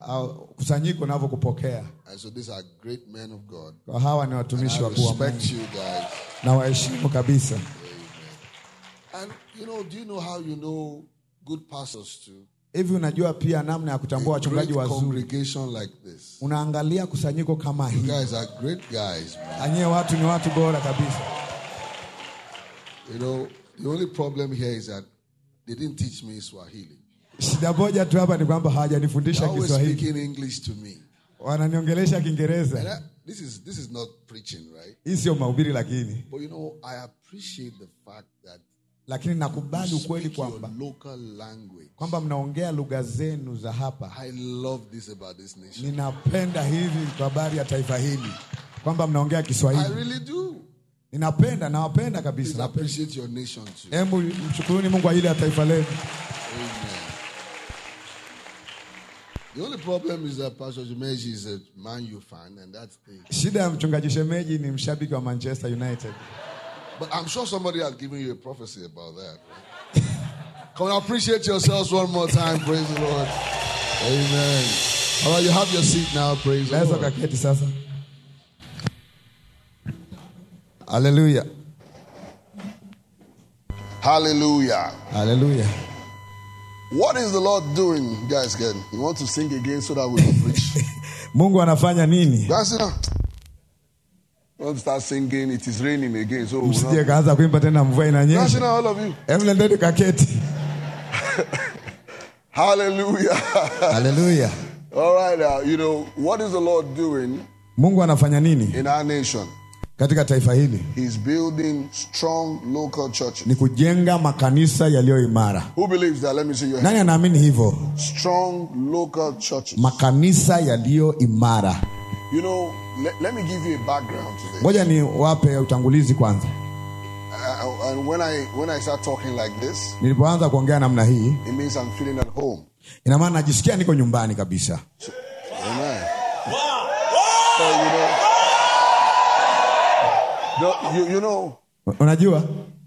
au, kusanyiko navyokupokea And so these are great men of God. kwa hawa ni And watumishi I wakuu wa respect Mungu you guys. na waheshimu kabisa And you know, do you know how you know good pastors too? hivi unajua pia namna ya kutambua A great wachungaji wazuri congregation like this. unaangalia kusanyiko kama You hii guys are great guys, man. anyie watu ni watu bora kabisa You know, the only problem here is that they didn't teach me Swahili. shida moja tu hapa ni kwamba They're hawajanifundisha always kiswahili speaking English to me. wananiongelesha And kiingereza that, this is this is not preaching, right? hii sio mahubiri lakini But you know, I appreciate the fact that lakini nakubali you ukweli speak your kwamba local language. kwamba mnaongea lugha zenu za hapa I love this about this nation. ninapenda hivi kwa habari ya taifa hili kwamba mnaongea I kiswahili really do. ninapenda nawapenda Please kabisa napenda. appreciate your nation too. hebu mshukuruni mungu kwa ajili ya taifa lenu Amen. The only problem is that Pastor Jumeji is a Man U fan, and that's the. shida ya mchungaji shemeji ni mshabiki wa manchester united But I'm sure somebody has given you a prophecy about that. Right? Come on, appreciate yourselves one more time. Praise the Lord. Amen. All right, you have your seat now. Praise the naweza Lord. ukaketi sasa haleluya Hallelujah. haleluya What is the Lord doing, you guys? Again, you want to sing again so that we can preach. mungu anafanya nini Guys, sit down. We want to start singing. It is raining again, so we'll msije not. kaanza kuimba tena mvua Guys, sit inanyesha down, all of you. hebu nendeni kaketi Hallelujah. haleluya All right, now, you know, what is the Lord doing mungu anafanya nini in our nation? katika taifa hili He's building strong local churches. ni kujenga makanisa yaliyo imara Who believes that? Let me see your hand. nani anaamini hivyo Strong local churches. makanisa yaliyo imara You know, let, let me give you a background to this. ngoja ni wape utangulizi kwanza Uh, and when I when I start talking like this, nilipoanza kuongea namna hii it means I'm feeling at home. ina maana najisikia niko nyumbani kabisa Amen. So you know, no, you, you know, unajua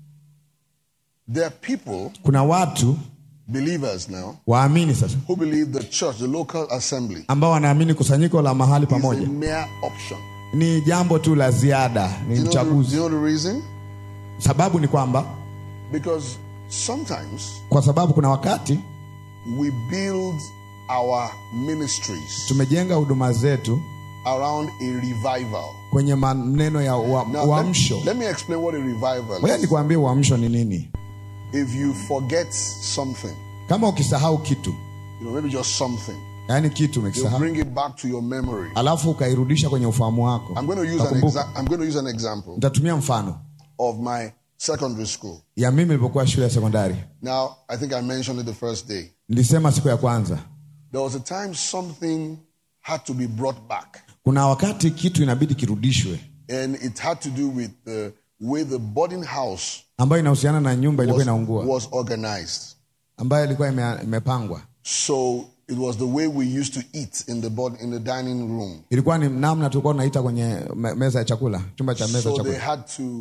there are people, kuna watu believers now, waamini sasa who believe the church, the local assembly, ambao wanaamini kusanyiko la mahali is a pamoja mere option. ni jambo tu la ziada ni Do you, know the, do mchaguzi you know the reason? sababu ni kwamba Because sometimes kwa sababu kuna wakati we build our ministries tumejenga huduma zetu around a revival. kwenye maneno ya ua- Now, uamsho let, let me explain what a revival moja is. nikuambie uamsho ni nini If you forget something, kama ukisahau kitu you know, maybe just something, yaani kitu you umekisahau bring it back to your memory. alafu ukairudisha kwenye ufahamu wako I'm going to use an ukakumbuka. exa- I'm going to use an example nitatumia mfano of my secondary school. ya mimi nilipokuwa shule ya sekondari Now, I think I mentioned it the first day. nilisema siku ya kwanza There was a time something had to be brought back, kuna wakati kitu inabidi kirudishwe and it had to do with the way the boarding house ambayo inahusiana na nyumba ilikuwa was, inaungua was organized. ambayo ilikuwa ime, imepangwa So it was the way we used to eat in the board, in the dining room. ilikuwa ni namna tulikuwa tunaita kwenye me- meza ya chakula chumba cha meza ya So they chakula had to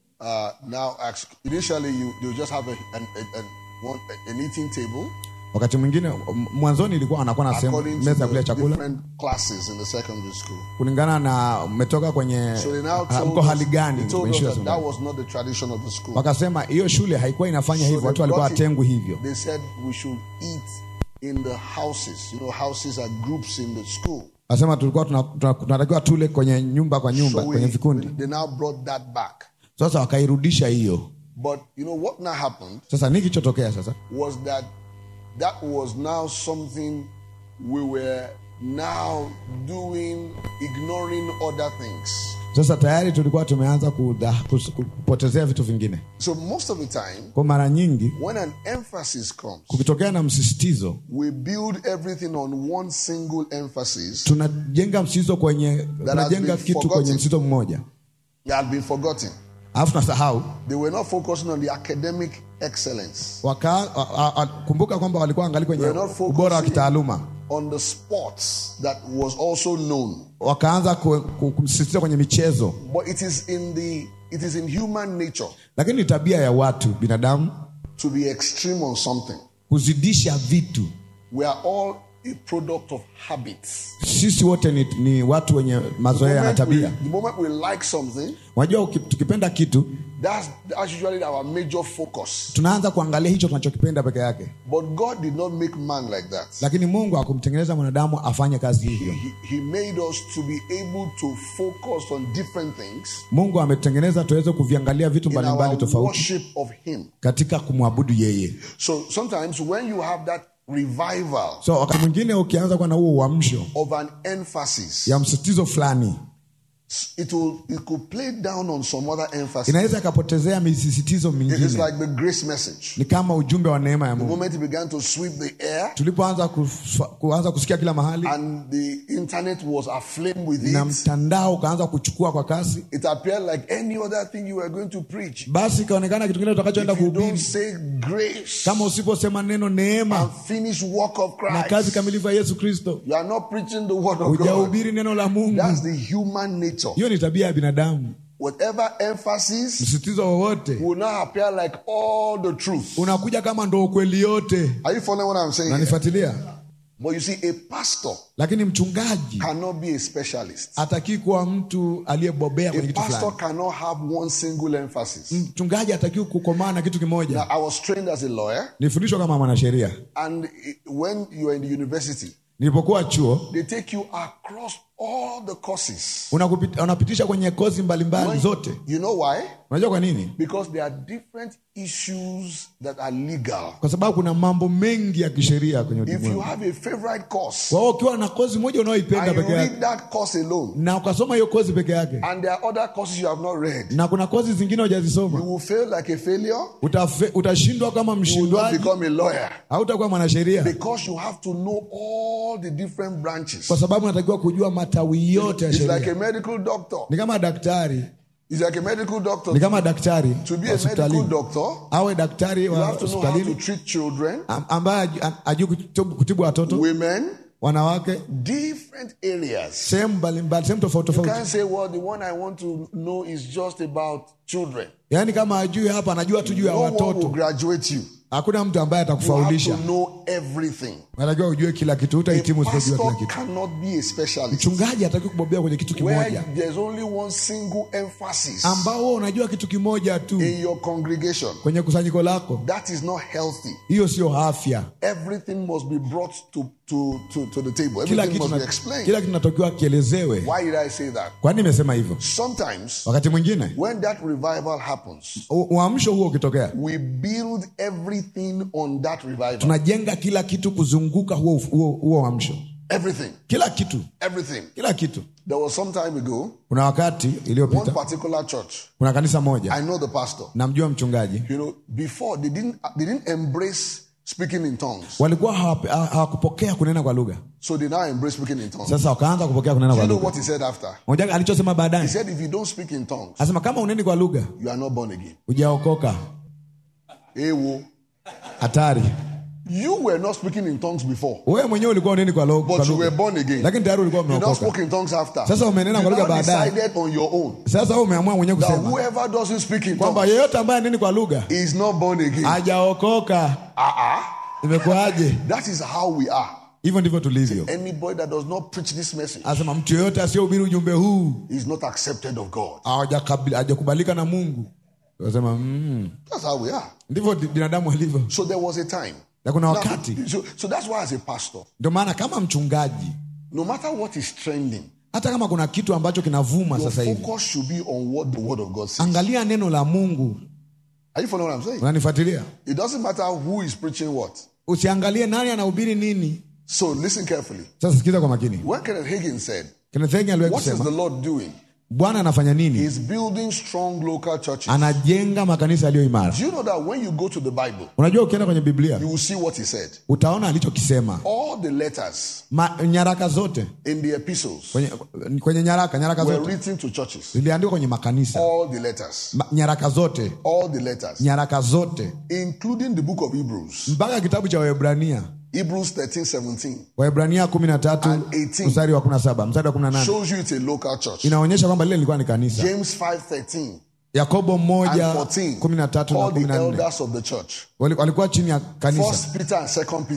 uh, now ask. Initially, you they would just have a, an, an, an, one, an eating table wakati mwingine m- mwanzoni ilikuwa anakuwa na sehemu according to meza ya kulia the chakula different classes in the secondary school. kulingana na mmetoka kwenye So they now ha- told mko us, hali they gani told kwenye us shule ya that that sekondari. was not the tradition of the school. wakasema hiyo shule haikuwa inafanya hivyo So watu they walikuwa brought it- watengwi hivyo They said we should eat in the houses. You know, houses are groups in the school. wasema tulikuwa tuna- tuna- tunatakiwa tule kwenye nyumba kwa nyumba So kwenye we, vikundi they now brought that back. sasa wakairudisha hiyo But you know what now happened sasa nini kilichotokea sasa was that that was now something we were now doing, ignoring other things. sasa tayari tulikuwa tumeanza kuda- kus- kupotezea vitu vingine So most of the time, kwa mara nyingi when an emphasis comes, kukitokea na msisitizo we build everything on one single emphasis tunajenga msisitizo kwenye tunajenga been kitu forgotten. kwenye msisitizo mmoja that had been forgotten. alafu tunasahau They were not focusing on the academic excellence, waka, a, a, a, kumbuka kwamba walikuwa angali kwenye We're not focusing- ubora wa kitaaluma on the sports that was also known. wakaanza ku- ku- kumsisitiza kwenye michezo But it is in the it is in human nature lakini ni tabia ya watu binadamu to be extreme on something. kuzidisha vitu We are all a product of habits. sisi wote ni, ni watu wenye mazoea na moment we, tabia the moment we like something, unajua uki- tukipenda kitu that's, that's usually our major focus. tunaanza kuangalia hicho tunachokipenda peke yake But God did not make man like that. lakini mungu hakumtengeneza mwanadamu afanye kazi hivyo He, he made us to be able to focus on different things mungu ametengeneza tuweze kuviangalia vitu in mbalimbali our tofauti worship of Him. katika kumwabudu yeye So sometimes when you have that revival so wakati mwingine ukianza kuwa na huo uamsho of an emphasis, ya msisitizo fulani it will it could play down on some other emphasis. inaweza ikapotezea misisitizo It is mingine like the grace message. ni kama ujumbe wa neema ya The mungu moment it began to sweep the air tulipoanza kuf- kuanza kusikia kila mahali and the internet was aflame with na it, mtandao ukaanza kuchukua kwa kasi it appeared like any other thing you were going to preach. basi ikaonekana kitu kingine utakachoenda If you don't kuhubiri say grace kama usiposema neno neema and finish work of na kazi Christ, kamilifu ya yesu kristo you are not preaching the word of God. hujahubiri neno la mungu That's the human nature. hiyo ni tabia ya binadamu Whatever emphasis msisitizo wowote will not appear like all the truth. unakuja kama ndo ukweli yote Are you following what I'm saying? here? unanifuatilia But you see, a pastor lakini mchungaji cannot be a specialist. hatakii kuwa mtu aliyebobea A kwenye kitu pastor fulani cannot have one single emphasis. mchungaji hatakiwi kukomaa na kitu Now, kimoja I was trained as a lawyer, nilifundishwa kama mwanasheria and it- when you are in the university, nilipokuwa chuo they take you across all the courses. unakupit- unapitisha kwenye kozi mbalimbali When- zote You know why? unajua kwa nini Because there are different issues that are legal. kwa sababu kuna mambo mengi ya kisheria kwenye If you ulimwengu have a favorite course kwa hiyo ukiwa na kozi moja unaoipenda and you peke yake read that course alone, na ukasoma hiyo kozi peke yake and there are other courses you have not read, na kuna kozi zingine you hujazisoma will fail like a failure. utafe- utashindwa kama You will not mshindwaji become a lawyer hautakuwa mwanasheria because you have to know all the different branches. kwa sababu unatakiwa kujua matawi yote ya It's like sheria a medical doctor. ni kama daktari It's like a medical doctor. ni kama daktari To be wa a medical hospitalini doctor, awe daktari you wa have to know how to hospitalini treat children, am- ambaye aju- a- ajui kutibu kutibu watoto women, wanawake different areas. sehemu mbalimbali sehemu tofauti You tofauti can't say, well, the one I want to know is just about children. yaani kama ajui hapa anajua tu juu ya No one will watoto graduate you. hakuna mtu ambaye You have atakufaulisha to know everything. anatakiwa ujue kila kitu A utahitimu usipojua kila pastor kitu cannot be a specialist mchungaji hataki kubobea kwenye kitu where kimoja there's only one single emphasis ambao wewe unajua kitu kimoja tu in your congregation. kwenye kusanyiko lako That is not healthy. hiyo sio afya Everything must be brought to, to, to, to the table. kila Everything kitu, must be na, explained. kila kitu natakiwa kielezewe Why did I say that? kwa nini nimesema hivyo Sometimes wakati mwingine when that revival happens, u- uamsho huo ukitokea we build everything on that revival. tunajenga kila kitu kuzunguka huo huo huo uamsho Everything. kila kitu Everything. kila kitu There was some time ago, kuna wakati one iliyopita particular church, kuna kanisa moja I know the pastor. namjua mchungaji You know, before they didn't they didn't embrace speaking in tongues. walikuwa hawape- ha- hawakupokea kunena kwa lugha So they now embrace speaking in tongues. sasa wakaanza kupokea kunena Do kwa you know lugha what he said after? Unajua alichosema He baadaye said, if you don't speak in tongues, anasema kama uneni kwa lugha you are not born again. hujaokoka Ewo. hatari You were not speaking in tongues before, wewe mwenyewe ulikuwa uneni kwa lo- kwa but you were lugha born again. lakini tayari ulikuwa You now umeokoka spoke in tongues after. Sasa umenena you kwa lugha now baadaye. decided on your own sasa wewe umeamua mwenyewe that kusema whoever doesn't speak in kwamba tongues yeyote ambaye aneni kwa lugha is not born again. hajaokoka Uh-uh. imekuwaje That is how we are. hivyo ndivyo tulivyo Anybody that does not preach this message anasema mtu yeyote asiyehubiri ujumbe huu is not accepted of God. hawajakabil- hajakubalika na mungu anasema mm, That's how we are. ndivyo di- binadamu walivyo So there was a time. na kuna Now, wakati so, so that's why, as a pastor, ndio maana kama mchungaji no matter what is trending, hata kama kuna kitu ambacho kinavuma your sasa hivi focus should be on what the Word of God says. angalia neno la mungu Are you following what I'm saying? unanifuatilia It doesn't matter who is preaching what. usiangalie nani anahubiri nini So listen carefully. sasa sikiza kwa makini When Kenneth Hagin said, Kenneth Hagin aliwahi What is kusema the Lord doing? bwana anafanya nini He's building strong local churches. anajenga makanisa yaliyo imara Do you know that when you go to the Bible, unajua ukienda kwenye biblia you will see what he said? utaona alichokisema All the letters Ma, nyaraka zote in the epistles kwenye, kwenye nyaraka nyaraka were zote written to churches. ziliandikwa kwenye makanisa All the letters. Ma, nyaraka zote All the letters. nyaraka zote Including the book of Hebrews. mpaka kitabu cha waebrania Hebrews 13, 17 waebrania kumi na tatu And 18. mstari wa kumi na saba mstari wa kumi na nane shows you it's a local church. inaonyesha kwamba lile lilikuwa ni kanisa James 5, 13 yakobo and moja 14 kumi na tatu na called kumi the na nne elders of the church. Wali- walikuwa chini ya kanisa First Peter and Second Peter.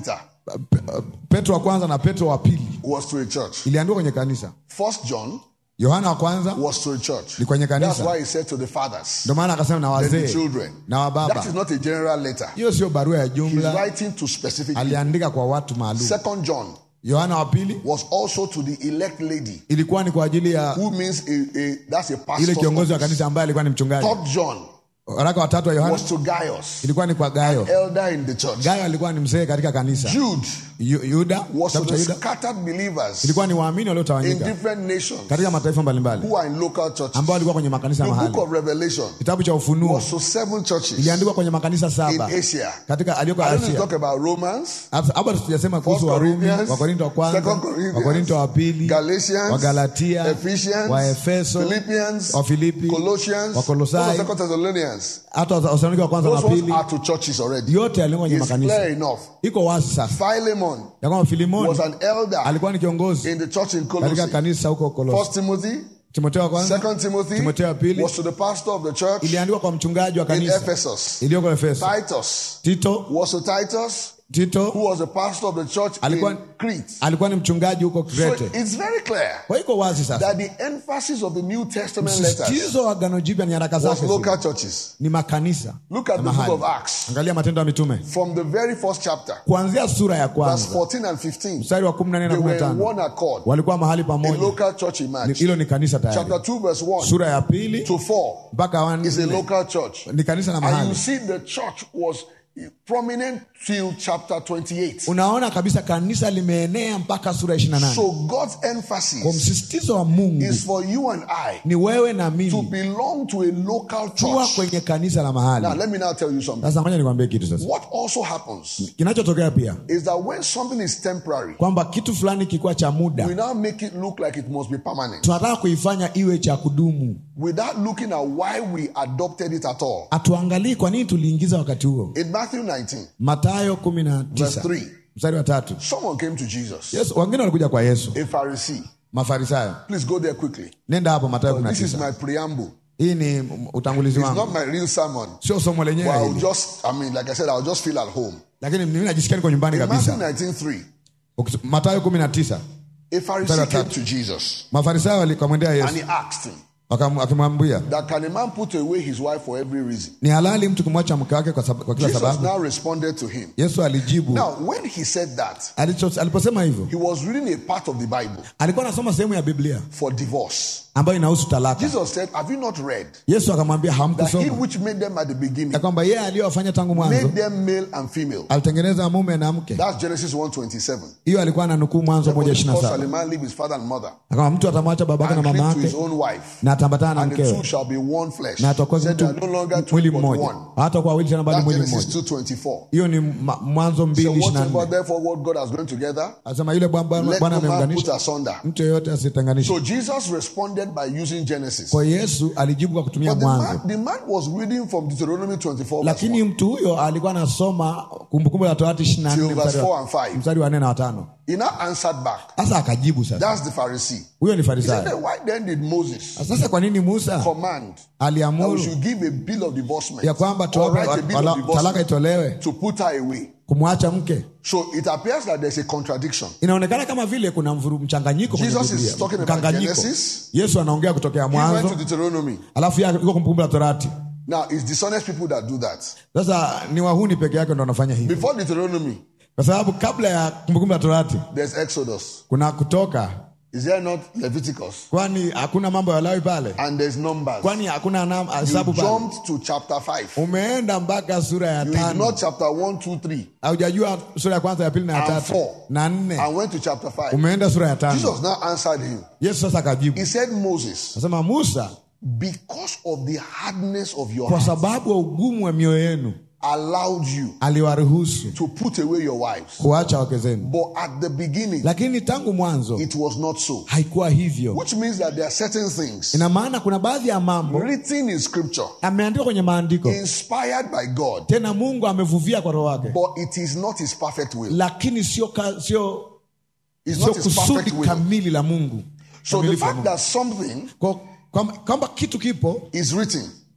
Pe- petro wa kwanza na petro wa pili was to a church. iliandikwa kwenye kanisa First John yohana wa kwanza was to a church. Ni kwenye kanisa. That's why he said to the fathers ndio maana akasema na and the wazee children. na That wababa is not a general letter. hiyo sio barua ya He's jumla writing to specific people. aliandika kwa watu maalum Second John yohana wa pili was also to the elect lady, ilikuwa ni kwa ajili ya who means a, a that's a ile pastor. kiongozi wa kanisa ambaye alikuwa ni mchungaji Third John waraka watatu wa yohana was to Gaius, ilikuwa ni kwa gayo elder in the church. gayo alikuwa ni mzee katika kanisa Jude Yu- yuda was to kitabu cha the yuda scattered believers ilikuwa ni waamini in waliotawanyika different nations katika mataifa mbalimbali who are in local churches. ambao walikuwa kwenye makanisa The book mahali of Revelation kitabu cha ufunuo was to seven churches iliandikwa kwenye makanisa in saba Asia. katika aliyoko I don't need to asia talk about Romans, Hapa hapa tujasema kuhusu First warumi Corinthians, wakorinto wa kwanza Second Corinthians, wakorinto wa pili Galatians, wagalatia Ephesians, waefeso Philippians, wafilipi Colossians, Wakolosai, those are Second Thessalonians. hata wasalonike wa kwanza Those na ones pili are to churches already. yote yalikuwa kwenye It's clear makanisa enough. iko wazi sasa Philemon ya kwamba filimoni was an elder alikuwa ni kiongozi in the church in katika Colossae. kanisa huko kolosi First Timothy, timoteo wa kwanza Second Timothy Timotheo wa pili. was to the pastor of the church iliandikwa kwa mchungaji wa in kanisa Ephesus. iliyoko efeso Titus tito was to Titus, tito who was the pastor of the church Alikuwa- in Crete. alikuwa ni mchungaji huko So krete it's very clear kwa hiyo iko wazi sasa that the emphasis of the New Testament letters msisitizo wa gano jipya nyaraka was zake local zile churches. ni makanisa Look at na the book mahali. of Acts. angalia matendo ya mitume From the very first chapter, kuanzia sura ya verse kwanza 14 and 15, mstari wa 14 na they were in 15 one accord. walikuwa mahali A pamoja local church Ni- emerged. hilo ni kanisa tayari Chapter 2, verse 1 sura ya pili to 4 mpaka wa is a nne local church. ni kanisa na And you mahali see the church was prominent till chapter 28. unaona kabisa kanisa limeenea mpaka sura ya 28 So God's kwa emphasis msisitizo wa mungu is for you and I ni wewe na to mimi belong to a local kuwa church. kwenye kanisa la Now, mahali let me now tell you something. sasa ngoja nikwambie kitu sasa What also happens kinachotokea pia is that when something is temporary, kwamba kitu fulani kikuwa cha muda we now make it look like it must be permanent tunataka kuifanya iwe cha kudumu without looking at why we adopted it at all. hatuangalii kwa nini tuliingiza wakati huo In Matthew 19, matayo kumi na verse tisa 3, mstari wa tatu someone came to Jesus, yesu wengine walikuja kwa yesu a Pharisee. mafarisayo Please go there quickly. nenda hapo matayo kumi na This is tisa my preamble. hii ni utangulizi It's wangu not my real sermon. sio somo But lenyewe I'll hili just, I mean, like I said, I'll just feel at home. lakini mimi najisikia niko nyumbani In Matthew kabisa 19:3, Ukis- matayo kumi na tisa a Pharisee came to Jesus mafarisayo walikamwendea and yesu he asked him wakam- akimwambia that can a man put away his wife for every reason? ni halali mtu kumwacha mke wake kwa, sab- kwa kila Jesus sababu now responded to him. yesu alijibu Now, when he said that, alicho- aliposema hivyo he was reading a part of the Bible alikuwa anasoma sehemu ya biblia for divorce. ambayo inahusu talaka Jesus said, Have you not read yesu akamwambia that he hamkusoma which made them at the beginning ya kwamba yeye aliyowafanya tangu made mwanzo them male and female? alitengeneza mume na mke That's Genesis 1:27. hiyo alikuwa ananukuu mwanzo moja Because ishiri na shall a saba man leave his father and mother akama mtu atamwacha babake na and mama cleave to his yake own wife, na atambatana na and the two mkewe shall be one flesh. na atakuwa He said mtu they are no longer two mwili but mmoja one. hata kwa wawili tena bali That's mwili Genesis mmoja 2:24. hiyo ni ma- mwanzo mbili So ishiri na whatever nne therefore what God has joined together, asema yule Bwana- Bwana let Bwana no man put ameunganisha asunder. mtu yeyote asitenganishe So Jesus responded by using Genesis. kwa yesu alijibu kwa kutumia But the mwanzo man, the man was reading from Deuteronomy 24 verse lakini 1 mtu huyo alikuwa anasoma kumbukumbu la torati ishiri na till nne verse mstari 4 wa- and 5. mstari wa nne na watano He now answered back. sasa akajibu sasa That's the Pharisee. huyo ni He said, farisayo "Then why then did Moses sasa kwa nini musa command that we aliamuru should give a bill of divorcement ya kwamba or tuwape write a bill wala- of talaka divorcement itolewe to put her away? kumwacha mke So it appears that there's a contradiction. inaonekana kama vile kuna mvuru mchanganyiko kwenye Jesus is Biblia. talking about mkanganyiko Genesis. yesu anaongea kutokea He went to mwanzo Deuteronomy. alafu yeye yuko kumbukumbu la torati Now, it's dishonest people that do that. sasa ni wahuni peke yake ndo wanafanya hivi Before Deuteronomy, kwa sababu kabla ya kumbukumbu la torati there's Exodus. kuna kutoka Is there not Leviticus? kwani hakuna mambo ya lawi pale And there's Numbers. kwani hakuna nam- You hesabu pale jumped to chapter 5. umeenda mpaka sura ya You tano ignored chapter 1, 2, 3, haujajua sura ya kwanza ya pili na ya and tatu 4, na nne and went to chapter 5. umeenda sura ya tano Jesus now answered him. yesu sasa akajibu He said, Moses, nasema musa because of the hardness of your kwa heart, sababu ya ugumu wa mioyo yenu allowed you aliwaruhusu to put away your wives. kuacha wake zenu But at the beginning, lakini tangu mwanzo it was not so. haikuwa hivyo Which means that there are certain things ina maana kuna baadhi ya mambo written in scripture, ameandikwa kwenye maandiko inspired by God, tena mungu amevuvia kwa roho wake but it is not his perfect will. lakini sio ka- sio It's sio not his kusudi perfect will. kamili la mungu So the Kamilifu la fact Mungu. that something Kwa- kwamba kwamba kitu kipo is written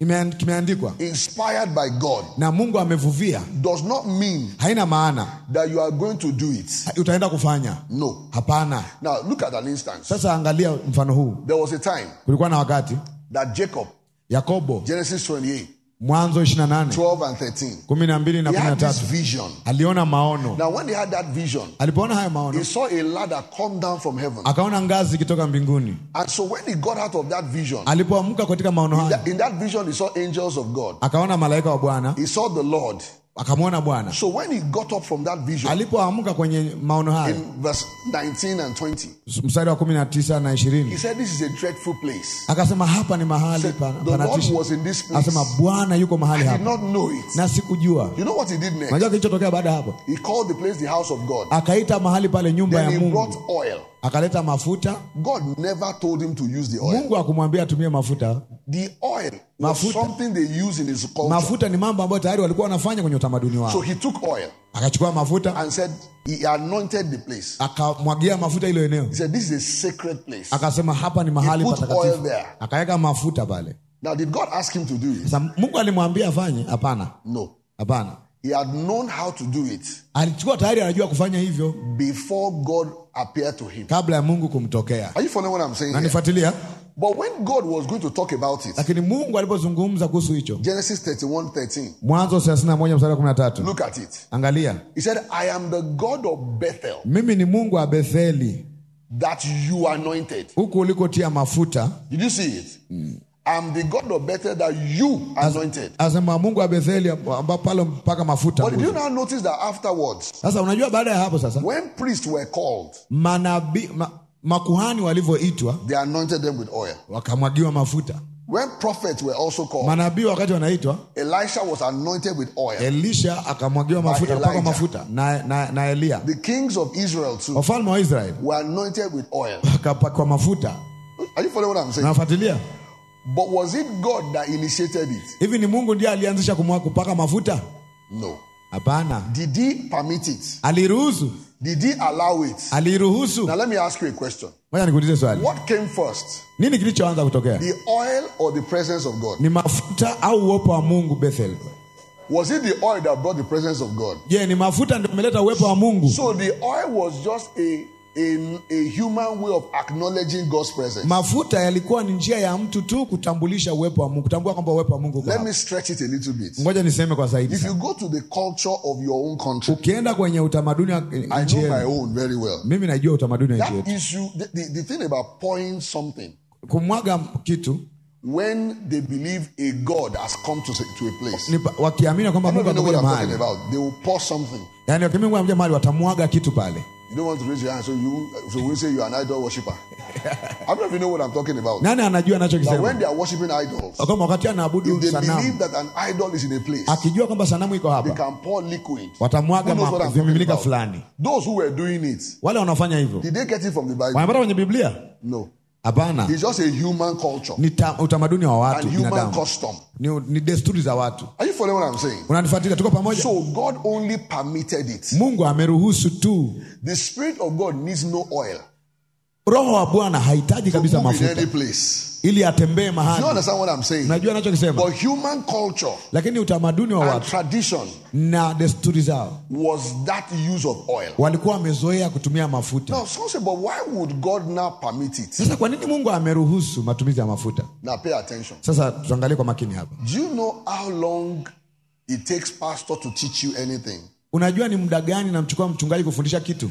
Ime- kimeandikwa inspired by God, na mungu amevuvia does not mean haina maana that you are going to do it. utaenda kufanya No. hapana Now, look at an instance. sasa angalia mfano huu There was a time kulikuwa na wakati that Jacob, yakobo Genesis 28, mwanzo 28 12 and 13, 12 na he had this 13 vision. aliona maono Now, when he had that vision, alipoona hayo maono he saw a ladder come down from heaven. akaona ngazi ikitoka mbinguni And so, when he got out of that vision, alipoamka katika maono hayo that- in that vision, he saw angels of God. akaona malaika wa bwana He saw the Lord. akamwona bwana So, when he got up from that vision, alipoamka kwenye maono hayo in verse 19 and 20, mstari wa 19 na he 20 said, This is a dreadful place. akasema hapa ni He mahali said, pa- the Lord panatisha was in this place. akasema bwana yuko mahali I did hapa not know it. na sikujua You know what he did next? unajua kilichotokea baada ya hapo He called the place the house of God. akaita mahali pale nyumba ya Then he brought mungu oil. akaleta mafuta God never told him to use the oil. mungu akumwambia atumie mafuta The oil was Mafuta. something they use in his culture. mafuta ni mambo ambayo tayari walikuwa wanafanya kwenye utamaduni So wao he took oil akachukua mafuta and said he anointed the place. akamwagia mafuta ilo eneo He said, This is a sacred place. akasema hapa ni mahali He put patakatifu oil there. akaweka mafuta pale Now, did God ask him to do it? sasa mungu alimwambia afanye hapana No. hapana He had known how to do it alichukua tayari anajua kufanya hivyo before God appeared to him. kabla ya mungu kumtokea Are you following what I'm saying? Here? nanifuatilia But when God was going to talk about it, lakini mungu alipozungumza kuhusu hicho Genesis 31 13, mwanzo 31 mstari wa 13 look at it. angalia He said, I am the God of Bethel mimi ni mungu wa betheli that you anointed. huku ulikotia mafuta Did you see it? I'm the God of Bethel that you anointed. asema mungu wa betheli ambao pale mpaka mafuta But did you now notice that afterwards, sasa unajua baada ya hapo sasa when priests were called, manabii ma, makuhani walivyoitwa they anointed them with oil. wakamwagiwa mafuta When prophets were also called, manabii wakati wanaitwa Elisha was anointed with oil. elisha akamwagiwa mafuta akapakwa Elijah. mafuta na, na, na eliya The kings of Israel too wafalme wa israeli were anointed with oil. wakapakwa mafuta Are you following what I'm saying? nafuatilia But was it God that initiated it? hivi ni mungu ndiye alianzisha kumwa- kupaka mafuta No. hapana Did he permit it? aliruhusu Did he allow it? aliruhusu Now let me ask you a question. moja nikuulize swali What came first? nini kilichoanza kutokea The oil or the presence of God? ni mafuta au uwepo wa mungu bethel Was it the oil that brought the presence of God? je ni mafuta ndio umeleta uwepo wa mungu So the oil was just a, a, a human way of acknowledging God's presence. mafuta yalikuwa ni njia ya mtu tu kutambulisha uwepo wa mungu kutambua kwamba uwepo wa mungu uko Let hapa. me stretch it a little bit. ngoja niseme kwa zaidi If sana. you go to the culture of your own country, ukienda kwenye utamaduni wa I nchi know my yenu own very well. mimi najua utamaduni wa nchi That yetu issue, the, the, the thing about pouring something, kumwaga kitu when they believe a God has come to, to a place, ni pa- wakiamini kwamba I don't mungu even know what amekuja I'm talking mahali about. They will pour something. yani wakiamini kwamba amekuja mahali watamwaga kitu pale You don't want to raise your hand, so you so we say you are an idol worshiper. I don't even know what I'm talking about. nani anajua That when anachokisema they are worshiping idols, kwamba wakati anaabudu if they sanamu believe that an idol is in a place, akijua kwamba sanamu iko they hapa can pour liquid. watamwaga Who knows what ma- I'm talking vimiminika about? fulani Those who were doing it, wale wanaofanya hivyo did they get it from the Bible? wanapata kwenye biblia No. hapana It's just a human culture ni ta, utamaduni wa watu and human binadamu custom. ni, ni desturi za watu Are you following what I'm saying? unanifuatilia tuko pamoja So God only permitted it. mungu ameruhusu tu The Spirit of God needs no oil roho wa bwana hahitaji to kabisa move in mafuta any place. ili atembee Do you mahali understand what I'm saying? unajua anachokisema But human culture lakini utamaduni wa and watu tradition na desturi zao was that use of oil. walikuwa wamezoea kutumia mafuta Now, some say, but why would God now permit it? sasa kwa nini mungu ameruhusu matumizi ya mafuta Now, pay attention. sasa tuangalie kwa makini hapa Do you know how long it takes pastor to teach you anything? unajua ni muda gani namchukua mchungaji kufundisha kitu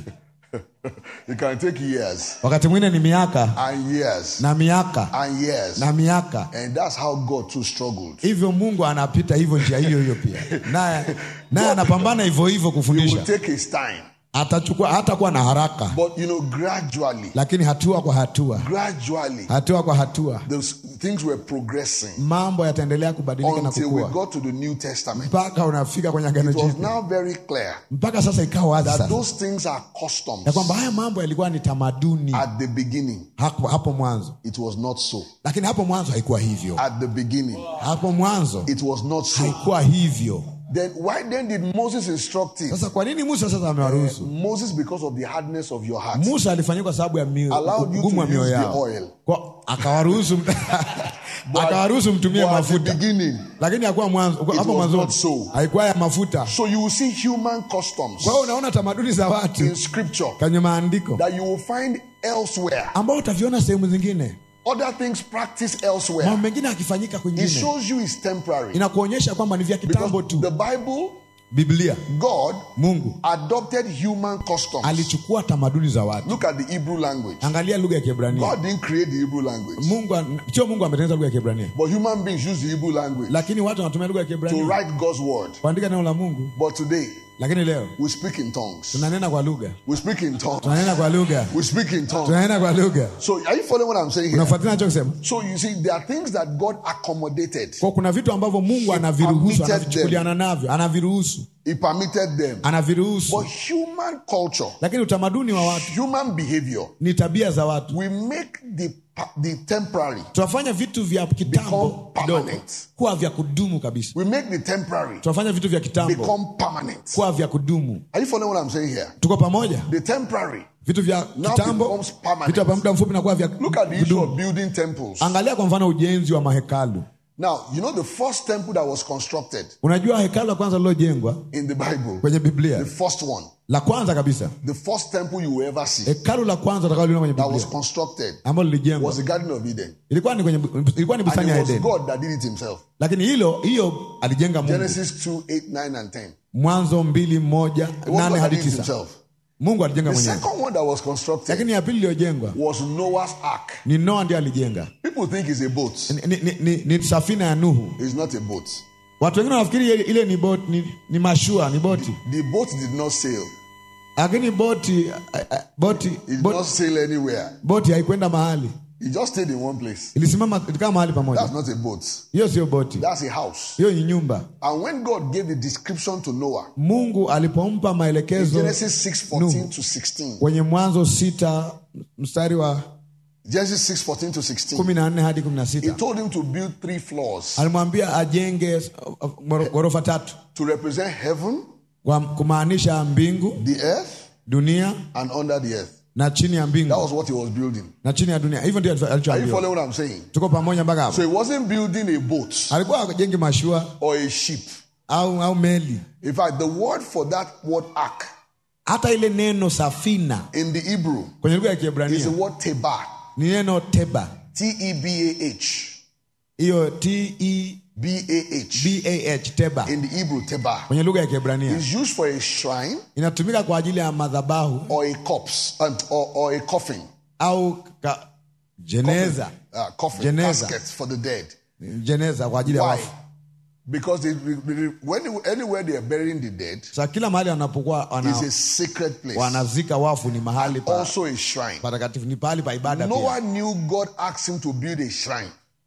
It can take years wakati mwingine ni miaka and years na miaka and years. na miaka And that's how God too struggled. hivyo mungu anapita hivyo njia hiyo hiyo pia naye naye anapambana hivyo hivyo It will kufundisha take his time. atachukua hatakuwa na haraka But, you know, gradually, lakini hatua kwa hatua gradually, hatua kwa hatua those things were progressing mambo yataendelea kubadilika na until we kukua got to the New Testament. mpaka unafika kwenye agano It was jipya now very clear mpaka sasa ikawa wazi that sasa those things are customs. ya kwamba haya mambo yalikuwa ni tamaduni At the beginning, hapo, hapo mwanzo it was not so. lakini hapo mwanzo haikuwa hivyo At the beginning, hapo mwanzo it was not so. haikuwa hivyo Then why then did Moses instruct him? sasa kwa nini musa sasa amewaruhusu Moses, because of the hardness of your heart, musa alifanyika kwa sababu ya mio- Allowed you ugumu to wa mioyo use the yao oil. Kwa- akawaruhusu akawaruhusu mtumie but at the mafuta beginning, lakini hakuwa mwanzo hapo was mwanzo not so. haikuwa ya mafuta so you will see human customs kwa hiyo unaona tamaduni za watu in scripture kwenye maandiko that you will find elsewhere. ambao utaviona sehemu zingine Other things practiced elsewhere. mambo mengine akifanyika It kwingine shows you it's temporary. inakuonyesha kwamba ni vya kitambo Because tu the Bible, biblia God mungu adopted human customs. alichukua tamaduni za watu Look at the Hebrew language. angalia lugha ya kiebrania God didn't create the Hebrew language, mungu an- sio mungu ametengeneza lugha ya kiebrania but human beings use the Hebrew language lakini watu wanatumia lugha ya to kiebrania write God's word. kuandika neno la mungu But today, lakini leo we speak in tongues. tunanena kwa lugha We speak in tongues. tunanena kwa lugha We speak in tongues. tunanena kwa lugha So, are you following what I'm saying here? unafuatilia nachokisema So, you see, there are things that God accommodated. kwa kuna vitu ambavyo mungu anaviruhusu permitted anavichukuliana navyo anaviruhusu He permitted them. anaviruhusu But human culture, lakini utamaduni wa watu human behavior, ni tabia za watu we make the, pa- the temporary, tunafanya vitu vya kitambo Become kidogo permanent. kuwa vya kudumu kabisa we make the temporary tunafanya vitu vya kitambo become permanent. kuwa vya kudumu Are you following what I'm saying here? tuko pamoja The temporary. vitu vya Now kitambo becomes permanent. vitu vya muda mfupi na kuwa vya Look at the issue kudumu of building temples. angalia kwa mfano ujenzi wa mahekalu Now, you know the first temple that was constructed unajua hekalu la kwanza lilojengwa in the Bible, kwenye biblia the first one, la kwanza kabisa the first temple you will ever see hekalu la kwanza utakaloliona kwenye that was biblia constructed ambalo lilijengwa was the Garden of Eden. ilikuwa ni kwenye ilikuwa ni And bustani it ya was edeni God that did it himself. lakini hilo hiyo alijenga mungu Genesis 2, 8, 9, and 10. It mwanzo mbili moja was God nane that hadi did it tisa himself. mungu alijenga The mwenyewe second one that was constructed lakini ya pili iliyojengwa was Noah's Ark. ni noa ndiye alijenga People think it's a boat. ni, ni, ni, ni safina ya nuhu It's not a boat. watu wengine wanafikiri ile, ile ni, bot, ni, ni mashua ni boti The boat did not sail. lakini boti eh, eh, boti It did boti, not sail anywhere. boti haikwenda mahali It just stayed in one place. ilisimama ilikaa mahali pamoja That's not a boat. hiyo sio boti That's a house. hiyo ni nyumba And when God gave the description to Noah, mungu alipompa maelekezo Genesis 6, 14 to 16. kwenye mwanzo sita mstari wa Genesis 6, 14 to 16. kumi na nne hadi kumi na He sita told him to build three floors alimwambia ajenge uh, uh, goro- ghorofa tatu to represent heaven, kwa kumaanisha mbingu the earth, dunia and under the earth. na chini ya That mbingu was what he was building. na chini ya dunia hivyo ndio Are you alichoambiwa following what I'm saying? tuko pamoja mpaka hapo So he wasn't building a boat alikuwa ajengi mashua or a ship. au au meli In fact, the word for that word ark hata ile neno safina in the Hebrew kwenye lugha ya is the kiebrania word teba. ni neno teba T E B A H. hiyo t e B A H. b a h teba In the Hebrew, teba. kwenye lugha ya kiebrania is used for a shrine inatumika kwa ajili ya madhabahu or a corpse and, or, or a coffin. au ka, jeneza Uh, coffin, Geneza. casket for the dead. jeneza kwa ajili ya Why? wafu Because they, when, anywhere they are burying the dead sa kila mahali wanapokuwa wana, is a sacred place. wanazika wafu ni mahali pa Also a shrine. patakatifu ni pahali pa ibada pia Noah knew God asked him to build a shrine.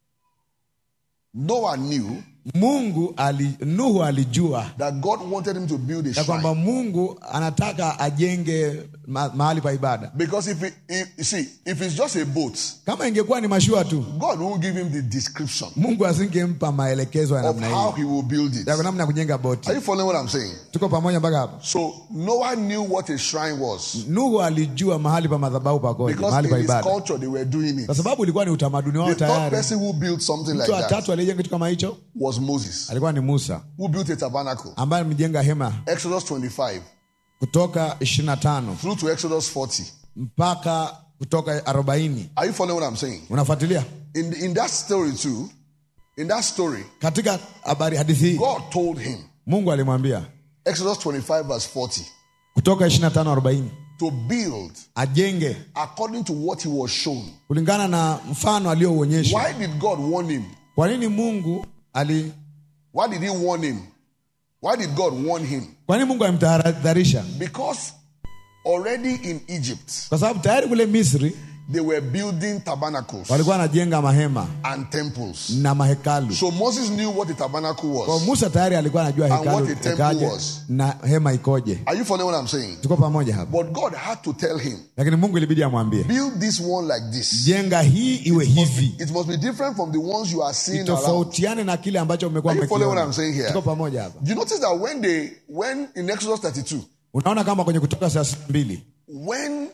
Noah knew mungu ali, nuhu alijua that God wanted him to build a ya shrine. kwamba mungu anataka ajenge ma, mahali pa ibada Because if, it, if you see, if it's just a boat, kama ingekuwa ni mashua tu God won't give him the description mungu asingempa maelekezo ya of namna how hiyo he will build it. ya namna ya kujenga Are boti you following what I'm saying? tuko pamoja mpaka hapo So Noah knew what a shrine was nuhu alijua mahali pa madhabahu pakoje because mahali pa in his ibada culture they were doing it. kwa sababu ilikuwa ni utamaduni wao The third tayari person who built something like mtu wa that tatu aliyejenga kitu kama hicho was Moses, alikuwa ni musa who built a tabernacle. ambaye amejenga hema Exodus 25 kutoka 25 through to Exodus 40. mpaka kutoka 40 Are you following what I'm saying? unafuatilia In, in that story too, in that story, katika habari hadithi hii God told him, mungu alimwambia Exodus 25 verse 40, kutoka 25 40 to build ajenge according to what he was shown. kulingana na mfano aliyouonyesha Why did God warn him? kwa nini mungu ali Why did he warn him? Why did God warn him? kwa nini mungu alimtahadharisha Because already in Egypt, kwa sababu tayari kule misri they were building tabernacles walikuwa wanajenga mahema and temples. na mahekalu So Moses knew what a tabernacle kwa was. musa tayari alikuwa anajua And hekalu what a temple ikaje was. na hema ikoje Are you following what I'm saying? tuko pamoja hapa But God had to tell him, lakini mungu ilibidi amwambie build this one like this. jenga hii iwe hivi It must be different from the ones you are seeing around. itofautiane na kile ambacho umekuwa Are you following what umekiona. I'm saying here? tuko pamoja hapa You notice that when they, when in Exodus 32, unaona kama kwenye kutoka saa mbili when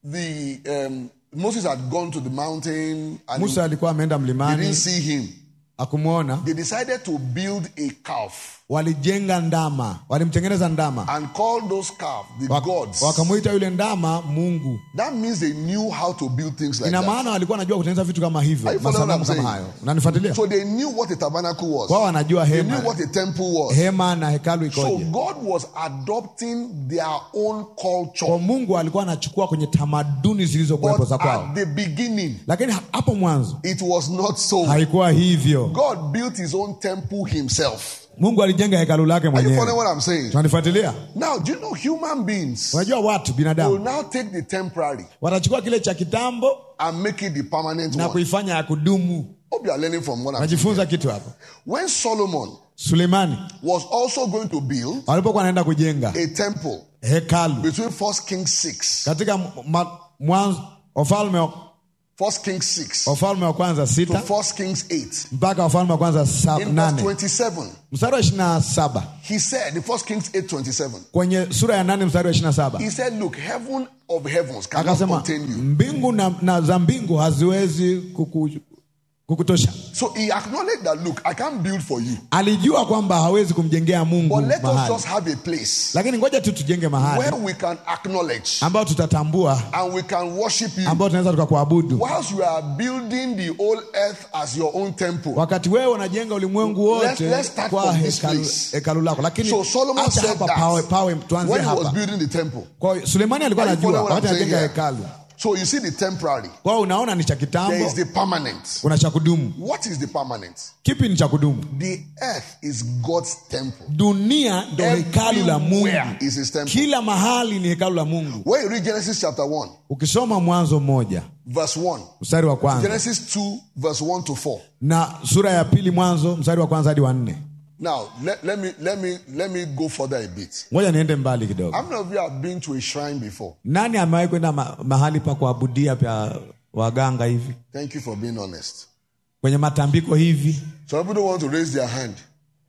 the um, Moses had gone to the mountain and musa alikuwa ameenda they didn't mlimani see him, akumwona they decided to build a calf walijenga ndama walimtengeneza ndama and call those calf the Wak- gods. wakamwita yule ndama mungu That means they knew how to build things like ina that. maana walikuwa wanajua kutengeneza vitu kama hivyo Are you following masanamu what I'm kama saying? hayo unanifuatilia So they knew what a tabernacle was. wao wanajua They knew hema what a temple was. hema na hekalu So ikoje God was adopting their own culture. kwa mungu alikuwa anachukua kwenye tamaduni zilizokuwepo But za kwao at the beginning, lakini ha- hapo mwanzo it was not so. haikuwa hivyo God built his own temple himself. mungu alijenga hekalu lake Are you following mwenyewe what I'm saying? tunanifuatilia Now, do you know human beings unajua watu will binadamu now take the temporary watachukua kile cha kitambo and make it the permanent na one? kuifanya ya kudumu Hope you are learning from what I'm saying. najifunza kitu hapo When Solomon suleimani was also going to build walipokuwa wanaenda kujenga a temple hekalu between First Kings 6, katika ma- mwanzo wafalme wa- First Kings 6 wafalme wa kwanza to sita First Kings 8. mpaka wafalme wa kwanza sa, In verse nane 27, mstari wa ishiri na saba he said, in First Kings 8 27, kwenye sura ya nane mstari wa ishiri na saba he said, Look, heaven of heavens cannot akasema contain you. mbingu na, na za mbingu haziwezi kuku, kukutosha So he acknowledged that, Look, I can't build for you, alijua kwamba hawezi kumjengea mungu but let us mahali just have a place lakini ngoja tu tujenge mahali where we can acknowledge ambao tutatambua and we can worship you. ambao tunaweza tukakuabudu Whilst you are building the whole earth as your own temple. wakati wewe unajenga ulimwengu Let's- wote let's start kwa from this hekalu, place. hekalu lako lakini So Solomon acha said hapa that pawe, pawe tuanzie when he was hapa building the temple. kwa hiyo sulemani alikuwa Are you anajua following what wakati I'm saying anajenga here? hekalu So you see the temporary. kwa hiyo unaona ni cha There kitambo is the permanent. kuna cha kudumu What is the permanent? kipi ni cha kudumu The earth is God's temple. dunia ndo hekalu la mungu Everywhere is his temple. kila mahali ni hekalu la mungu When you read Genesis chapter 1, ukisoma mwanzo mmoja verse 1, mstari wa kwanza Genesis 2, verse 1 to 4. na sura ya pili mwanzo mstari wa kwanza hadi wa nne Now, let, let me let me let me go further a bit. ngoja niende mbali kidogo How many of you have been to a shrine before? nani amewahi kwenda ma, mahali pa kuabudia pya waganga hivi Thank you for being honest. kwenye matambiko hivi Some people don't want to raise their hand.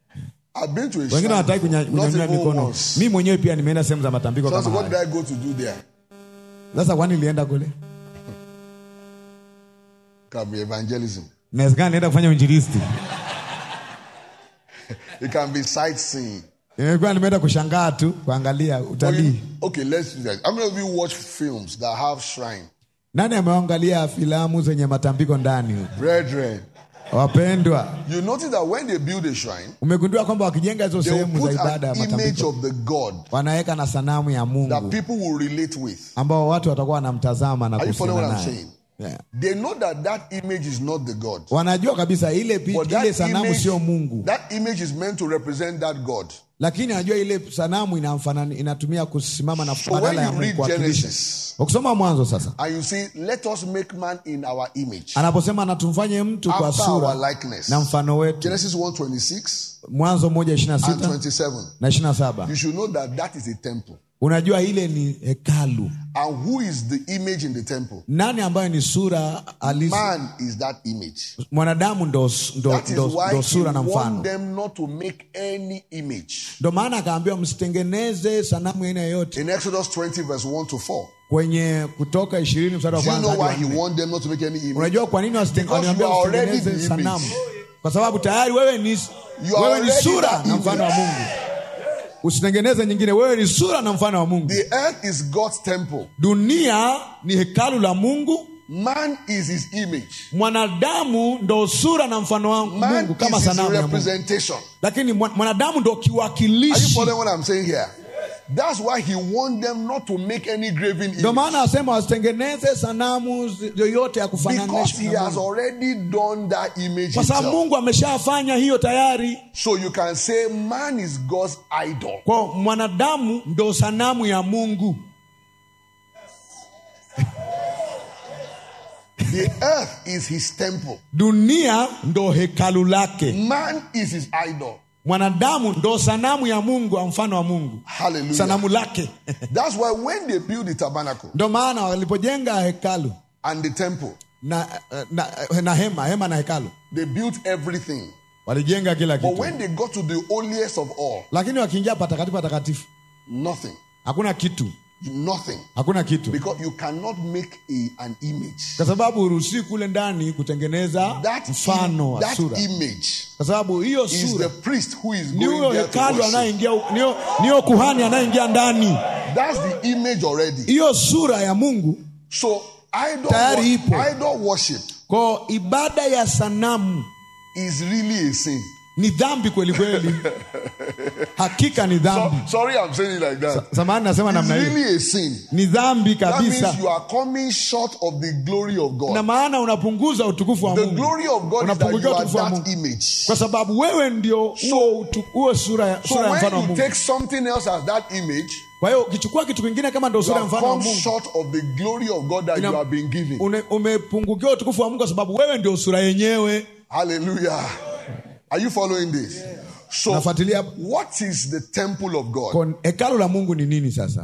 I've been to a wengine shrine. hawataki kunya- before, Not kunyanyua even mikono once. mi mwenyewe pia nimeenda sehemu za matambiko So I said, kama what did haya I go to do there? sasa kwani nilienda kule Can be evangelism. inawezekana nienda kufanya uinjilisti It can be sightseeing. imekuwa nimeenda kushangaa tu kuangalia Or you- utalii okay, let's do that. How many of you watch films that have shrine? nani ameangalia filamu zenye matambiko ndani huko? Brethren, wapendwa you notice that when they build a shrine, umegundua kwamba wakijenga hizo they will sehemu za put ibada ya an image matambiko of the God wanaweka na sanamu ya that mungu people will relate with. ambao watu watakuwa wanamtazama na Are you following kuhusiana what I'm naye saying? yeah. They know that that image is not the God. wanajua kabisa ile, pi- But ile that sanamu image, sio mungu that image is meant to represent that God. lakini anajua ile sanamu inamfanani, inatumia kusimama na So when badala ya you Mungu read kuwakilisha Genesis ukisoma mwanzo sasa and you say, let us make man in our image, anaposema na tumfanye mtu kwa after sura our likeness. na mfano wetu Genesis 1:26 mwanzo moja ishiri na and sita 27. na ishiri na saba You should know that that is a temple. unajua ile ni hekalu And who is the image in the temple? nani ambayo ni sura halisi Man is that image. mwanadamu ndo, ndo, That is ndo, why ndo he sura na warned mfano them not to make any image. ndo maana akaambiwa msitengeneze sanamu ya aina yoyote In Exodus 20, verse 1 to 4. kwenye kutoka ishirini mstari wa Do you kwanza know hadi why wa he nne. warned them not to make any image? unajua kwa nini wasiten- Because waliambia you are already usitengeneze the image. sanamu kwa sababu tayari wewe ni, You are wewe ni already sura that na mfano wa image. mungu usitengeneze nyingine wewe ni sura na mfano wa mungu The earth is God's temple. dunia ni hekalu la mungu Man is his image. mwanadamu ndo sura na mfano wa Man mungu kama is his sanamu ya mungu representation. lakini mwa- mwanadamu ndo Are you kiwakilishi following what I'm saying here? That's why he warned them not to make any graven ndo image. maana asema wasitengeneze sanamu zi- yoyote ya Because he kufananisha na has Mungu. already done that image kwa sababu himself. mungu ameshafanya hiyo tayari So you can say man is God's idol. kwa mwanadamu ndo sanamu ya mungu The earth is his temple. dunia ndo hekalu lake Man is his idol. mwanadamu ndo sanamu ya mungu wa mfano wa mungu Hallelujah. sanamu lake That's why when they build the tabernacle ndo maana walipojenga hekalu and the temple, na, na, na hema hema na hekalu they built everything. walijenga kila But kitu when they got to the holiest of all, lakini wakiingia patakatifu patakatifu nothing. hakuna kitu Nothing. hakuna kitu Because you cannot make a, an image. kwa sababu huruhusii kule ndani kutengeneza That, mfano wa that sura image kwa sababu hiyo is the sura priest who is ni huyo going there to hekalu worship. anayeingia niyo, niyo kuhani anayeingia ndani That's the image already. hiyo sura ya mungu So idol, Tayari wor- ipo. idol worship ko ibada ya sanamu is really a sin. ni dhambi kweli kweli hakika ni So, dhambi sorry, I'm saying it like that. samani nasema It's namna hiyo really a sin. ni dhambi That means kabisa you are coming short of the glory of na God. maana unapunguza utukufu wa The mungu glory of God is that unapungukiwa you are utukufu wa that mungu image. kwa sababu wewe ndio huo utu- huo sura ya, So sura ya mfano wa when you mungu take something else as that image, kwa hiyo ukichukua kitu kingine kama ndo you sura ya have mfano wa come mungu short of the glory of God that Ina- you have been given. une- umepungukiwa utukufu wa mungu kwa sababu wewe ndio sura yenyewe Hallelujah. Are you following this? So, nafuatilia what is the temple of God? kon- hekalu la mungu ni nini sasa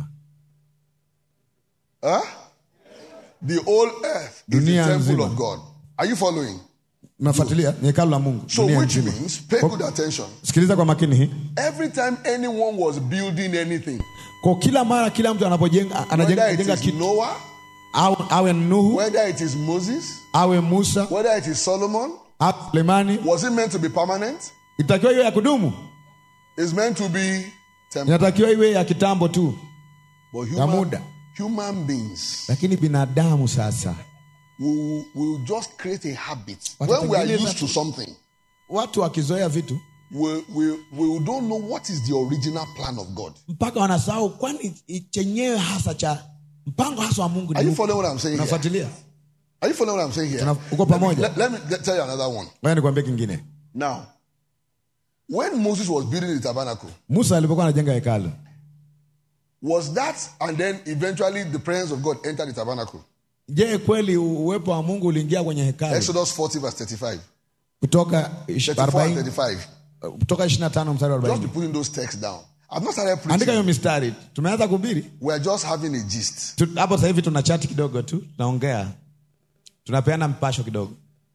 Huh? The whole earth is the Dunia temple nzima. of God. Are you following? nafuatilia ni hekalu la mungu So, dunia which nzima means, pay good attention. sikiliza kwa makini hii Every time anyone was building anything, kwa kila mara kila mtu anapojenga anajenga whether it anajenga is kitu Noah, awe, awe nuhu whether it is Moses, awe musa whether it is Solomon, awe sulemani was it meant to be permanent? itakiwa iwe ya kudumu It's meant to be temporary. inatakiwa iwe ya kitambo tu But ya human, muda human beings lakini binadamu sasa will, will just create a habit. Watatengeneza When we are used tu. to something, watu wakizoea vitu we, we, we don't know what is the original plan of God. mpaka wanasahau kwani i- chenyewe hasa cha mpango hasa wa mungu ni Are you upi? following what I'm saying here? unafuatilia Are you following what I'm saying here? Tuna- uko Let me, pamoja? let, let me get- tell you another one. ngoja nikwambie kingine Now, when Moses was building the tabernacle, musa alipokuwa anajenga hekalu was that and then eventually the presence of God entered the tabernacle? je kweli uwepo wa mungu uliingia kwenye hekalu Exodus 40, verse 35. kutoka ish- 34 and 40 35. kutoka 25 mstari wa Just 40 be putting those texts down. I've not started andika hiyo preaching. mistari tumeanza kuhubiri We're just having a gist. Tu- hapo sasa hivi tuna chati kidogo tu tunaongea tunapeana mpasho kidogo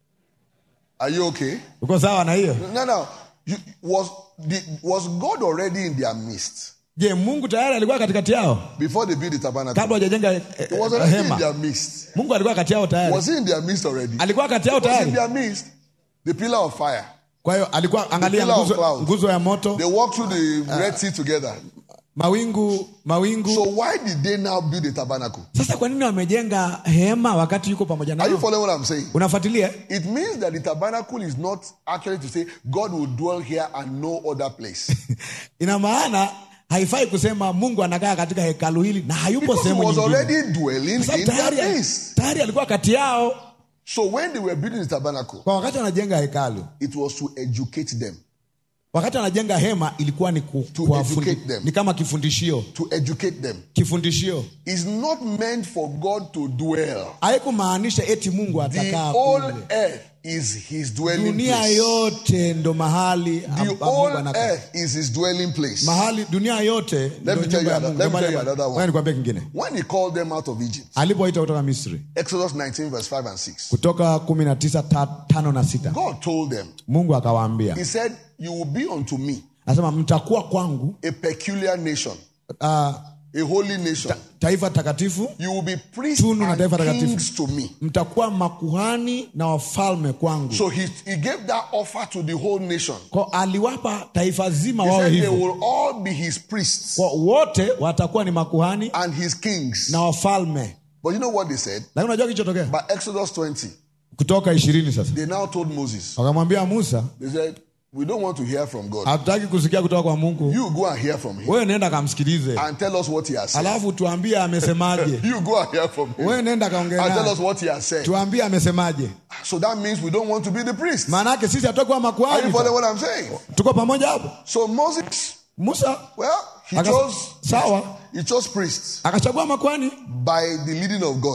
Are you okay? uko sawa na hiyo No, no. You, was, the, was God already in their midst je mungu tayari alikuwa katikati yao before they built the tabernacle? kabla hajajenga eh, He was eh, already in hema their midst. mungu alikuwa kati yao tayari Was he in their midst already? alikuwa kati yao was in tayari their midst. The pillar of fire. kwa hiyo alikuwa angalia pillar of nguzo, cloud. nguzo ya moto They walked through the Red Sea together. mawingu mawingu So why did they now build a tabernacle? sasa kwa nini wamejenga hema wakati yuko pamoja Are you nao following what I'm saying? unafuatilia It means that the tabernacle is not actually to say God will dwell here and no other place. ina maana haifai kusema mungu anakaa katika hekalu hili na hayupo Because he sehemu was nyingine already dwelling Kwa sababu in their tayari, midst. tayari alikuwa kati yao So when they were building the tabernacle, kwa wakati wanajenga hekalu it was to educate them. wakati anajenga hema ilikuwa ni, ku, To kuwafundi- educate them. ni kama kifundishio To educate them. kifundishio It's not meant for God to dwell. haikumaanisha eti mungu The atakaa whole kule earth is his dwelling dunia place. yote ndo mahali The ambapo Mungu whole anakaa. earth is his dwelling place. mahali dunia yote ndo me tell nyumba you ya another- Mungu. let me Ndio tell you maana- another one. Ngoja nikwambie kingine When he called them out of Egypt, alipoita kutoka misri Exodus 19, verse 5 and 6, kutoka kumi na tisa ta, tano na sita God told them, mungu akawaambia He said, You will be unto me anasema mtakuwa kwangu a peculiar nation, uh, a holy nation. taifa takatifu You will be priests Tunu na taifa and takatifu. kings to me. mtakuwa makuhani na wafalme kwangu So he, he gave that offer to the whole nation. kwa aliwapa taifa zima He wawe said they hivyo will all be his priests kwa wote watakuwa ni makuhani and his kings. na wafalme But you know what they said? lakini unajua kilichotokea By Exodus 20, kutoka ishirini sasa they now told Moses, wakamwambia musa They said, We don't want to hear from God. hatutaki kusikia kutoka kwa mungu You go and hear from him wewe nenda kamsikilize and tell us what he has said. alafu tuambie amesemaje You go and hear from him wewe nenda kaongea and tell naye us what he has said. tuambie amesemaje So that means we don't want to be the priests. maana yake sisi hatukuwa Are you makuhani following what I'm saying? tuko pamoja hapo So Moses, musa well, he Aka- chose sawa he chose priests akachagua makuhani by the leading of God.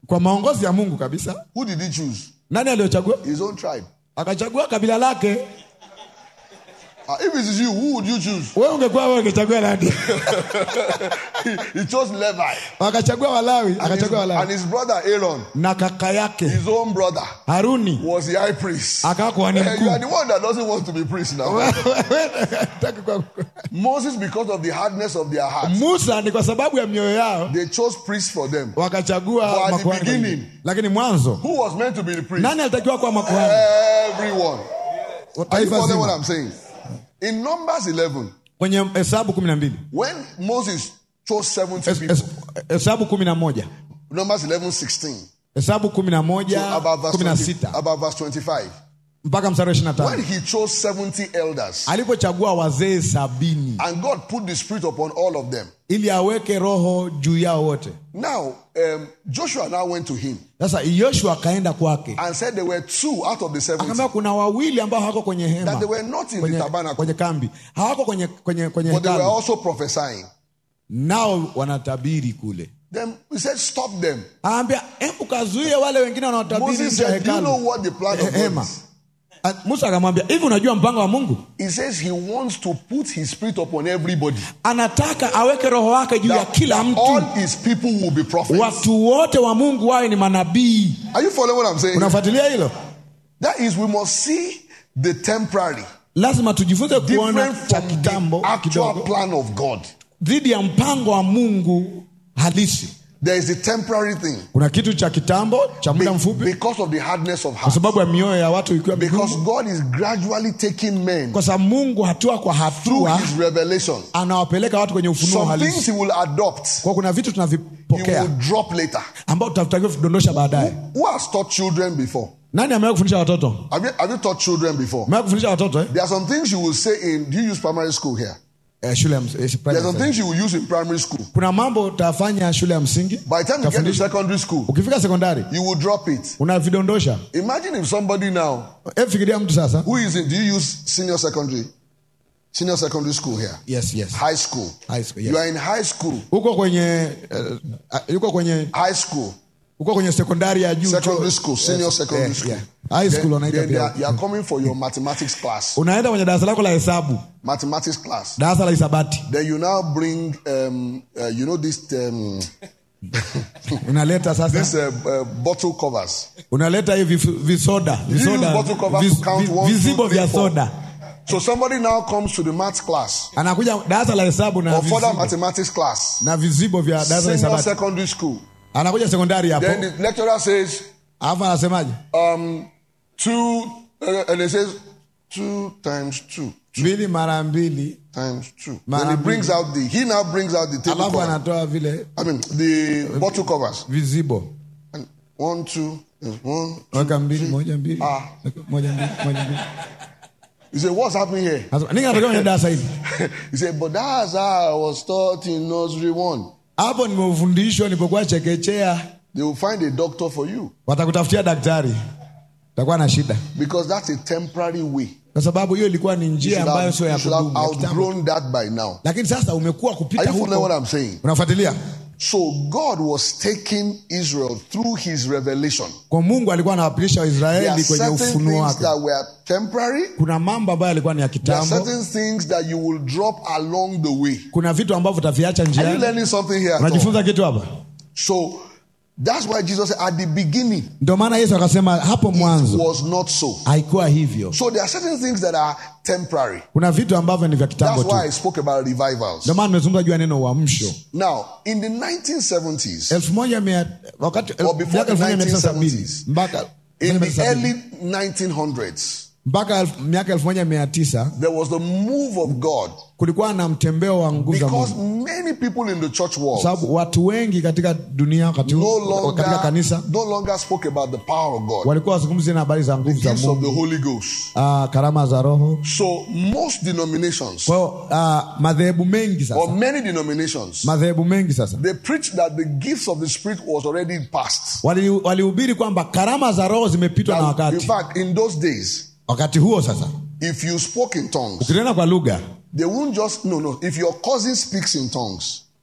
kwa maongozi ya mungu kabisa Who did he choose? nani aliyochagua His own tribe. akachagua kabila lake Uh, if it is you, who would you choose? wewe ungekuwa wewe ungechagua nani he chose Levi. akachagua walawi And his, akachagua and walawi his brother Aaron, na kaka yake his own brother, haruni was the high priest. akawa kuhani Eh, you mkuu are the one that doesn't want to be priest now. Hataki kuwa- Moses, because of the hardness of their hearts, musa ni kwa sababu ya mioyo yao they chose priests for them. wakachagua But at the makuhani kwa beginning- ajili. lakini mwanzo Who was meant to be the priest? nani alitakiwa kuwa makuhani Everyone. Are you taifa following what zima I'm saying? In Numbers 11, kwenye hesabu kumi na mbili when Moses chose 70 Es- people, es- hesabu kumi na moja Numbers 11, 16, hesabu kumi na so moja about verse, kumi na 20, sita about verse 25, mpaka mstari wa ishiri na when tano he chose 70 elders, alipochagua wazee sabini and God put the Spirit upon all of them. ili aweke roho juu yao wote Now, um, Joshua now went to him sasa yoshua akaenda kwake and said there were two out of the 70 akaambia kuna wawili ambao hawako kwenye hema that they were not in the kwenye, tabernacle, kwenye kambi hawako kwenye, kwenye, kwenye but they were hekalu also prophesying. nao wanatabiri kule Then he said, Stop them. aambia hebu kazuie wale wengine wanaotabiri Moses nje ya said, Do you hekalu know what the plan Eh, of God hema is? Ah, musa akamwambia hivi unajua mpango wa mungu He says he wants to put his spirit upon everybody. anataka aweke roho wake juu ya That, kila that mtu all his people will be prophets. watu wote wa mungu wawe ni manabii Are you following what I'm saying? unafuatilia hilo That is, we must see the temporary lazima tujifunze kuona different cha from the kitambo actual kidogo plan of God. dhidi ya mpango wa mungu halisi There is a temporary thing kuna kitu cha kitambo cha muda be- mfupi because of the hardness of kwa heart. sababu ya mioyo ya watu ikiwa Because migumu God is gradually taking men kwa sababu mungu hatua kwa through hatua his revelation. anawapeleka watu kwenye ufunuo Some things halisi he will adopt, kwa kuna vitu he tunavipokea will drop later. ambao tutatakiwa kudondosha baadaye Who has taught children before? nani amewahi kufundisha watoto Have you, have you taught children before? amewahi kufundisha watoto eh? There are some things you will say in, do you use primary school here? Eh, shule ya ms- eh, There are primary some school. things you will use in primary school. kuna mambo utafanya shule ya msingi By the time you get to utafundisha. secondary school, ukifika sekondari you will drop it. unavidondosha Imagine if somebody now Eh, fikiria mtu sasa who is in, do you use senior secondary? Senior secondary school here. yes, yes. High school. High school, yes. You are in high school. uko kwenye uh, yuko kwenye High school. uko kwenye sekondari ya juu Secondary tu- school. Senior Yes, secondary eh, school. yeah. high school Then, wanaita then they pia are, you are coming for your mathematics class. unaenda kwenye darasa lako la hesabu Mathematics class. darasa la hisabati Then you now bring, um, uh, you know, this, um, unaleta sasa this uh, uh, bottle covers. unaleta hivi visoda You use visoda bottle covers vis- to count vi- one, two, vizibo three, vya four. soda So somebody now comes to the maths class anakuja darasa la hesabu na or further vizibo, mathematics class, na vizibo vya darasa la senior hisabati secondary school. anakuja sekondari hapo Then the lecturer says, alafu anasemaje um, two, uh, and it says two times two, mbili mara mbili times two. Mara then he mbili. brings out the, he now brings out the table alafu cover. anatoa vile I mean, the bottle covers. vizibo And one, two, is one. weka mbili moja mbili Ah. weka moja mbili moja mbili He said, what's happening here? Anasema, nini anatokea kwenye darasa hili he said, but that's how I was taught in nursery one. hapo nimefundishwa nilipokuwa chekechea They will find a doctor for you watakutafutia daktari utakuwa na shida because that's a temporary way. kwa sababu hiyo ilikuwa ni You njia should ambayo have, sio ya you should have kudumu ya kitambo. outgrown that by now. lakini sasa umekuwa Are kupita you following what huko I'm saying? unafuatilia So God was taking Israel through his revelation. kwa mungu alikuwa anawapilisha There are waisraeli kwenye certain ufunuo things wake that were temporary. kuna mambo ambayo yalikuwa ni ya There are kitambo certain things that you will drop along the way. kuna vitu ambavyo utaviacha Are you njiani learning something here? at all? unajifunza kitu hapa So that's why Jesus said at the beginning ndio maana yesu akasema hapo it mwanzo was not so. haikuwa hivyo So there are certain things that are temporary. kuna vitu ambavyo ni vya kitambo That's tu why I spoke about revivals. ndio maana nimezungumza juu ya neno uamsho Now, in the 1970s, elfu moja mia wakati Or before miaka elfu moja mia tisa the sabini 1970s. mpaka in the 1970. early 1900s, mpaka elfu- miaka elfu moja mia tisa there was the move of God kulikuwa na mtembeo wa nguvu za because Mungu many people in the church Kwa world sababu watu wengi katika dunia wakati no huu katika longer, kanisa no longer spoke about the power of God, walikuwa wazungumzi na habari za nguvu za gifts of the Mungu Holy Ghost. ah, karama za Roho. So most denominations, Kwa hiyo ah, madhehebu mengi or sasa, many denominations, madhehebu mengi sasa they preached that the gifts of the Spirit was already past. wali- walihubiri kwamba karama za Roho zimepitwa na Now, in wakati. fact, in those days, Wakati huo sasa, if you spoke in tongues, ukinena kwa lugha they won't just no no. If your cousin speaks in tongues,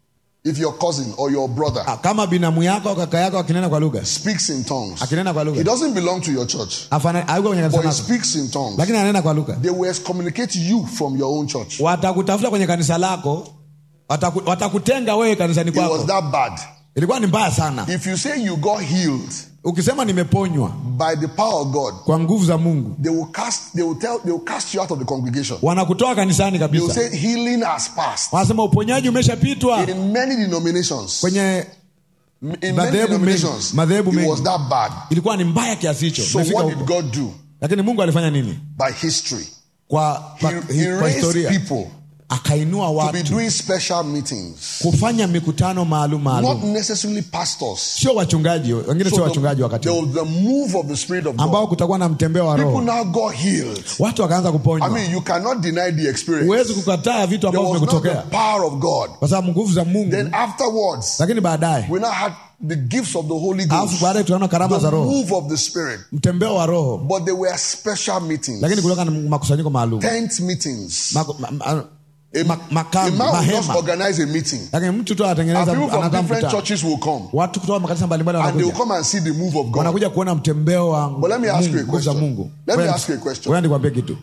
If your cousin or your brother Ah, kama binamu yako au kaka yako akinena kwa lugha speaks in tongues, akinena kwa he lugha doesn't belong to your church, afana- hayuko kwenye kanisa but he lako speaks in tongues. lakini ananena kwa lugha They will excommunicate you from your own church. watakutafuta kwenye kanisa lako wataku, watakutenga wewe kanisani It was kwako that bad. ilikuwa ni mbaya sana If you say you got healed ukisema nimeponywa by the power of God, kwa nguvu za mungu they will cast they will tell they will cast you out of the congregation. wanakutoa kanisani They will kabisa say healing has passed. wanasema uponyaji umeshapitwa In many denominations, kwenye in many madhehebu denominations, mengi- madhehebu it mengi. was that bad. ilikuwa ni mbaya kiasi hicho So Imefika what huko. did God do? lakini mungu alifanya nini By history, kwa, kwa, He, he kwa raised historia people akainua to be watu doing special meetings, kufanya mikutano maalum not maalum necessarily pastors. sio wachungaji wengine So sio the, wachungaji wakati there huo, was the move of the Spirit of ambao God. kutakuwa na mtembeo wa People roho now got healed. watu wakaanza I kuponywa mean, you cannot deny the experience. huwezi kukataa vitu There ambavyo was not the vimekutokea power of God. kwa sababu nguvu za mungu Then afterwards, lakini baadaye we now had the gifts of the Holy alafu Ghost, baadaye tunaona karama za the roho move of the Spirit. mtembeo wa roho But they were special meetings, lakini kulikuwa na makusanyiko maalum tent meetings. Maku- ma- ma- A, ma- a makambi, man will just mahema organize a meeting, lakini mtu tu and anatengeneza people from anaandaa different mkutano churches will come, watu kutoka makanisa mbalimbali and they will wanakuja come and see the move of God. wanakuja kuona mtembeo wa But let me ask you a Mungu, nguvu za question. mungu Let me Ngoja- ask you a question. ngoja nikwambie kitu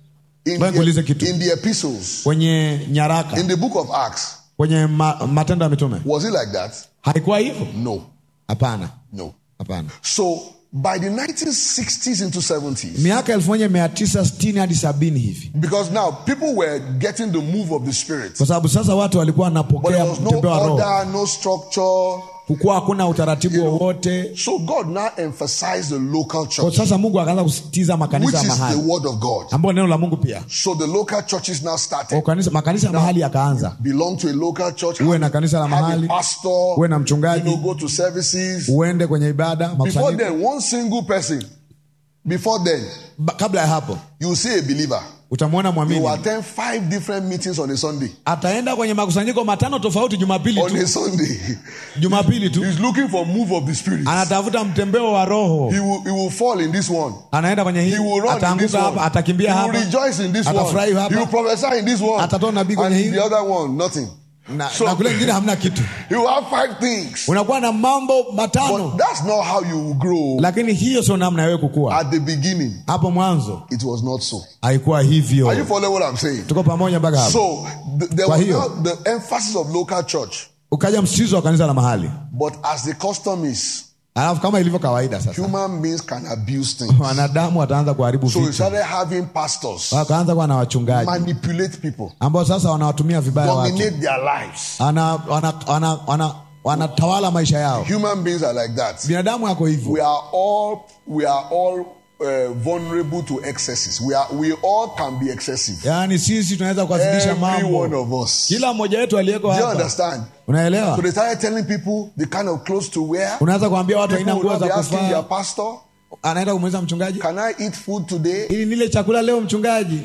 In Ngoja nikuulize kitu. the, in the epistles, kwenye nyaraka in the book of Acts, kwenye ma, matendo ya mitume was it like that? haikuwa hivyo No, hapana no. hapana So by the 1960s into 70s, miaka elfu moja mia tisa sitini hadi sabini hivi because now people were getting the move of the Spirit, kwa sababu sasa watu walikuwa but there wanapokea was no mtembeo wa roho order, no structure. kukuwa hakuna utaratibu wowote So God now emphasized the local kwa church, sasa mungu akaanza kusitiza which makanisa ya is the mahali word of God. ambayo neno la mungu pia So the local churches now Kwa started. kanisa, makanisa ya mahali yakaanza Belong to a local church. uwe na kanisa la Have a mahali pastor. uwe na You mchungaji know, go to services. uende kwenye ibada Before makusanyiko then, one single person. Before then, Ba- kabla ya hapo you see a believer. utamwona You mwamini attend five different meetings on a Sunday. ataenda kwenye makusanyiko matano tofauti jumapili On tu a Sunday, jumapili tu he's looking for move of the spirit. anatafuta mtembeo wa roho He will, he will fall in this one. anaenda kwenye hii He will run in this ataanguka one. hapa atakimbia he will hapa rejoice in this one. Atafurahi hapa. He will prophesy in this one. Atatoa nabii kwenye and hii. the other one, nothing. na, So- na kule ingine hamna kitu He will have five things. unakuwa na mambo matano But that's not how you will grow. lakini hiyo sio namna ya wewe kukua At the beginning, hapo mwanzo it was not so. haikuwa Are you hivyo following what I'm saying? tuko pamoja mpaka hapo So th- there Kwa was hiyo- now the emphasis of local church. ukaja msitizo wa kanisa la mahali But as the custom is, alafu kama ilivyo kawaida sasa human beings can abuse things. wanadamu wataanza kuharibu So we vitu started having pastors wakaanza kuwa na wachungaji manipulate people, ambao sasa wanawatumia vibaya watu dominate their lives. Ana- wana- wana- wana- wanatawala maisha yao Human beings are like that. binadamu yako hivyo We are all we are all uh, vulnerable to excesses. We are we all can be excessive. yaani sisi tunaweza kuwazidisha Every one mambo of us. kila mmoja wetu aliyeko Do you hapa understand? unaelewa So they started telling people the kind of clothes to wear. unaweza kuambia watu aina People will nguo not za be asking their kuvaa pastor, anaenda kumuuliza mchungaji "Can I eat food today?" ili nile chakula leo mchungaji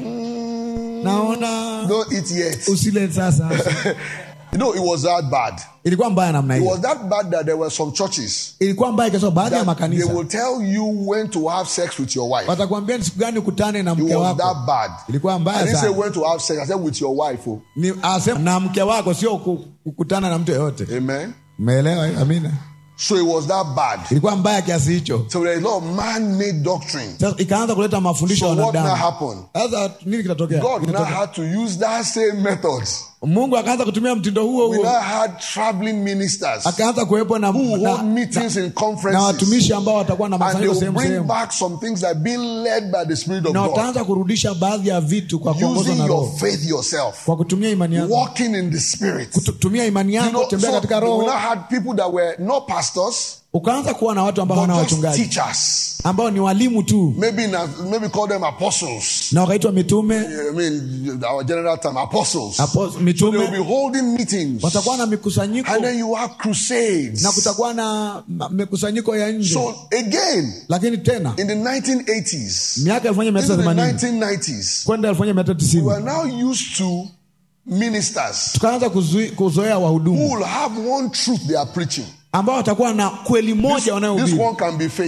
naona Don't eat yet. usile sasa You know, it was that bad. ilikuwa mbaya namna It hiyo was that bad that there were some churches ilikuwa mbaya kiasi kwamba baadhi ya that they makanisa will tell you when to have sex with your wife. watakwambia ni siku gani ukutane na It mke was that wako bad. ilikuwa I mbaya didn't say sana when to have sex. I said with your wife. Oh. ni asema na mke wako sio ku- kukutana na mtu yoyote Amen. umeelewa hiyo? amina So it was that bad. ilikuwa mbaya kiasi hicho So there is a lot of man-made doctrine. sasa ikaanza kuleta mafundisho So ya what now wanadamu happened? sasa nini kitatokea God now Kitatokea. had to use that same methods. mungu akaanza kutumia mtindo huo We huo now had traveling ministers akaanza kuwepo na, who na, hold meetings in na conferences. watumishi ambao watakuwa na And they makusanyiko will sehemu bring sehemu back some things that are being led by the Spirit of na God. wataanza kurudisha baadhi ya vitu kwa kuongozwa Using na your roho faith yourself. kwa kutumia imani yako Walking in the Spirit. kutumia imani You yako know, tembea so katika we roho now had people that were not pastors, ukaanza kuwa na watu ambao hawana but just wachungaji teachers. ambao ni walimu tu Maybe na, maybe call them apostles. na wakaitwa mitume I mean, our general term, apostles. Apo- They will be mitume holding meetings. watakuwa na mikusanyiko And then you have crusades. na kutakuwa na ma- mikusanyiko ya nje So again, lakini tena in the 1980s, miaka elfu moja mia into tisa the themanini 1990s, kwenda elfu moja mia tisa we tisini are now used to ministers tukaanza kuzui- kuzoea who wahudumu will have one truth they are preaching. ambao watakuwa na kweli moja This wanayohubiri one can be faith.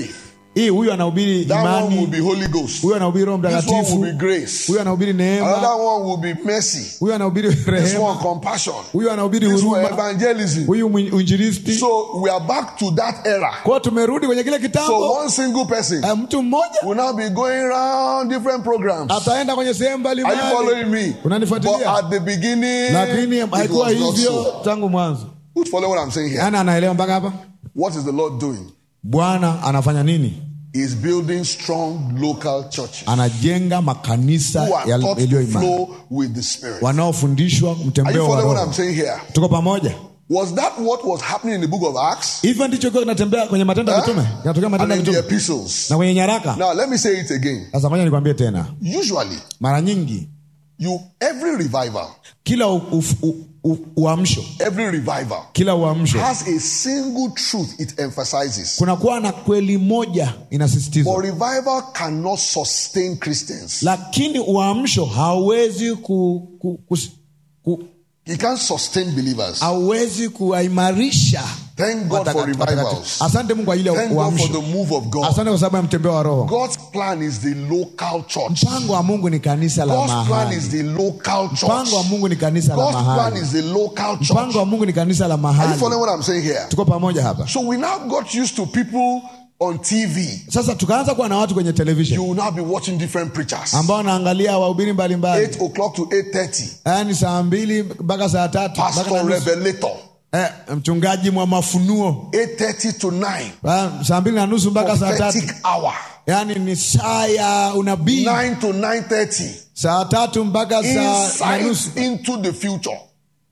hii huyu anahubiri That one will imani be Holy Ghost. huyu anahubiri roho This one mtakatifu will be grace. huyu anahubiri neema Another one will be mercy. huyu anahubiri This rehema one compassion. huyu anahubiri This one huruma evangelism. huyu mwin- uinjilisti So we are back to that era. kwao tumerudi kwenye kile So kitambo one single person Eh, mtu mmoja will now be going around different programs. ataenda kwenye sehemu Are you mbalimbali following me? But unanifuatilia at the beginning, lakini it haikuwa was not hivyo so. tangu mwanzo Who's following what I'm saying here? yani anaelewa mpaka hapa What is the Lord doing? bwana anafanya nini He's building strong local churches anajenga makanisa who are ya- taught yaliyo to imara flow with the Spirit. wanaofundishwa Are you mtembeo wa following what I'm roho saying here? tuko pamoja Was that what was happening in the book of Acts hivyo ndicho kiwa kinatembea kwenye matendo ya Huh? mitume kinatokea and matendo ya in the mitume epistles? na kwenye nyaraka Now, let me say it again. sasa moja nikwambie tena Usually, mara nyingi you every revival, kila u- u- u- u- uamsho every revival kila uamsho has a single truth it emphasizes. kunakuwa na kweli moja inasisitizwa But revival cannot sustain Christians. lakini uamsho hauwezi ku, ku, ku, ku, It can't sustain believers. hauwezi kuwaimarisha Thank God for watakatifu. revivals. asante mungu kwa ajili ya Thank God for uamsho the move of God. asante kwa sababu ya mtembeo wa roho God's plan is the local church. mpango wa mungu ni kanisa la God's plan mahali is the local church. mpango wa mungu ni kanisa la God's plan mahali is the local church. mpango wa mungu ni kanisa la Are you mahali following what I'm saying here? tuko pamoja hapa So we now got used to people on TV. sasa tukaanza kuwa na watu kwenye You television will now be watching different preachers. ambao wanaangalia wahubiri mbalimbali 8 o'clock to 8.30. yaani saa mbili mpaka saa tatu mpaka na Pastor nusu. Revelator. eh, mchungaji mwa mafunuo 8.30 to 9. Ah, saa mbili na nusu mpaka saa tatu Prophetic hour. yaani ni saa ya unabii 9 to 9.30. saa tatu mpaka saa na nusu Insight into the future.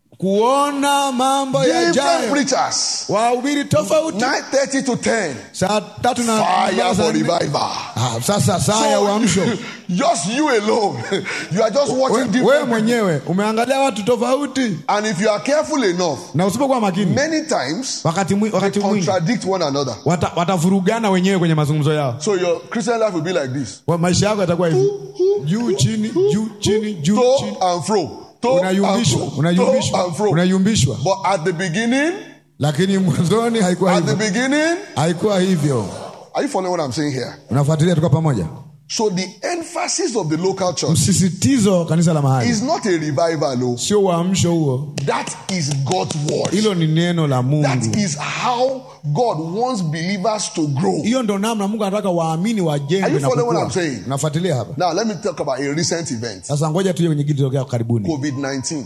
kuona mambo Different yajayo preachers. wahubiri tofauti 9.30 to 10. saa tatu na Fire mpaka saa for nne. revival. Ah, sasa saa ya uamsho just you alone. You are just watching We- wewe different mwenyewe umeangalia watu tofauti And if you are careful enough, na usipokuwa makini many times wakati, mwi, wakati mwingi contradict one another. wata- watavurugana wenyewe kwenye mazungumzo yao So your Christian life will be like this. Wa- maisha yako yatakuwa hivi juu chini juu chini juu To chini and fro. To and unayumbishwa fro. To unayumbishwa and fro. unayumbishwa But at the beginning, lakini mwanzoni haikuwa at the hivyo beginning, haikuwa hivyo are you following what I'm saying here? unafuatilia tuko pamoja So the emphasis of the local church msisitizo wa kanisa la mahali is not a revival. oh. sio uamsho huo That is God's word. hilo ni neno la That mungu is how God wants believers to grow. hiyo ndo namna mungu anataka waamini Are wajengwe you na following what I'm kukua saying? unafuatilia hapa Now let me talk about a recent event. sasa ngoja tuje kwenye kitu tokea karibuni COVID-19.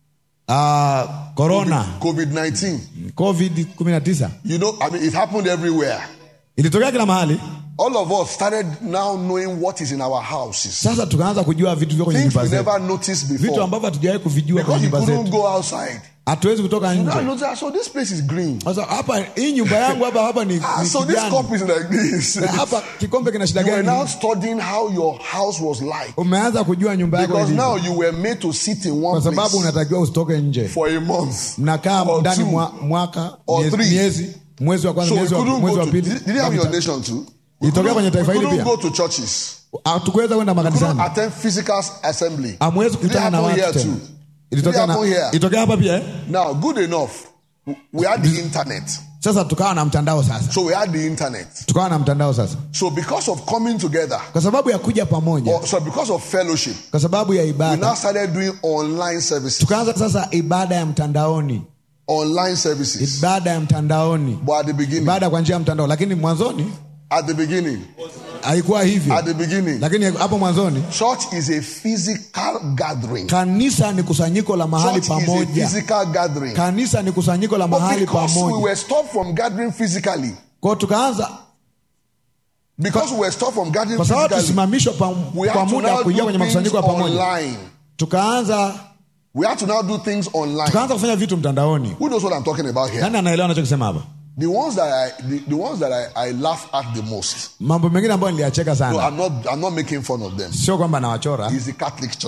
Ah, corona COVID-19. covid 19 You know, I mean, it happened everywhere. ilitokea kila mahali All of us started now knowing what is in our houses. sasa tukaanza kujua vitu vya kwenye Things nyumba we zetu never noticed vitu before. ambavyo hatujawahi kuvijua kwenye Because you nyumba couldn't zetu go outside. hatuwezi kutoka Now nje notice, so this place is green. sasa hapa hii nyumba yangu hapa hapa ni, Ah, ni so this kijani cup is like this. Na hapa kikombe kina shida You were now gani studying how your house was like. umeanza kujua nyumba yako Because ilivyo. now you were made to sit in kwa one sababu place unatakiwa usitoke nje for a month. mnakaa Or ndani two. mwa, mwaka Or miezi, three. miezi mwezi wa kwanza So we mwezi wa, couldn't mwezi go wa to. pili Did, did you have your nation too? We Ilitokea kwenye couldn't, taifa we hili couldn't pia. go to churches. hatukuweza kwenda We couldn't makanisani attend physical assembly. amwezi Did it kukutana na happen watu here tena too? ilitokea Did it happen na- here? ilitokea hapa pia eh? Now, good enough. We had the internet. sasa tukawa na mtandao sasa So we had the internet. tukawa na mtandao sasa So because of coming together, kwa sababu ya kuja pamoja or so because of fellowship, kwa sababu ya we now ibada started doing online services. tukaanza sasa ibada ya mtandaoni Online services. ibada ya mtandaoni But at the beginning, ibada kwa njia ya mtandao lakini mwanzoni at the beginning, haikuwa hivyo at the beginning, lakini hapo mwanzoni church is a physical gathering. kanisa ni kusanyiko la mahali Church is a pamoja physical gathering. kanisa ni kusanyiko la But mahali because we pamoja were stopped from gathering physically, kwao tukaanza because we were stopped from gathering kwa sababu physically, tusimamishwa pa, we kwa had to muda now kuingia do kwenye things makusanyiko ya pamoja online. tukaanza We had to now do things online. tukaanza kufanya vitu mtandaoni Who knows what I'm talking about here? nani anaelewa anachokisema hapa The ones that I, the, the ones that I, I laugh at the most. mambo mengine ambayo niliyacheka No, sana I'm not. I'm not making fun of them. sio kwamba nawachora Is the Catholic Church.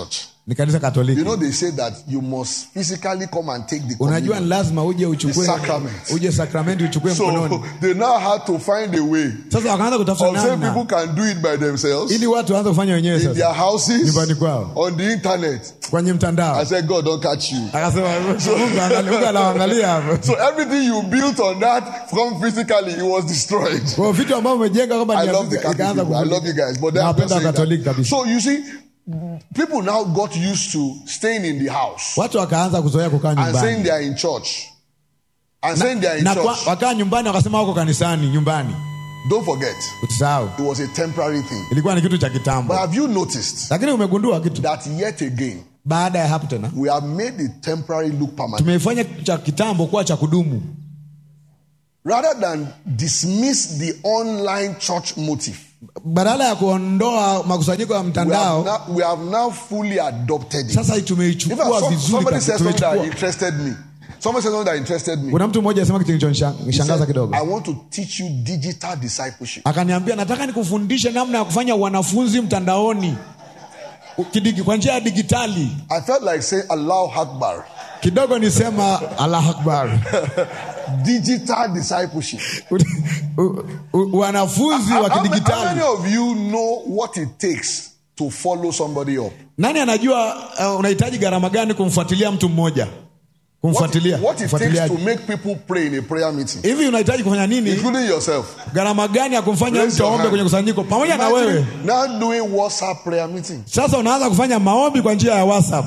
ni kanisa You katoliki know, they say that you must physically come and take the unajua communion. ni lazima uje uchukue The sacrament. uje sakramenti uchukue mkononi So they now had to find a way sasa wakaanza kutafuta of saying people namna can do it by themselves ili watu waanze kufanya wenyewe in their sasa houses, nyumbani kwao on the internet. kwenye I mtandao said, God, don't catch you. akasema Mungu angalia- Mungu anaangalia hapo So everything you built on that from physically, it was destroyed. kwa hiyo vitu ambavyo umejenga kwamba I ni love the Afrika, Catholic ikaanza people. I kuvuja. love you guys. But then I'm Nawapenda just saying Wakatoliki that. kabisa So you see, people now got used to staying in the house watu wakaanza kuzoea kukaa and saying nyumbani they are in church. And saying they are in na kwa- church. wakaa nyumbani wakasema wako kanisani nyumbani Don't forget, usisahau it was a temporary thing. ilikuwa ni kitu cha But kitambo have you noticed lakini umegundua kitu that yet again, baada ya hapo tena we have made the temporary look permanent? tumeifanya cha kitambo kuwa cha kudumu Rather than dismiss the online church motive, badala ya kuondoa makusanyiko ya we have mtandao now, we have now fully adopted it. sasa hii In fact, tumeichukua some- vizuri somebody kabisa, said something that tumeichukua interested me. Somebody said something that interested me. kuna mtu mmoja asema kitu He kilichonishangaza said, kidogo I want to teach you digital discipleship. akaniambia nataka nikufundishe namna ya kufanya wanafunzi mtandaoni Kidigi- kwa njia ya digitali I felt like saying Allahu Akbar. kidogo nisema allah akbar Digital discipleship. U- u- wanafunzi How, wa how many- how many kidigitali of you know what it takes to follow somebody up? nani anajua uh, unahitaji gharama gani kumfuatilia mtu mmoja What, kumfuatilia what it takes mfuatiliaji. to make people pray in a prayer meeting, hivi unahitaji kufanya nini including yourself. gharama gani ya kumfanya Raise mtu your aombe hand. kwenye kusanyiko pamoja na Imagine wewe now doing WhatsApp prayer meeting. sasa unaanza kufanya maombi kwa njia ya whatsapp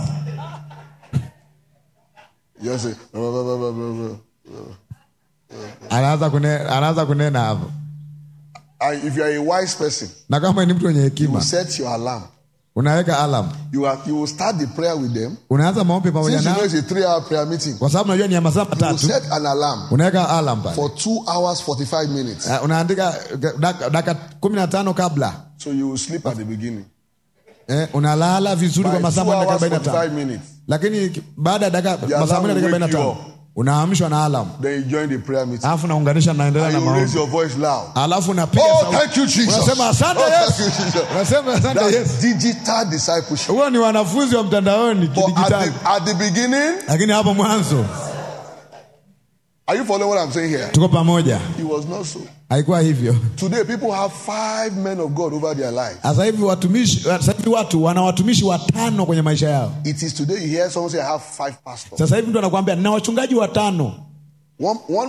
You say, blah, blah, blah, blah, blah, blah. anaanza kunena, anaanza kunena hapo and if you are a wise person, na kama ni mtu mwenye you hekima set your alarm. unaweka alam You are you will start the prayer with them. unaanza maombi pamoja Since you know nao it's a three-hour prayer meeting, kwa sababu najua ni ya masaa you matatu set an alarm unaweka alam pale for two hours forty-five minutes. Uh, unaandika dak- dakika kumi na tano kabla So you will sleep at the beginning. eh, unalala vizuri By kwa two masaa manne hours arobaini na tano forty-five minutes, lakini ki- baada ya dakika The masaa alarm manne dakika will arobaini na wake you tano unaamshwa na alam then you join the prayer meeting. alafu unaunganisha naendelea And na you raise maombi your voice loud. alafu unapiga Oh, sauti. thank you, Jesus. unasema asante Oh, Yesu thank you, Jesus. unasema asante That's Yesu digital discipleship. huo ni wanafunzi wa mtandaoni But at kidigitali the, at the beginning, lakini hapo mwanzo are you following what I'm saying here? tuko pamoja It was not so. haikuwa hivyo Today, people have five men of God over their life. sasa hivi watumishi sasa hivi watu wana watumishi watano kwenye maisha yao It is today you hear someone say, I have five pastors. sasa hivi mtu anakuambia na wachungaji watano One, one,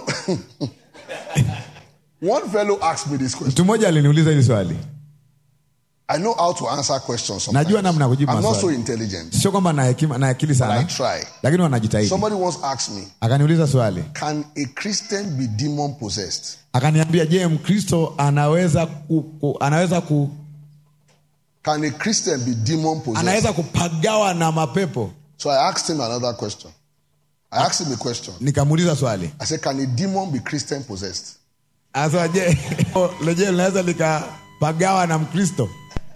one fellow asked me this question. mtu mmoja aliniuliza hili swali I know how to answer questions sometimes. Najua namna ya kujibu I'm not so maswali. intelligent. sio kwamba na hekima na akili I sana try. lakini wanajitahidi Somebody once asked me, akaniuliza swali Can a Christian be demon possessed? akaniambia je mkristo anaweza ku, ku, anaweza ku, Can a Christian be demon possessed? anaweza kupagawa na mapepo So I asked him another question. I asked him a question. nikamuuliza swali I said, Can a demon be Christian possessed? Asa je leje linaweza likapagawa na mkristo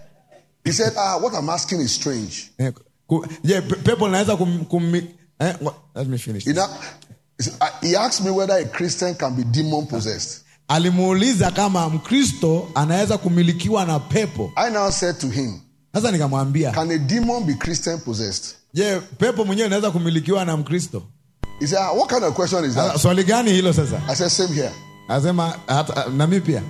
He said, Ah, what I'm asking is strange. Eh, ku- je pe- pepo linaweza kum, kum, eh, what- let me finish He, now, he said, uh, he asked me whether a Christian can be demon possessed. alimuuliza kama mkristo anaweza kumilikiwa na pepo I now said to him, sasa nikamwambia Can a demon be Christian possessed? je pepo mwenyewe inaweza kumilikiwa na mkristo He said, ah, What kind of question is Sasa, that? swali gani hilo sasa I said, Same here. anasema hata nami pia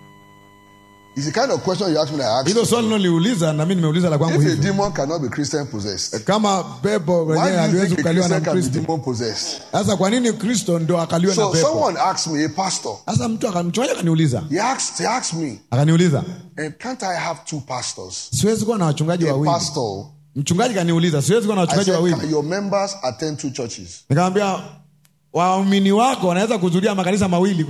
It's the kind of question you asked me that I asked. hilo swali niloliuliza na mimi nimeuliza la kwangu If a hivyo demon cannot be Christian possessed, kama pepo why wenyewe do you haliwezi think a kukaliwa na Christian can be mkristo demon possessed? sasa kwa nini kristo ndo akaliwe na So pepo someone asked me, a pastor, sasa mtu aka- mchungaji akaniuliza he asked, he asked me, akaniuliza and can't I have two pastors? siwezi kuwa na wachungaji A wawili pastor. mchungaji kaniuliza siwezi kuwa na I wachungaji said, wawili can your members attend two churches? nikamwambia waumini wako wanaweza kuhudhuria makanisa mawili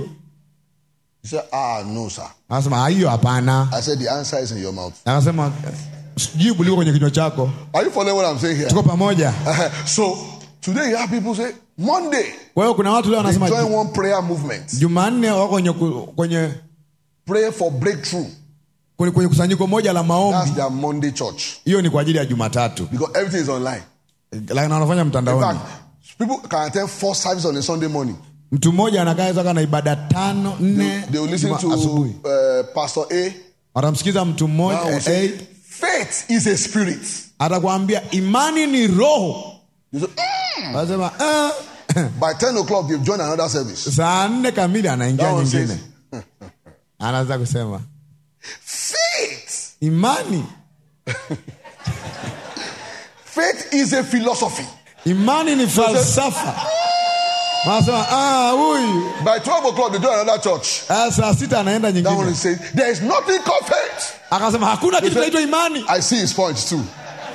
He said, ah, no, sir. akasema "Ah, hiyo hapana I said, the answer is in your mouth. akasema jibu liko kwenye kinywa chako Are you following what I'm saying here? tuko pamoja so today you have people say, Monday, kwa hiyo kuna watu leo they wanasema join one prayer movement. jumanne wako kwenye, ku- kwenye, Pray for breakthrough. kwenye, kwenye kusanyiko moja la That's maombi their Monday church. hiyo ni kwa ajili ya jumatatu Because everything is online. lakini wanafanya In mtandaoni fact, people can attend four services on a Sunday morning. mtu mmoja anakaa zaka na ibada tano nne They will listen juma- to asubuhi uh, Pastor A. watamsikiza mtu Now mmoja we eh, say, eh, faith is a spirit. atakwambia imani ni roho You say, "Mm." anasema eh. By 10 o'clock, you've joined another service. saa nne kamili anaingia That one nyingine says, anaanza kusema faith. imani Faith is a philosophy. imani ni falsafa anasema "Ah, huyu By 12 o'clock, they join another church. Ah, saa sita anaenda That one nyingine is saying, there is nothing called faith. akasema hakuna kitu kinaitwa imani I see his points too.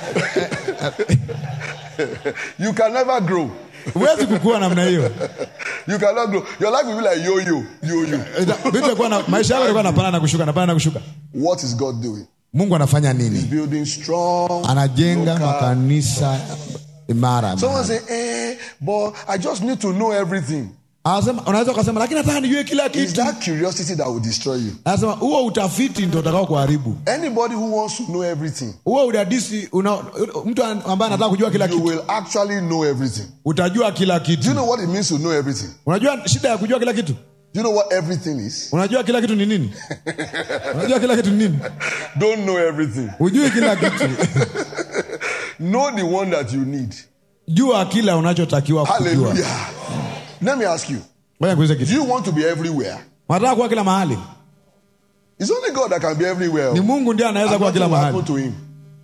you can never grow. huwezi kukua namna hiyo You cannot grow. Your life will be like yo yo, yo yo. Ita- vitu vitakuwa na- maisha yako yatakuwa napanda na kushuka napanda na kushuka What is God doing? mungu anafanya nini Building strong. anajenga local- makanisa imara Someone say, eh, but I just need to know everything. anasema unaweza ukasema lakini nataka nijue kila It's kitu that curiosity that will destroy you. anasema huo utafiti ndio utakao kuharibu Anybody who wants to know everything, huo udadisi una, mtu an- ambaye anataka kujua kila you kitu will actually know everything. utajua kila Do you kitu know what it means to know everything? unajua shida ya kujua kila kitu Do you know what everything is? unajua kila kitu ni nini unajua kila kitu ni nini Don't know everything. hujui kila kitu Know the one that you need. jua kila unachotakiwa kujua Hallelujah. Let me ask you ngoja kuulize do kitu you want to be everywhere? unataka kuwa kila mahali It's only God that can be everywhere. ni mungu ndiye anaweza And kuwa kila nothing will happen mahali to him.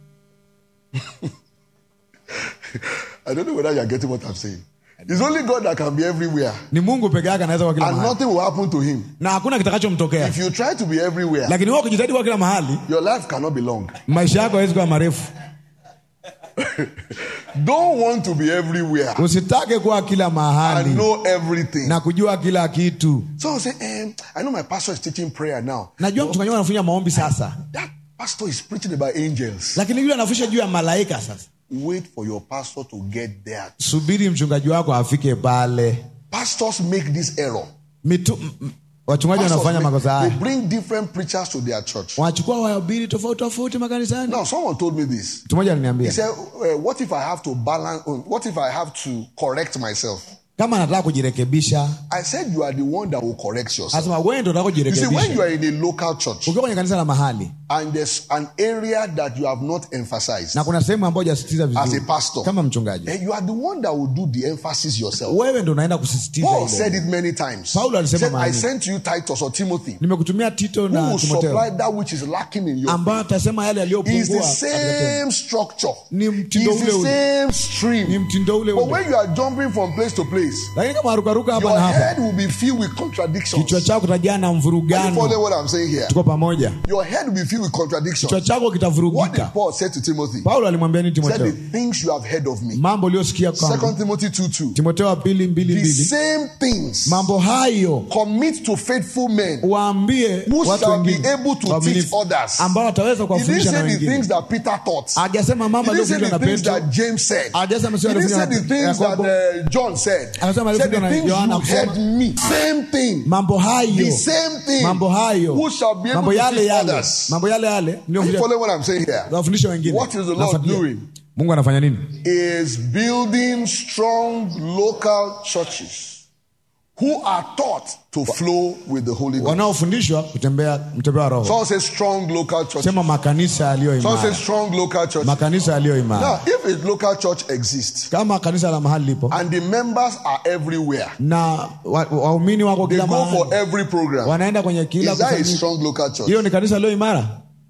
I don't know whether you're getting what I'm saying. It's only God that can be everywhere. ni mungu peke yake anaweza kuwa kila And mahali nothing will happen to him. na hakuna kitakachomtokea If you try to be everywhere, lakini wewe ukijitahidi kuwa kila mahali your life cannot be long. maisha yako hawezi kuwa marefu Don't want to be everywhere usitake kuwa kila and mahali know everything. na kujua kila kitu Someone say, eh, I know my pastor is teaching prayer now. najua mchungaji wangu anafanya maombi sasa That pastor is preaching about angels. lakini yule anafundisha juu ya malaika sasa Wait for your pastor to get there. subiri mchungaji wako afike pale Pastors make this error. Mitu, m- m- wachungaji Pastors wanafanya make- makosa they haya bring different preachers to their church. wanachukua wahubiri tofauti tofauti makanisani Now, someone told me this. mtu mmoja He aliniambia said, uh, What if I have to balance? uh, What if I have to correct myself? kama anataka kujirekebisha I said, You are the one that will correct yourself. anasema wewe ndo unataka You see, when you kujirekebisha are in a local church ukiwa kwenye kanisa la mahali and there's an area that you have not emphasized na kuna sehemu ambayo hujasisitiza as a vizuri pastor, kama mchungaji then you are the one that will do the emphasis yourself. wewe ndo unaenda kusisitiza Paul ile. said it many times. Paulo He alisema said, mara I nyingi. sent you Titus or Timothy, nimekutumia tito who na will timoteo supply that which is lacking in your ambayo atasema yale It's the yaliyopungua same structure. Ni It's mtindo ule the ule. same stream. ni mtindo ule But ule when you are jumping from place to place, lakini kama harukaruka hapa your na hapa head will be filled with contradictions. kichwa chako kitajaa na Are you following mvurugano what I'm saying here? tuko pamoja Your head will be filled with contradictions. kichwa chako What did kitavurugika Paul say to Timothy? paulo alimwambia nini He said, timoteo The things you have heard of me. mambo uliyosikia kwangu Second Timothy 2 2. timoteo wa pili mbili The mbili same things mambo hayo commit to faithful men waambie who watu shall be wengine able to teach waaminifu, others. ambao wataweza He didn't kuwafundisha na say the wengine things that Peter taught. hajasema mambo He didn't say aliyofundishwa the na things petro that James said. hajasema He sio didn't say aliyofundishwa the na things that Yakobo. uh, John said. Anasema He said the aliyofundishwa na things you Yohana heard kusema. me. Same thing. mambo The hayo same thing. mambo hayo Who shall be able mambo to yale teach yale others. mambo yale yale Are you ndio following what I'm saying here? wafundisha wengine What is the Lord Nafuatilia. doing? mungu anafanya nini Is building strong local churches who are taught to flow with the Holy Ghost. wanaofundishwa kutembea mtembea wa roho Someone says strong local churches. sema makanisa yaliyo Someone imara says strong local churches. makanisa yaliyo imara Now, if a local church exists kama kanisa la mahali lipo and the members are everywhere, na wa- waumini wako they kila go for mahali every program. wanaenda kwenye kila Is that a kusanyiko. strong local church? hiyo ni kanisa lililo imara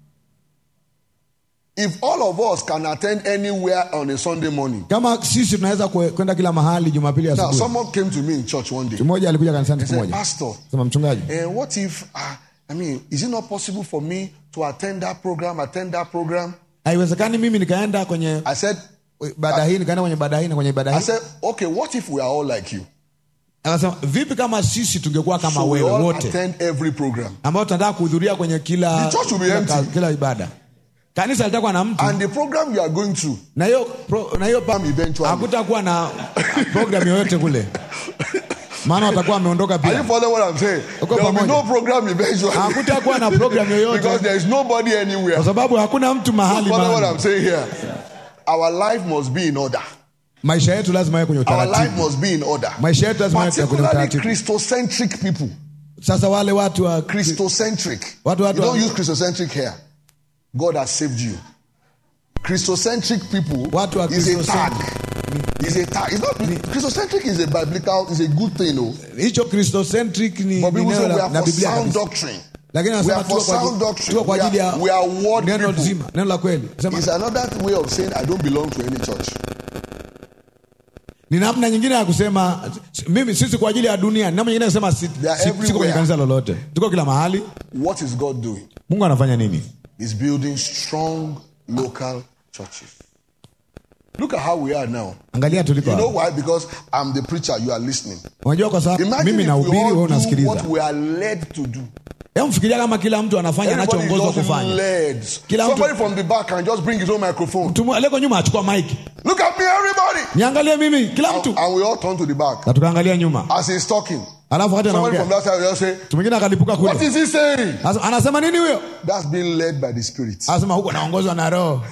If all of us can attend anywhere on a Sunday morning. kama sisi tunaweza kwe- kwenda kila mahali jumapili Now, asubuhi someone came to me in church one day. mtu mmoja alikuja kanisani He siku said, moja Pastor, sema mchungaji and what if, uh, I mean, is it not possible for me to attend that program, attend that program? haiwezekani mimi nikaenda kwenye I said, ibada hii nikaenda kwenye ibada hii na kwenye ibada I hii said, okay, what if we are all like you? akasema vipi kama sisi tungekuwa kama So we wewe all wote attend every program. ambao tunataka kuhudhuria kwenye kila The church will be kila, empty. ka- kila ibada kanisa litakuwa na mtu And the program you are going to, na hiyo pro- na hiyo pa- eventually. hakutakuwa na program yoyote kule maana watakuwa wameondoka Are you pia following what I'm saying? Uko There will be pamoja. no program eventually. hakutakuwa na program because yoyote there is nobody anywhere. kwa sababu hakuna mtu mahali Follow what mahali. I'm saying here. Our life must be in order. maisha yetu lazima yawe kwenye Our life utaratibu must be in order. maisha yetu lazima yawe kwenye Particularly utaratibu Christocentric people. sasa wale watu wa Christocentric. Watu- watu- you don't use Christocentric here. God has saved you. Christocentric people Watu wa is a tag. Christocentric. Is a tag. It's not Christocentric is a biblical, is a good thing, no. hicho christocentric ni, But ni people neno say we la- are na for biblia sound kabisa. doctrine. lakini We anasema are for tuko kwa sound ajili- doctrine. tuko kwa We ajili ya are- we are word neno people. zima neno la kweli Sema, It's another way of saying I don't belong to any church. ni namna nyingine ya kusema mimi sisi kwa ajili ya dunia ni namna nyingine ya kusema si, They are si, siko kwenye everywhere. kanisa lolote tuko kila mahali What is God doing? mungu anafanya nini He's building strong local churches. Look at how we are now. angalia tuliko You know hapa. why? Because I'm the preacher, you are listening. unajua kwa sababu Imagine mimi if we nahubiri wewe all do unasikiliza what we are led to do. hebu mfikiria kama kila mtu anafanya Everybody is anachoongozwa just kufanya led. Kila mtu- Somebody from the back can just bring his own microphone. mtu aliyeko nyuma achukua mike Look at me, everybody. niangalie mimi kila And, mtu and we all turn to the back na tukaangalia nyuma as he's talking. alafu wakati Somebody from anaongea that side will just say, mtu mwingine akalipuka What kule is he saying? Anasema- anasema nini huyo That's being led by the Spirit. anasema huko naongozwa na roho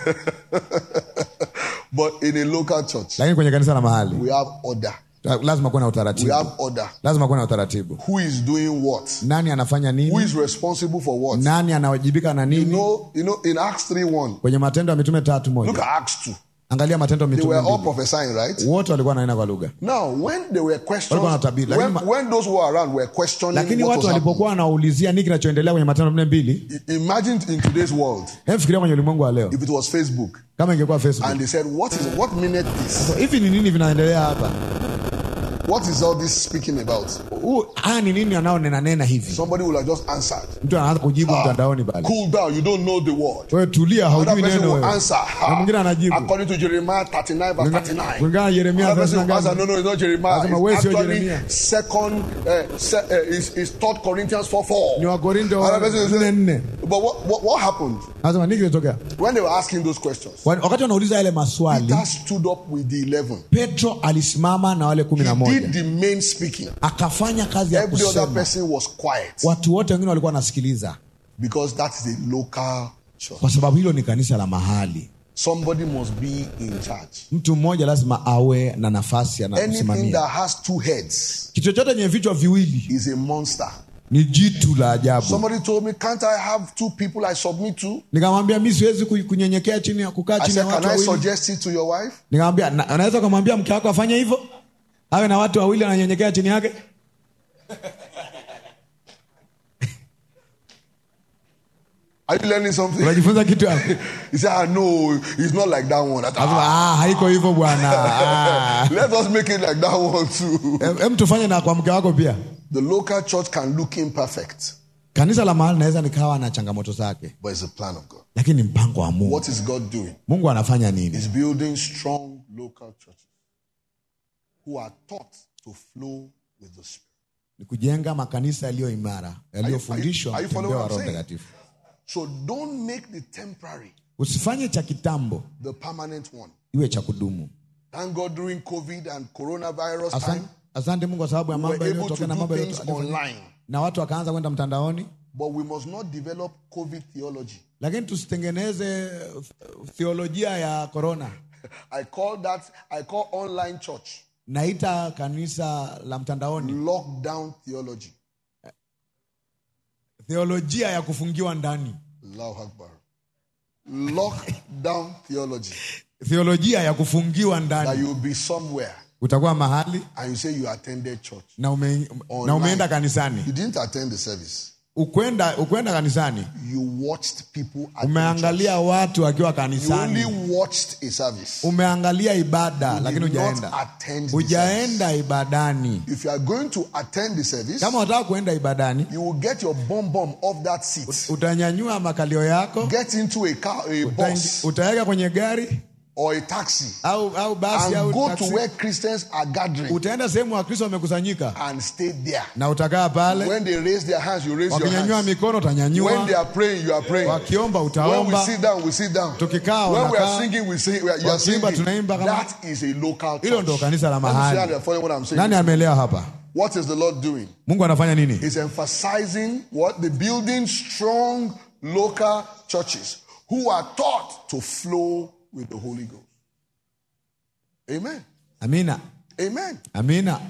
But in a local church, lakini kwenye kanisa la mahali we have order. lazima kuwe na We utaratibu have order. lazima kuwe na utaratibu Who is doing what? nani anafanya Who nini is responsible for what? nani anawajibika na You nini know, you know, in Acts 3 1, kwenye matendo ya mitume tatu look moja at Acts 2. angalia matendo ya They mitume were all mbili. prophesying, right? wote walikuwa naenda kwa lugha Now, when they were questions, Walikuwa wanatabiri, lakini when, ma- when those who were around were questioning lakini what watu was happening, walipokuwa wanaulizia nini kinachoendelea kwenye matendo mne mbili i- imagine in today's world, hebu fikiria kwenye ulimwengu wa leo if it was Facebook, kama ingekuwa facebook and they said, "What is what minute this? hivi ni nini vinaendelea hapa What is all this speaking about?" Huu- haya ni nini anaonena nena hivi Somebody will have just answered, mtu anaanza kujibu mtandaoni pale "Cool down, you don't know the word." wewe tulia Another haujui person neno will wewe answer, na mwingine anajibu according to Jeremiah 39 verse 39. kulingana na yeremia Another person will 39 answer, no, no, it's not Jeremiah. Anasema, wewe It's sio actually Jeremia. second, uh, se, uh, is, is third Corinthians 4 4. ni wakorinto Another person will nne say, nne but what, what, what happened anasema nini kilitokea when they were asking those questions? Wa- wakati wanauliza yale maswali Peter stood up with the 11. petro alisimama na wale kumi na He moja did the main speaking. akafanya kazi ya Every other kusema person was quiet watu wote wengine walikuwa wanasikiliza because that is a local church. kwa sababu hilo ni kanisa la mahali Somebody must be in charge. mtu mmoja lazima awe na nafasi Anything anakusimamia that has two heads kitu chochote chenye vichwa viwili is a monster. ni jitu la ajabu Somebody told me, Can't I have two people I submit to? nikamwambia mi siwezi ku- kunyenyekea chini ya kukaa I chini ya said, Can watu I wawili suggest it to your wife? nikamwambia "Na- unaweza ukamwambia mke wako afanye hivyo awe na watu wawili wananyenyekea chini yake Are you learning something? unajifunza kitu hapo He said, ah, No, it's not like that one. I thought, Akasema, "Ah, ah, haiko hivyo bwana Ah. Let us make it like that one too. Em- em tufanye na kwa mke wako pia The local church can look imperfect, kanisa la mahali naweza nikawa na changamoto zake but it's a plan of God. lakini ni mpango wa mungu What is God doing? mungu anafanya nini He's building strong local churches who are taught to flow with the Spirit. ni kujenga makanisa yaliyo imara yaliyofundishwa are you mtembeo following wa what I'm roho saying? mtakatifu So don't make the temporary usifanye cha kitambo the permanent one. iwe cha kudumu Thank God during COVID and coronavirus asante, time, asante mungu kwa sababu ya we mambo were able to yaliyotokea na do mambo things yaliyotokea online. na watu wakaanza kwenda mtandaoni But we must not develop COVID theology. lakini tusitengeneze uh, theolojia ya korona I call that, I call online church naita kanisa la mtandaoni lockdown theology. theolojia ya kufungiwa ndani Allahu Akbar. Lockdown theology. theolojia ya kufungiwa That ndani you'll be somewhere utakuwa mahali and you say you attended church. na, ume, na Online. umeenda kanisani You didn't attend the service. ukwenda ukwenda kanisani You watched people attend church. umeangalia watu wakiwa You kanisani only watched a service. umeangalia ibada You lakini did not hujaenda attend the hujaenda ibadani If you are going to attend the service, kama unataka kuenda ibadani you will get your bomb bomb off that seat. utanyanyua makalio yako Get into a car, a bus, utaweka kwenye gari or a taxi, au au basi and au go to taksi. where Christians are gathering utaenda sehemu wakristo wamekusanyika and stay there. na utakaa pale When they raise their hands, you raise your wakinyanyua hands. mikono When they utanyanyua are praying, you are praying. wakiomba When we utaomba sit down, we sit down. Tukikaa, When we are wanakaa. singing, we sing. We are, you are Wakiimba, singing. tunaimba kama- That is a local hilo ndo church. kanisa la Let me see how mahali they're following what I'm saying. nani ameelewa hapa What is the Lord doing? mungu anafanya nini He's emphasizing what? The building strong local churches who are taught to flow with the Holy Ghost. Amen. amina Amen. amina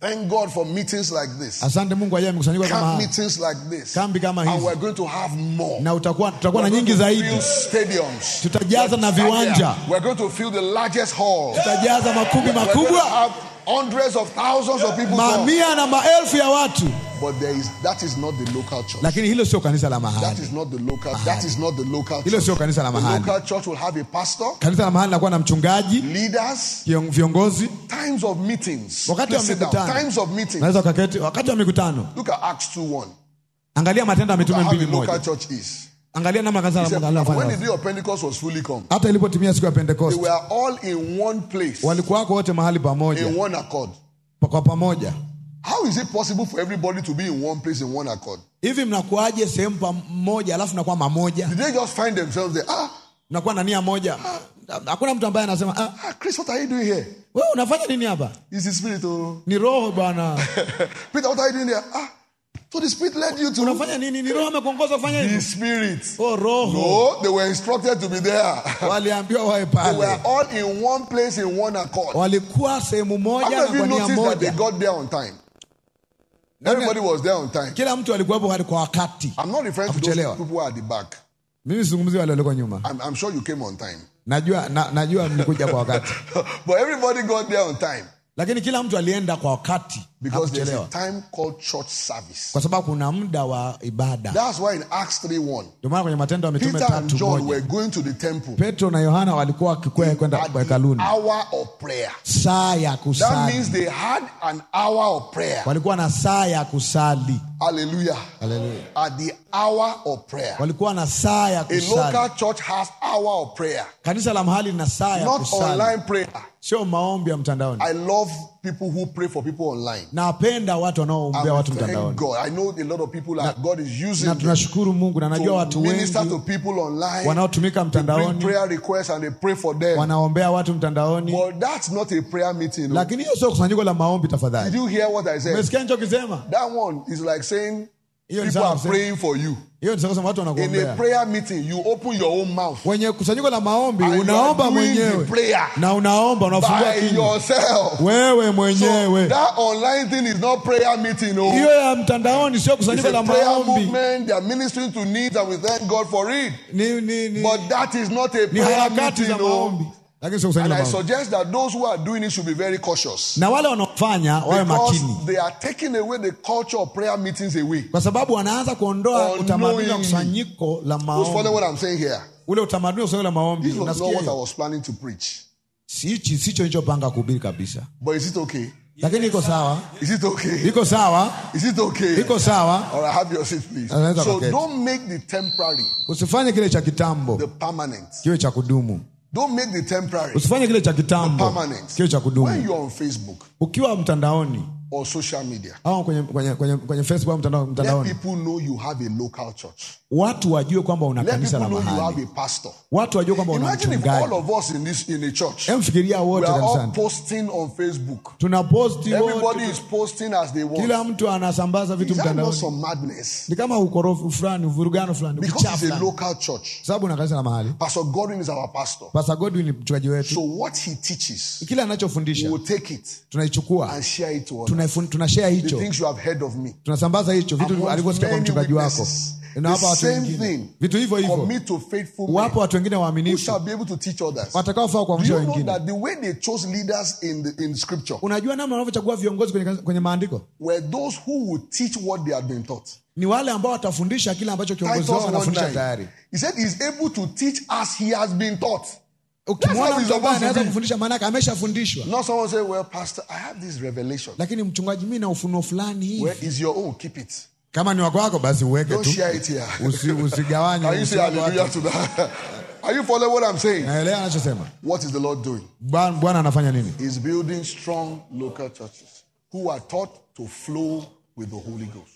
Thank God for meetings like this. asante mungu ajaa mikusanyiko kama Camp haya meetings like this. Kambi kama And hizi. we're going to have more. na utakuwa tutakuwa na We're nyingi going to zaidi fill stadiums. Tutajaza na viwanja. We're going to fill the largest hall. tutajaza makumbi We're going to makubwa have hundreds of thousands of people come. mamia na maelfu ya watu But there is that is not the local church. lakini hilo sio kanisa la That mahali is not the local. That is not the local hilo church. sio kanisa la The mahali local church will have a pastor, kanisa la mahali linakuwa na mchungaji leaders, kion- viongozi times of meetings. wakati wa Please sit down. mikutano Times of meetings. naweza ukaketi wakati wa mikutano Look at Acts 2 1. angalia matendo ya Look mitume at how mbili the local moja church is. angalia namna kanisa He la said, Mungu when the linafanya day of Pentecost was fully come, hata ilipotimia siku ya they pentekoste were all in one place, walikuwako wote mahali pamoja in one accord. pa- kwa pamoja How is it possible for everybody to be in one place in one accord? hivi mnakuaje sehemu pamoja alafu mnakuwa mamoja Did they just find themselves there? Ah, mnakuwa na nia moja Ah, hakuna mtu ambaye anasema ah, ah Chris, what are you doing here? wewe unafanya nini hapa It's the spirit. Oh. ni roho bwana Peter, what are you doing there? Ah, so the spirit led you to unafanya nini ni roho amekuongoza kufanya the hivyo spirit. oh roho No, they were instructed to be there. waliambiwa wawe They were pale all in one place in one accord. walikuwa sehemu How moja many na of kwa you nia noticed that they moja got there on time? Everybody was there on time. kila mtu alikuwepo hadi kwa wakati I'm not referring to those Hakuchelewa. people who are at the back. mimi sizungumzi wale walioko nyuma I'm, I'm sure you came on time. najua na, najua mlikuja kwa wakati but everybody got there on time lakini kila mtu alienda kwa wakati because there's a hakuchelewa time called church service. kwa sababu kuna muda wa ibada That's why in Acts 3 1, ndio maana kwenye matendo ya mitume Peter and tatu John moja were going to the temple petro na yohana walikuwa wakikwea kwenda at kwa the hekaluni hour of prayer. saa ya That kusali means they had an hour of prayer. walikuwa na saa ya kusali Hallelujah. Hallelujah. At the hour of prayer. walikuwa na saa ya A kusali local church has hour of prayer, kanisa la mahali lina saa ya not kusali online prayer. sio maombi ya mtandaoni I love people who pray for people online. napenda watu wanaoombea And watu thank mtandaoni God. I know a lot of people that God is using na them tunashukuru mungu na najua to watu minister to wengi people online. wanaotumika They bring mtandaoni prayer requests and they pray for them. wanaombea watu mtandaoni But that's not a prayer meeting. no. lakini hiyo sio kusanyiko la maombi Did tafadhali you hear what I said? umesikia nichokisema That one is like saying Hiyo ni people sawa are kusema- praying for you. hiyo nisema watu In a wanakuombea prayer meeting, you open your own mouth kwenye kusanyiko la maombi And you unaomba are doing the mwenyewe prayer na unaomba unafungua by kinywa yourself. wewe So mwenyewe that online thing is not prayer meeting. No. hiyo ya mtandaoni sio It's kusanyiko a la prayer maombi movement. They are ministering to needs, and we thank God for it. ni, ni, ni, But that is not a ni prayer harakati meeting. za No. maombi lakini sio kusanyiko And la I maombi suggest that those who are doing it should be very cautious. na wale wanaofanya wawe makini Because they are taking away the culture of prayer meetings away. kwa sababu wanaanza kuondoa Unknowingly. utamaduni wa kusanyiko la Who's following maombi what I'm saying here? ule utamaduni wa kusanyiko la maombi This was not unasikia what I hiyo? was planning to preach. sichi sicho nilichopanga kuhubiri kabisa But is it okay? lakini iko sawa Is it okay? iko sawa Is it okay? iko sawa All right, have your seat, please. Anaweza So kuketi. don't make the temporary usifanye kile cha kitambo the permanent. kiwe cha kudumu Don't make the temporary usifanye kile cha kitambo permanent. kiwe cha When kudumu you're on Facebook ukiwa mtandaoni or social media, au kwenye, kwenye, kwenye, kwenye facebook au mtandao, let mtandaoni people know you have a local church. watu wajue kwamba una Let kanisa people la know you mahali have a pastor. watu wajue kwamba una Imagine if mchungaji all of us in this in a church emfikiria we wote are all kanisani posting on Facebook. tuna posti Everybody wote is posting as they want. kila mtu anasambaza vitu Is that not mtandaoni some madness? ni kama ukorofi fulani uvurugano fulani Because ukichaa it's a fulani local church. sababu una kanisa la mahali Pastor Godwin is our pastor. pasa godwin ni mchungaji wetu So what he teaches, kile we anachofundisha will take it tunaichukua and share it to others. tunaifun- tunashare The hicho things you have heard of me. tunasambaza hicho vitu Amongst alivyosikia kwa many mchungaji wako witnesses. inawapa The watu same wengine thing. vitu hivyo hivyo Commit to faithful men wapo watu wengine who waaminifu shall be able to teach others. watakaofaa Do kuamsha you know wengine that the way they chose leaders in the in scripture unajua namna wanavyochagua viongozi kwenye, kanisa- kwenye maandiko were those who would teach what they had been taught? ni wale ambao watafundisha kile ambacho kiongozi Titus wao anafundisha 1:9. tayari He said he's able to teach as he has been taught. ukimwona how it's mtu ambaye supposed to anaweza be. kufundisha maanake ameshafundishwa Not someone say, Well, Pastor, I have this revelation. lakini mchungaji mi na ufunuo fulani hivi Where is your own? Keep it. kama ni wako wako basi uweke Don't tu share it here. Usi- usigawanye Can you say usiwape hallelujah watu. to that? Are you following what I'm saying? naelewa anachosema What is the Lord doing? Bwana Bwana anafanya nini He's building strong local churches who are taught to flow with the Holy Ghost.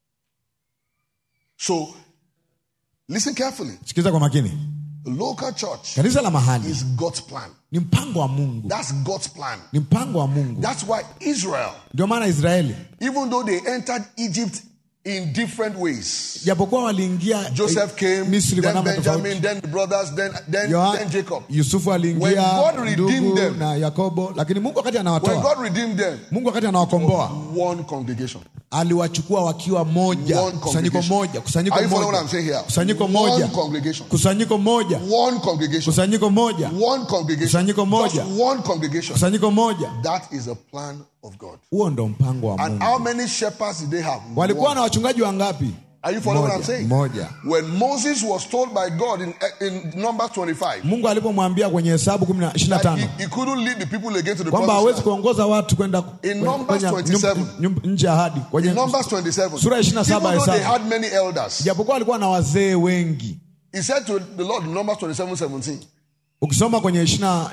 So, listen carefully. sikiza kwa makini The local church kanisa la mahali is God's plan. ni mpango wa mungu That's God's plan. ni mpango wa mungu That's why Israel, ndio maana israeli even though they entered Egypt in different ways. japokuwa waliingia Joseph came, misri kwa then namna tofauti Benjamin, then the brothers, then then, Yoha- then Jacob. yusufu When aliingia God redeemed ndugu them- na yakobo lakini mungu wakati When anawatoa God redeemed them, mungu wakati anawakomboa one congregation. aliwachukua wakiwa moja One kusanyiko congregation. moja kusanyiko Are you following moja what I'm saying here? kusanyiko One moja congregation. kusanyiko moja One congregation. kusanyiko moja One congregation. Kusanyiko moja. Just one congregation. kusanyiko moja That is a plan of God. huo ndo mpango wa And mungu how many shepherds did they have? walikuwa One. na wachungaji wangapi Are you following what I'm Moja. saying? Moja. When Moses was told by God in, in Numbers 25 mungu alipomwambia kwenye hesabu kumi na- ishirini na that tano he, he couldn't lead the people again to the kwamba promised hawezi land. kuongoza watu kwenda kwenye- Numbers kwenye 27. nyum- nyum- nje ya ahadi kwenye In Numbers 27, Sura ya 27 even though they Hesabu. had many elders, japokuwa alikuwa na wazee wengi he said to the Lord in Numbers 27 17, ukisoma kwenye 27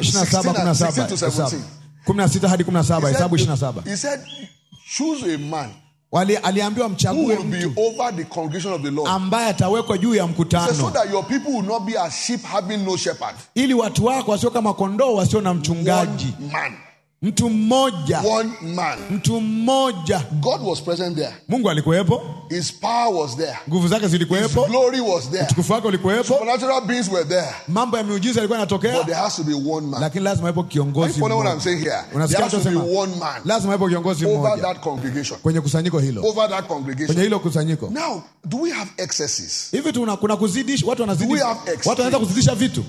16 to 17. 16 hadi 17 he hesabu said, 27 he said, choose a man Wali, aliambiwa who mchague will be mtu over the congregation of the Lord. ambaye atawekwa juu ya He said, so mkutano that your people will not be as sheep having no shepherd. ili watu wako wasio kama kondoo wasio na mchungaji One man. mtu mmoja One man. mtu mmoja God was present there. mungu alikuwepo His power was there. nguvu zake His zilikuwepo glory was there. utukufu wake ulikuwepo Supernatural beings were there. mambo ya miujiza yalikuwa But there yanatokea has to be one man. lakini lazima iwepo Are you kiongozi following what I'm mmoja. saying here? There Unasikia has to be nachosema? one man lazima iwepo kiongozi over mmoja that congregation. kwenye kusanyiko hilo Over that kwenye congregation. hilo kusanyiko Now, do we have excesses? hivi tuna kuna kuzidisha watu wanazidi Do we have extremes? watu wanaweza kuzidisha vitu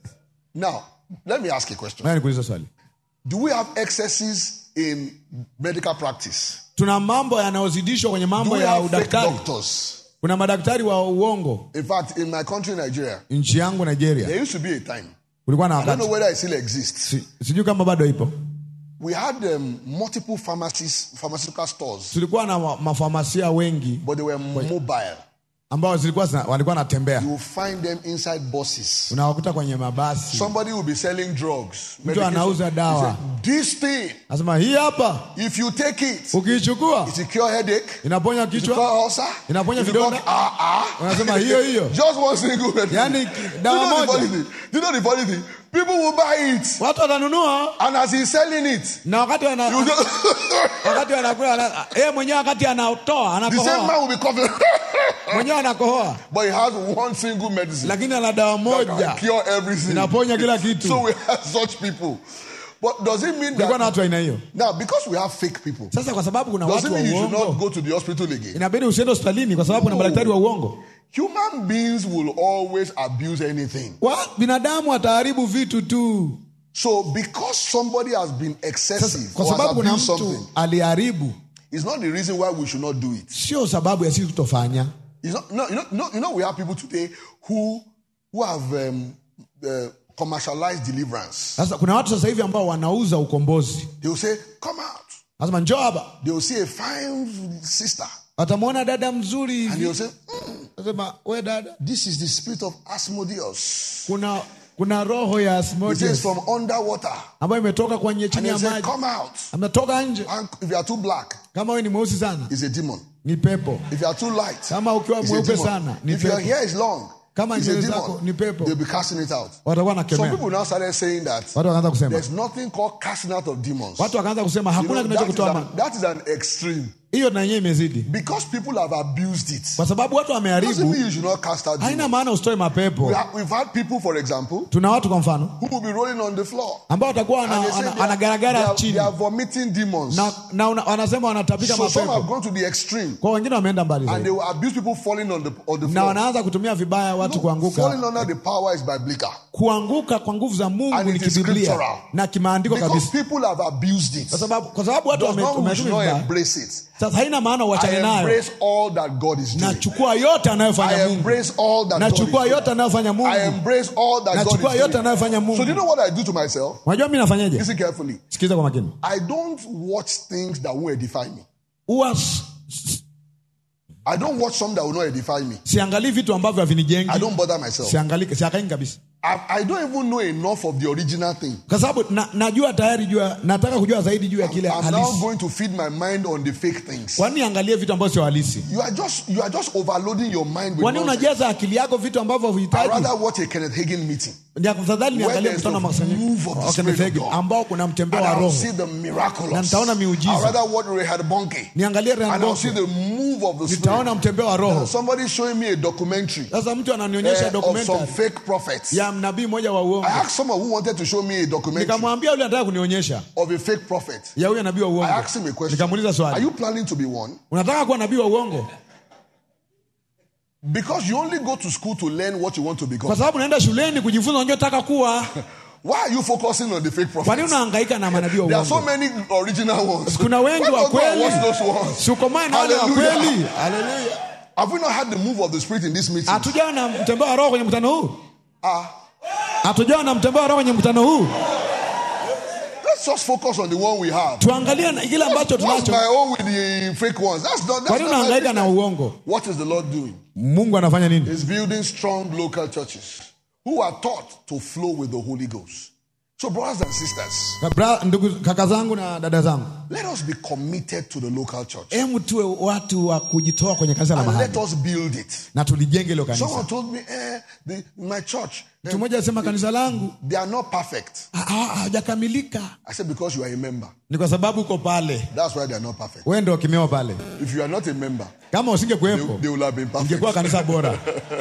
Now, let me ask a question. Ngoja nikuulize swali Do we have excesses in medical practice? tuna mambo yanayozidishwa kwenye Do mambo we ya have fake udaktari doctors? kuna madaktari wa uongo In fact, in my country, Nigeria, nchi yangu nigeria there used to be a time. kulikuwa na I don't know wakati whether it still exists. si, sijui kama bado ipo We had um, multiple pharmacies, pharmaceutical stores, tulikuwa na ma- mafamasia wengi but they were mobile. ambao zilikuwa zina, walikuwa natembea You will find them inside buses. unawakuta kwenye mabasi Somebody will be selling drugs. mtu medication. anauza He dawa said, This thing, nasema hii hapa if you take it, ukiichukua it will cure headache, inaponya it will kichwa cure ulcer, Inaponya it will cure- vidonda. ah, ah. unasema hiyo hiyo Just one single medicine. Yani, Do you dawa know the moja. funny thing? Do you know the funny thing? People will buy it, watu watanunua and as he's selling it, na wakati wana, you just, wakati wanakula wana- yeye mwenyewe wakati anatoa the same anakohoa man will be coughing, mwenyewe anakohoa but he has one single medicine lakini ana dawa that moja can cure everything. inaponya kila kitu So we have such people. But does it mean kulikuwa na that watu aina hiyo now because we have fake people, sasa kwa sababu kuna does watu it wa mean you should not uongo go to the hospital again? inabidi usiende hospitalini kwa sababu kuna No. madaktari wa uongo Human beings will always abuse anything. wa, binadamu wataharibu vitu tu So because somebody has been sasa, excessive kwa or has sababu kuna abused mtu something, aliharibu it's not the reason why we should not do it. sio sababu ya sisi kutofanya It's not, no, you know, no, you know, we have people today who who have um, uh, commercialized deliverance. sasa kuna watu sasa hivi ambao wanauza ukombozi They will say, "Come out." nasema njoo hapa They will see a fine sister, watamwona dada mzuri and they will hivi say, "Mm, nasema we dada "This is the spirit of Asmodeus." kuna kuna roho ya It says Asmodeus from underwater, ambayo imetoka kwenye and chini they ya say, maji "Come out." ametoka nje And if you are too black, kama wewe ni mweusi sana it's a demon. ni pepo If you are too light, kama ukiwa it's a mweupe demon. sana ni If your pepo hair is long, Kama it's a nywele zako demon. ni pepo. They'll be casting it out. watakuwa Some nakemea people now started saying that watu wakaanza kusema there's nothing called casting out of demons. watu wakaanza kusema You hakuna know, that, is kinachokutoa an, ma- that is an extreme. hiyo na yenyewe imezidi Because people have abused it. kwa sababu watu Doesn't wameharibu mean you should not cast out haina demons. maana usitoe We mapepo have, we've had people, for example, tuna watu kwa mfano who will be rolling on the floor. ambao watakuwa And wana- they say wana- they are, they wanagaragara are, they chini are vomiting demons. na, na una- wanasema wanatapika So some have mapepo gone to the extreme. kwa wengine wameenda mbali And zaidi they will abuse people falling on the, on the na floor. wanaanza kutumia vibaya watu No, kuanguka falling under the power is biblical. kuanguka kwa nguvu za mungu And ni it is kibiblia scriptural. na kimaandiko Because kabisa people have abused it. kwa sababu, kwa sababu watu Does wame- not mean we wametumia should not vibaya embrace it. sasa haina maana I uachane nayo embrace all that God is doing. nachukua yote I anayofanya mungu embrace all that God is nachukua doing. yote anayofanya I mungu embrace all that God nachukua is yote doing. anayofanya So do you mungu know what I do to myself? unajua mi nafanyaje Listen carefully. sikiza kwa makini I don't watch things that won't edify me. huwa s- s- I don't watch some that will not edify me. siangalii vitu ambavyo havinijengi I don't bother myself. siangalii siakaini kabisa I, I don't even know enough of the original thing. kwa sababu na, najua tayari jua nataka kujua zaidi juu ya kile I'm now halisi going to feed my mind on the fake things. kwani angalie vitu ambavyo sio halisi You are just you are just overloading your mind with kwani nonsense. unajaza akili yako vitu ambavyo I huhitaji rather watch a Kenneth Hagin meeting. Ni afadhali Where niangalie there's mkutano wa the makusanyiko move of the wa Spirit of Kenethegi God. ambao kuna mtembeo And wa I'll roho see the miraculous. Na nitaona miujiza. I'll rather watch Rehad Bonke. niangalie And I'll Rehad see Bonke. the move of the nitaona Spirit. mtembeo wa roho Somebody showing me a documentary sasa mtu ananionyesha eh, of some documentary fake prophets. ya nabii mmoja wa I uongo asked someone who wanted to show me a documentary nikamwambia yule anataka kunionyesha of a fake prophet. ya huyo nabii wa I uongo asked him a question. nikamuuliza Are swali you planning to be one? unataka kuwa nabii wa uongo Because you only go to school to learn what you want to become. kwa sababu unaenda shuleni kujifunza unachotaka kuwa Why are you focusing on the fake kwa nini prophets? unahangaika na manabii wa There are so uongo many original ones. kuna wengi Why wa not go and kweli watch those ones? siukomae na wale wa Hallelujah. kweli Hallelujah. Have we not had the move of the Spirit in this meeting? hatujawa na mtembeo wa roho kwenye mkutano huu Ah, hatujawa na mtembeo wa roho kwenye mkutano huu let's just focus on the one we have. tuangalie na kile ambacho What's tunacho my own with the fake ones? That's not. kwa That's nini not my unahangaika na business. uongo What is the Lord doing? mungu anafanya nini He's building strong local churches who are taught to flow with the Holy Ghost. So, brothers and sisters, Bra, ndugu kaka zangu na dada zangu let us be committed to the local church hemu tuwe watu wa kujitoa kwenye kanisa la and let mahali us build it. na tulijenge hilo Someone kanisa told me, eh, the, my church, eh, mtu mmoja alisema kanisa langu they are not perfect. ha- ha- hawajakamilika I said, because you are a member. ni kwa sababu uko pale That's why they are not perfect. wewe ndio wakimewa pale If you are not a member, kama they, usingekuwepo they will have been perfect. ingekuwa kanisa bora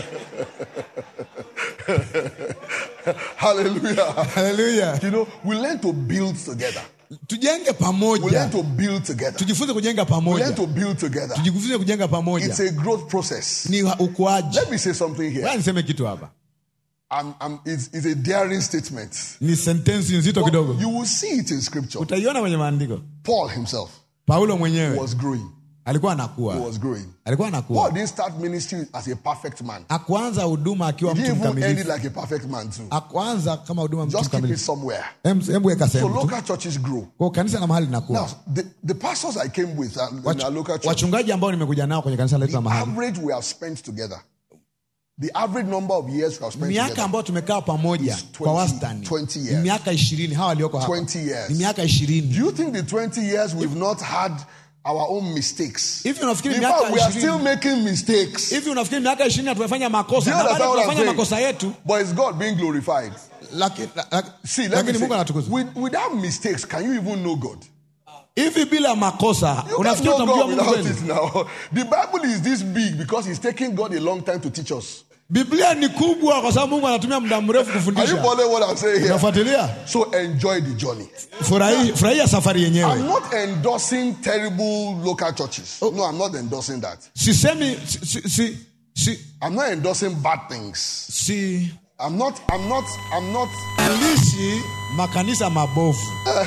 Hallelujah. haleluya You know, we learn to build together. tujenge We pamoja learn to build together. tujifunze kujenga We learn pamoja to build together. tujifunze kujenga pamoja It's a growth process. ni ukuaji Let me say something here. Wewe niseme kitu hapa I'm, I'm, it's, it's a daring statement. ni sentensi nzito kidogo You will see it in scripture. utaiona kwenye maandiko Paul himself paulo mwenyewe was growing. alikuwa He anakuwa was growing. alikuwa Paul anakuwa didn't start ministry as a perfect man. akuanza huduma akiwa He mtu didn't even end it mkamilifu like a perfect man too. akuanza kama huduma mtu Just keep it mkamilifu somewhere. Hem- hebu weka So sehemu tu local churches grow. kwa kanisa la mahali linakuwa Now, the, the pastors I came with uh, in Wach- our local church, wachungaji ambao nimekuja nao kwenye kanisa letu the la mahali average we have spent together, the average number of years we have spent miaka together, ambayo tumekaa pamoja Is 20 kwa wastani 20 ni years. miaka ishirini hawa walioko hapa 20 years. ni miaka ishirini Do you think the 20 years we've not had our own mistakes? hivi unafikiri In miaka fact, we are ishirini still making mistakes. hivi unafikiri miaka ishirini hatujafanya Do makosa you na bado understand what I'm tunafanya saying? makosa yetu But it's God being glorified. laki- la- la- See, let me lakini mungu say, anatukuzwa with, without mistakes, can you even know God? hivi bila makosa You can't unafikiri know utamjua God mungu without kweli it now. The Bible is this big because it's taking God a long time to teach us. biblia ni kubwa kwa sababu mungu anatumia muda mrefu Are you kufundisha following what I'm saying here? unafuatilia So enjoy the journey. Furahi- furahia safari I'm yenyewe not endorsing terrible local churches. No, I'm not endorsing that. sisemi si, si, si, si, I'm not endorsing bad things. si I'm not, I'm not, I'm not. lishi makanisa mabovu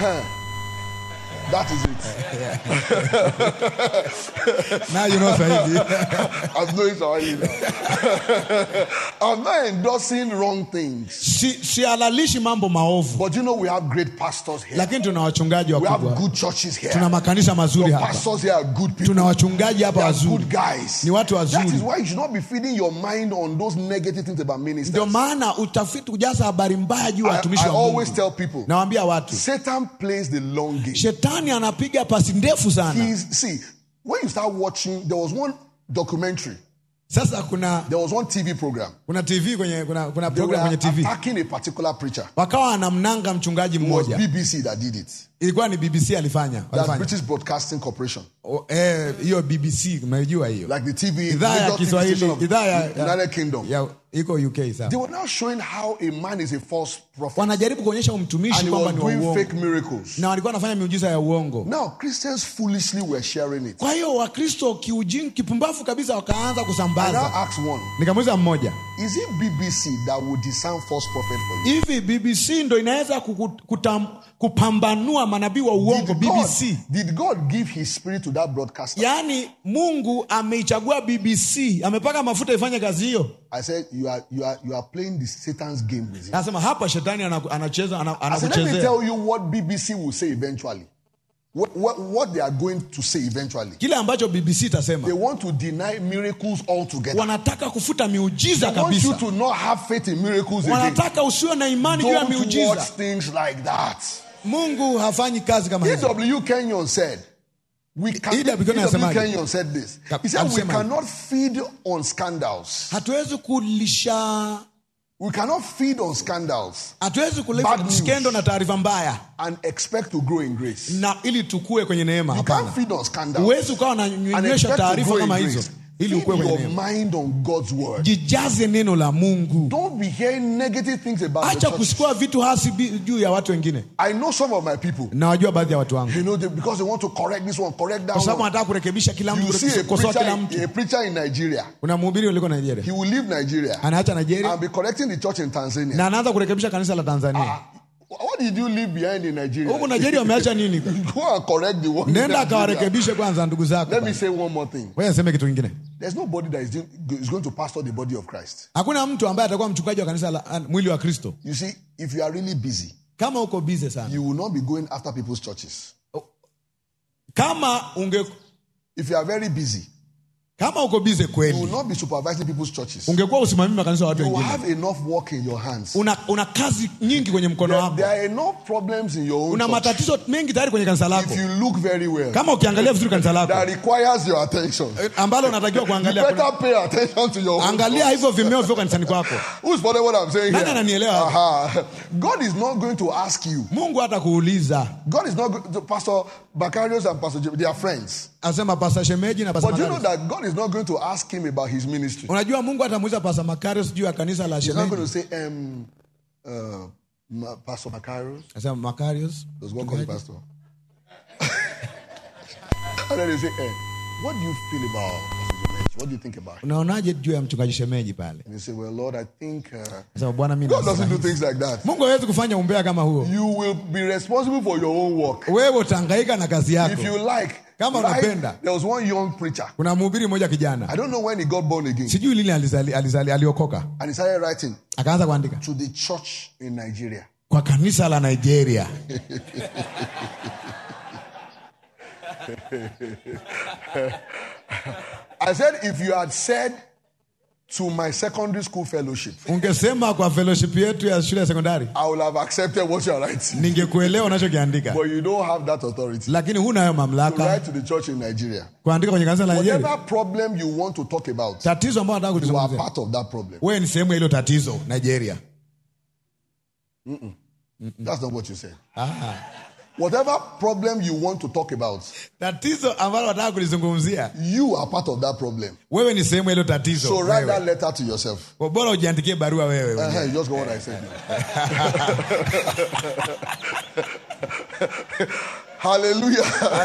That is it. now you know Swahili. I'm knowing Swahili now. I'm not endorsing wrong things. si, sihalalishi mambo maovu But you know, we have great pastors here. lakini tuna wachungaji We have wakubwa good churches here. tuna makanisa mazuri Your hapa pastors here are good people. tuna wachungaji hapa They are wazuri good guys. Ni watu That wazuri. is why you should not be feeding your mind on those negative things about ministers. ndio maana utafiti kujaza habari mbaya juu ya I, watumishi I wa mungu always tell people, nawambia watu Satan plays the long game. shetani anapiga pasi ndefu sana He's see when you start watching. There was one documentary. sasa kuna There was one TV program. kuna tv kwenye kuna, kuna They were program kwenye tv attacking a particular preacher. wakawa anamnanga mchungaji It was mmoja BBC that did it. ilikuwa ni bbc alifanya That's walifanya British Broadcasting Corporation. O- eh, hiyo bbc mnaijua hiyo Like the TV, idhaa ya major TV kiswahili station of idhaa ya, the United Kingdom. ya iko uk They sawa were now showing how a man is a false prophet wanajaribu kuonyesha umtumishi and he kwamba was ni wa doing uongo fake miracles. na walikuwa wanafanya miujiza ya uongo Now Christians foolishly were sharing it. kwa hiyo wakristo kiujini kipumbavu kabisa wakaanza I now kusambaza ask one: nikamuuliza mmoja Is it BBC that will discern false prophet for you? hivi bbc ndo inaweza kuku- kutam, kupambanua manabii wa uongo Did God, bbc did God give His Spirit to that broadcaster? yaani mungu ameichagua bbc amepaka mafuta ifanye kazi hiyo I said, you are, you are, you are playing the Satan's game with him. anasema hapa shetani anaku- anacheza ana- I said, let me anakuchezea tell you what BBC will say eventually. What, what, what they are going to say eventually. kile ambacho bbc They itasema want to deny miracles altogether. wanataka kufuta miujiza They want you kabisa to not have faith in miracles again. wanataka usiwe na imani juu ya Don't watch miujiza things like that. mungu hafanyi kazi kama hizo E.W. Kenyon said, we can, E.W. Kenyon E.W. anasemaje? Kenyon said this. Ka- He said, we alisema hivi. cannot feed on scandals. hatuwezi kulisha We cannot feed on scandals hatuwezi Bad kuleta news. skendo na taarifa mbaya and expect to grow in grace. na ili tukue kwenye neema You can't hapana feed on scandals huwezi ukawa and unanywesha expect to taarifa grow in kama grace. hizo ili Feed ukue kwenye your neema mind on God's word. jijaze neno la mungu Don't be hearing negative things about the acha church. kusikua vitu hasi bi- juu ya watu wengine I know some of my people. nawajua baadhi ya watu wangu You know, they, because they want to correct this one, correct that kwa sababu one. anataka kurekebisha kila You mtu see a kukosoa kila preacher, mtu a preacher in Nigeria. kuna mhubiri uliko nigeria He will leave Nigeria anaacha nigeria and be correcting the church in Tanzania. na anaanza kurekebisha kanisa la tanzania Ah, what did you leave behind in Nigeria? huku nigeria wameacha nini Go and correct the one. in nenda Nigeria. akawarekebishe kwanza ndugu zako Let me say one more thing. wewe niseme kitu kingine There's nobody that is, doing, is going to pastor the body of Christ. hakuna mtu ambaye atakuwa mchungaji wa kanisa la ah, mwili wa kristo You see, if you are really busy, kama uko bize sana you will not be going after people's churches. kama unge If you are very busy, kama uko bize you will kweli not be supervising people's churches. ungekuwa usimamii makanisa ya watu You will wengine have enough work in your hands. una, una kazi nyingi kwenye mkono There, wako there are enough problems in your own una church. matatizo mengi tayari kwenye kanisa lako If you look very well, kama ukiangalia vizuri kanisa lako that requires your attention. eh, ambalo unatakiwa You kuangalia kuna, better pay attention to your own angalia church. hivyo vimeo vyo kanisani kwako Who's following what I'm saying Nani here? ananielewa hapa? Aha. God is not going to ask you. mungu hata kuuliza God is not going to, Pastor Bacarius and Pastor Jim, they are friends. asema pasa shemeji na pasa But you know Makarios. that God is not going to ask him about his ministry. unajua mungu atamuuliza pasa makarios juu ya kanisa la He's not going shemeji to say, um, uh, Ma- Pastor Macarius. asema makarios Does God call you Pastor? and then they say, eh, what do you feel about Pastor Jamesh? What do you think about him? unaonaje juu ya mchungaji shemeji pale And they say, well, Lord, I think uh, asema bwana mi God doesn't do nasema- things like that. mungu hawezi kufanya umbea kama huo You will be responsible for your own work. wewe utahangaika na kazi yako If you like, Kama right, unapenda. there was one young preacher. kuna mhubiri mmoja kijana I don't know when he got born again. sijui lini alizali, alizali, aliokoka And he started writing akaanza kuandika to the church in Nigeria. kwa kanisa la nigeria I said, if you had said to my secondary school fellowship, ungesema kwa fellowship yetu ya shule ya sekondari I would have accepted what you are writing. ningekuelewa unachokiandika But you don't have that authority lakini huna hayo to mamlaka write to the church in Nigeria. kuandika kwenye kanisa la nigeria Whatever problem you want to talk about, tatizo ambao nataka you are kulizungumzia part of that problem. wewe ni sehemu ya hilo tatizo nigeria That's not what you said. ah. Whatever problem you want to talk about, tatizo ambalo nataka kulizungumzia you are part of that problem. wewe ni sehemu ya hilo tatizo So write that wewe. letter to yourself. Kwa bora ujiandikie barua wewe Uh-huh, mwenyewe. you just got what I said. Hallelujah.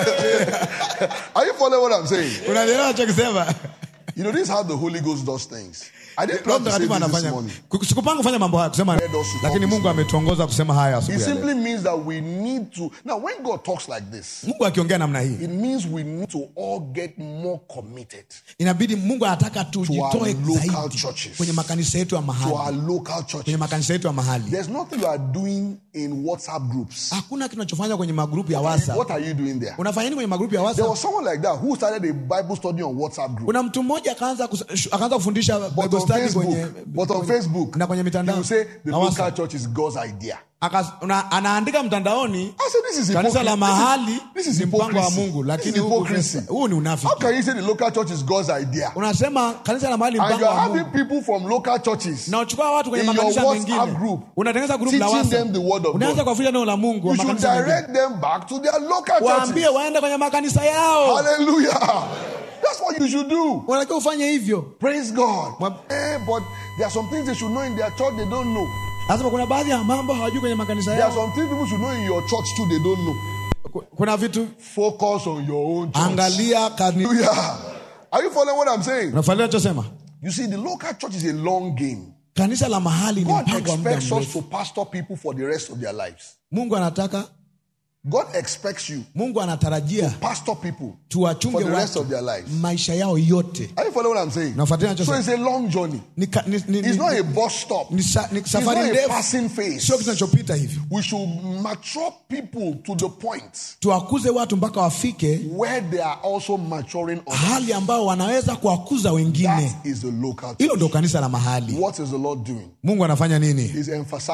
Are you following what I'm saying? unanielewa nachokisema You know, this is how the Holy Ghost does things. I didn't Roho plan to say Mtakatifu this this anafanya morning. sikupanga kufanya mambo haya kusema Let us talk lakini this mungu ametuongoza kusema haya It asubuhi ya leo. simply means that we need to. Now, when God talks like this, mungu akiongea namna hii it means we need to all get more committed inabidi mungu anataka tujitoe To our local zaidi churches. kwenye makanisa yetu ya to mahali our local kwenye churches. makanisa yetu ya mahali There's nothing you are doing in WhatsApp groups. hakuna kinachofanya kwenye magrupu ya whatsapp What are you doing there? unafanya nini kwenye magrupu ya There whatsapp was someone like that who started a Bible study on WhatsApp group. kuna mtu mmoja akaanza kus- akaanza kufundisha But Bible on study Facebook, kwenye but on Facebook, na kwenye he mitandao will say the na local WhatsApp. church is God's idea. Akas- una- anaandika mtandaoni I said, this is kanisa la hypocrisy. mahali This is ni mpango wa hypocrisy. mungu This lakini is huku hypocrisy. kanisa- huu ni How unafiki can you say the local church is God's idea? unasema kanisa la mahali And mpango you are wa having mungu people from local churches. na uchukua watu kwenye In your makanisa WhatsApp mengine group, unatengeneza grupu la teaching WhatsApp. them the word of unaanza God. kuwafulia neno la mungu wa You should makanisa mengine. direct them back to their local waambie churches. waende kwenye makanisa yao Hallelujah. That's what you should do. unatakiwa ufanye hivyo Praise God. Mwam- Eh, but there are some things they should know in their church they don't know. lazima kuna baadhi ya mambo hawajui kwenye makanisa There are yao some things people should know in your church too they don't know. Ku- kuna vitu Focus on your own church. angalia kani Hallelujah. Are you following what I'm saying? unafuatilia nachosema You see, the local church is a long game. kanisa la mahali ni God mpango wa muda expects us mrefu to pastor people for the rest of their lives. mungu anataka God expects you mungu anatarajia pastor people tuwachunge for the rest watu of their lives. maisha yao yote Are you following what I'm saying? Nafuatilia So nachosema. it's a long journey. ni, ka- ni, ni, It's ni, not a bus stop. ni, sa, ni It's safari not a ndefu passing phase. sio kitu kinachopita hivyo We should mature people to the point tuwakuze watu mpaka wafike where they are also maturing others. hali ambao wanaweza kuwakuza wengine That is the local hilo church. ndo kanisa la mahali What is the Lord doing? mungu anafanya nini He's emphasizing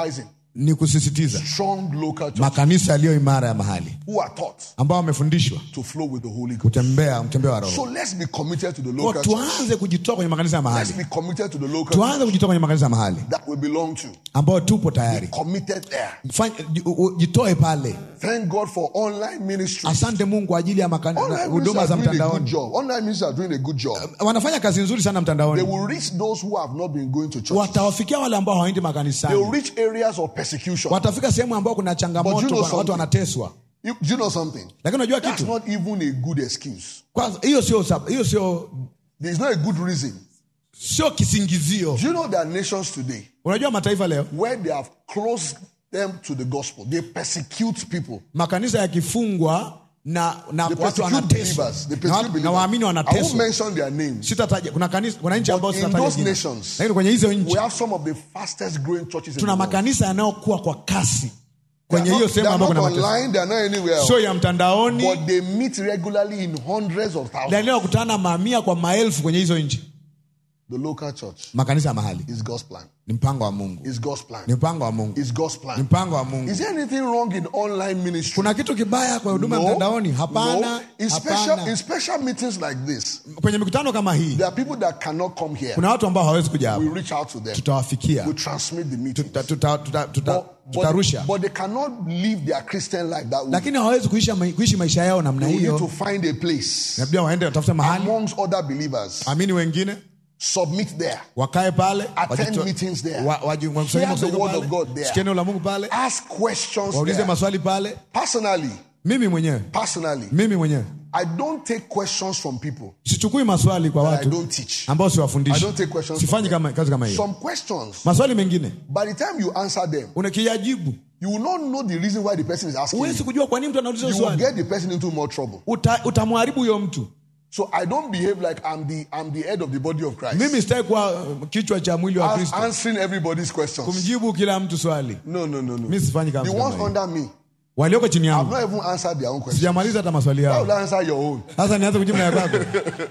ni kusisitiza strong local churches makanisa yaliyo imara ya mahali who are taught ambao wamefundishwa to flow with the Holy Ghost. kutembea mtembeo wa So roho let's be committed to the Kwa local church. tuanze kujitoa kwenye makanisa ya Let's mahali be committed to the local church tuanze kujitoa kwenye makanisa ya mahali that we belong to. ambao tupo tayari Committed there. Fanya- u- u- jitoe pale Thank God for online ministry. asante mungu kwa ajili ya makani- Online huduma ministers za are doing a good mtandaoni job. Online ministers are doing a good job. wanafanya kazi nzuri sana They mtandaoni will reach those who have not been going to church. watawafikia wale ambao hawaendi They will makanisani reach areas of persecution. watafika sehemu ambao kuna But you changamoto know kwa- watu something? wanateswa You, do you know something? lakini unajua That's kitu not even a good excuse. kwanza hiyo sio sab- hiyo sio There's not a good reason. sio kisingizio Do you know there are nations today unajua mataifa leo where they have closed them to the gospel? They persecute people. makanisa yakifungwa na, na They watu persecute wanateswa believers. They na, persecute watu- believers. na waamini I won't wanateswa mention their names. sitataja kuna kanisa kuna nchi But ambazo in sitataja those jina. nations, lakini kwenye hizo nchi We have some of the fastest growing churches in tuna the world. makanisa yanayokuwa kwa kasi They kwenye are hiyo not, they sehemu are ambayo not kuna mateso online, they are not anywhere else. sio ya mtandaoni But they meet regularly in hundreds of thousands. yanayokutana mamia kwa maelfu kwenye hizo nchi The local church makanisa ya mahali is God's plan. ni mpango wa mungu Is God's plan. ni mpango wa mungu Is God's ni plan. mpango wa mungu Is there anything wrong in online ministry? kuna kitu kibaya kwa huduma ya mtandaoni hapana no. In special, hapana in special meetings like this, kwenye mikutano kama hii there are people that cannot come here. kuna watu ambao hawawezi kuja We hapa reach out to them. tutawafikia We transmit the meeting. Tuta- tuta- tuta- tuta- But, tutarusha but they cannot live their Christian life that way. lakini hawawezi kuishi, kuishi maisha yao namna We need to hiyo find a place labda waende watafute mahali amongst other believers. amini wengine Submit there. wakae pale Attend wajito- meetings there. wa- waji- wakusanyike Hear the kusanyiko word pale, of God there. sikie neno la mungu pale Ask questions waulize there. maswali pale Personally, mimi mwenyewe personally, mimi mwenyewe I don't take questions from people sichukui maswali kwa that I watu don't teach. ambao I siwafundishi don't take questions sifanyi from kama, kazi kama hiyo Some questions, maswali mengine by the time you answer them, unakiyajibu you will not know the reason why the person is asking. huwezi You, kujua kwa nini mtu anauliza you will swali get the person into more trouble. Uta, utamharibu huyo mtu So I don't behave like I'm the I'm the head of the body of Christ. mimi sitaki kuwa uh, kichwa cha mwili wa As- kristo answering everybody's questions. kumjibu kila mtu swali No, no, no, no. mi sifanyi The kama ones kama hiyo. under me, walioko chini I've yangu not even answered their own questions. sijamaliza hata maswali Why yao would I answer your own? sasa nianze kujibu na ya kwako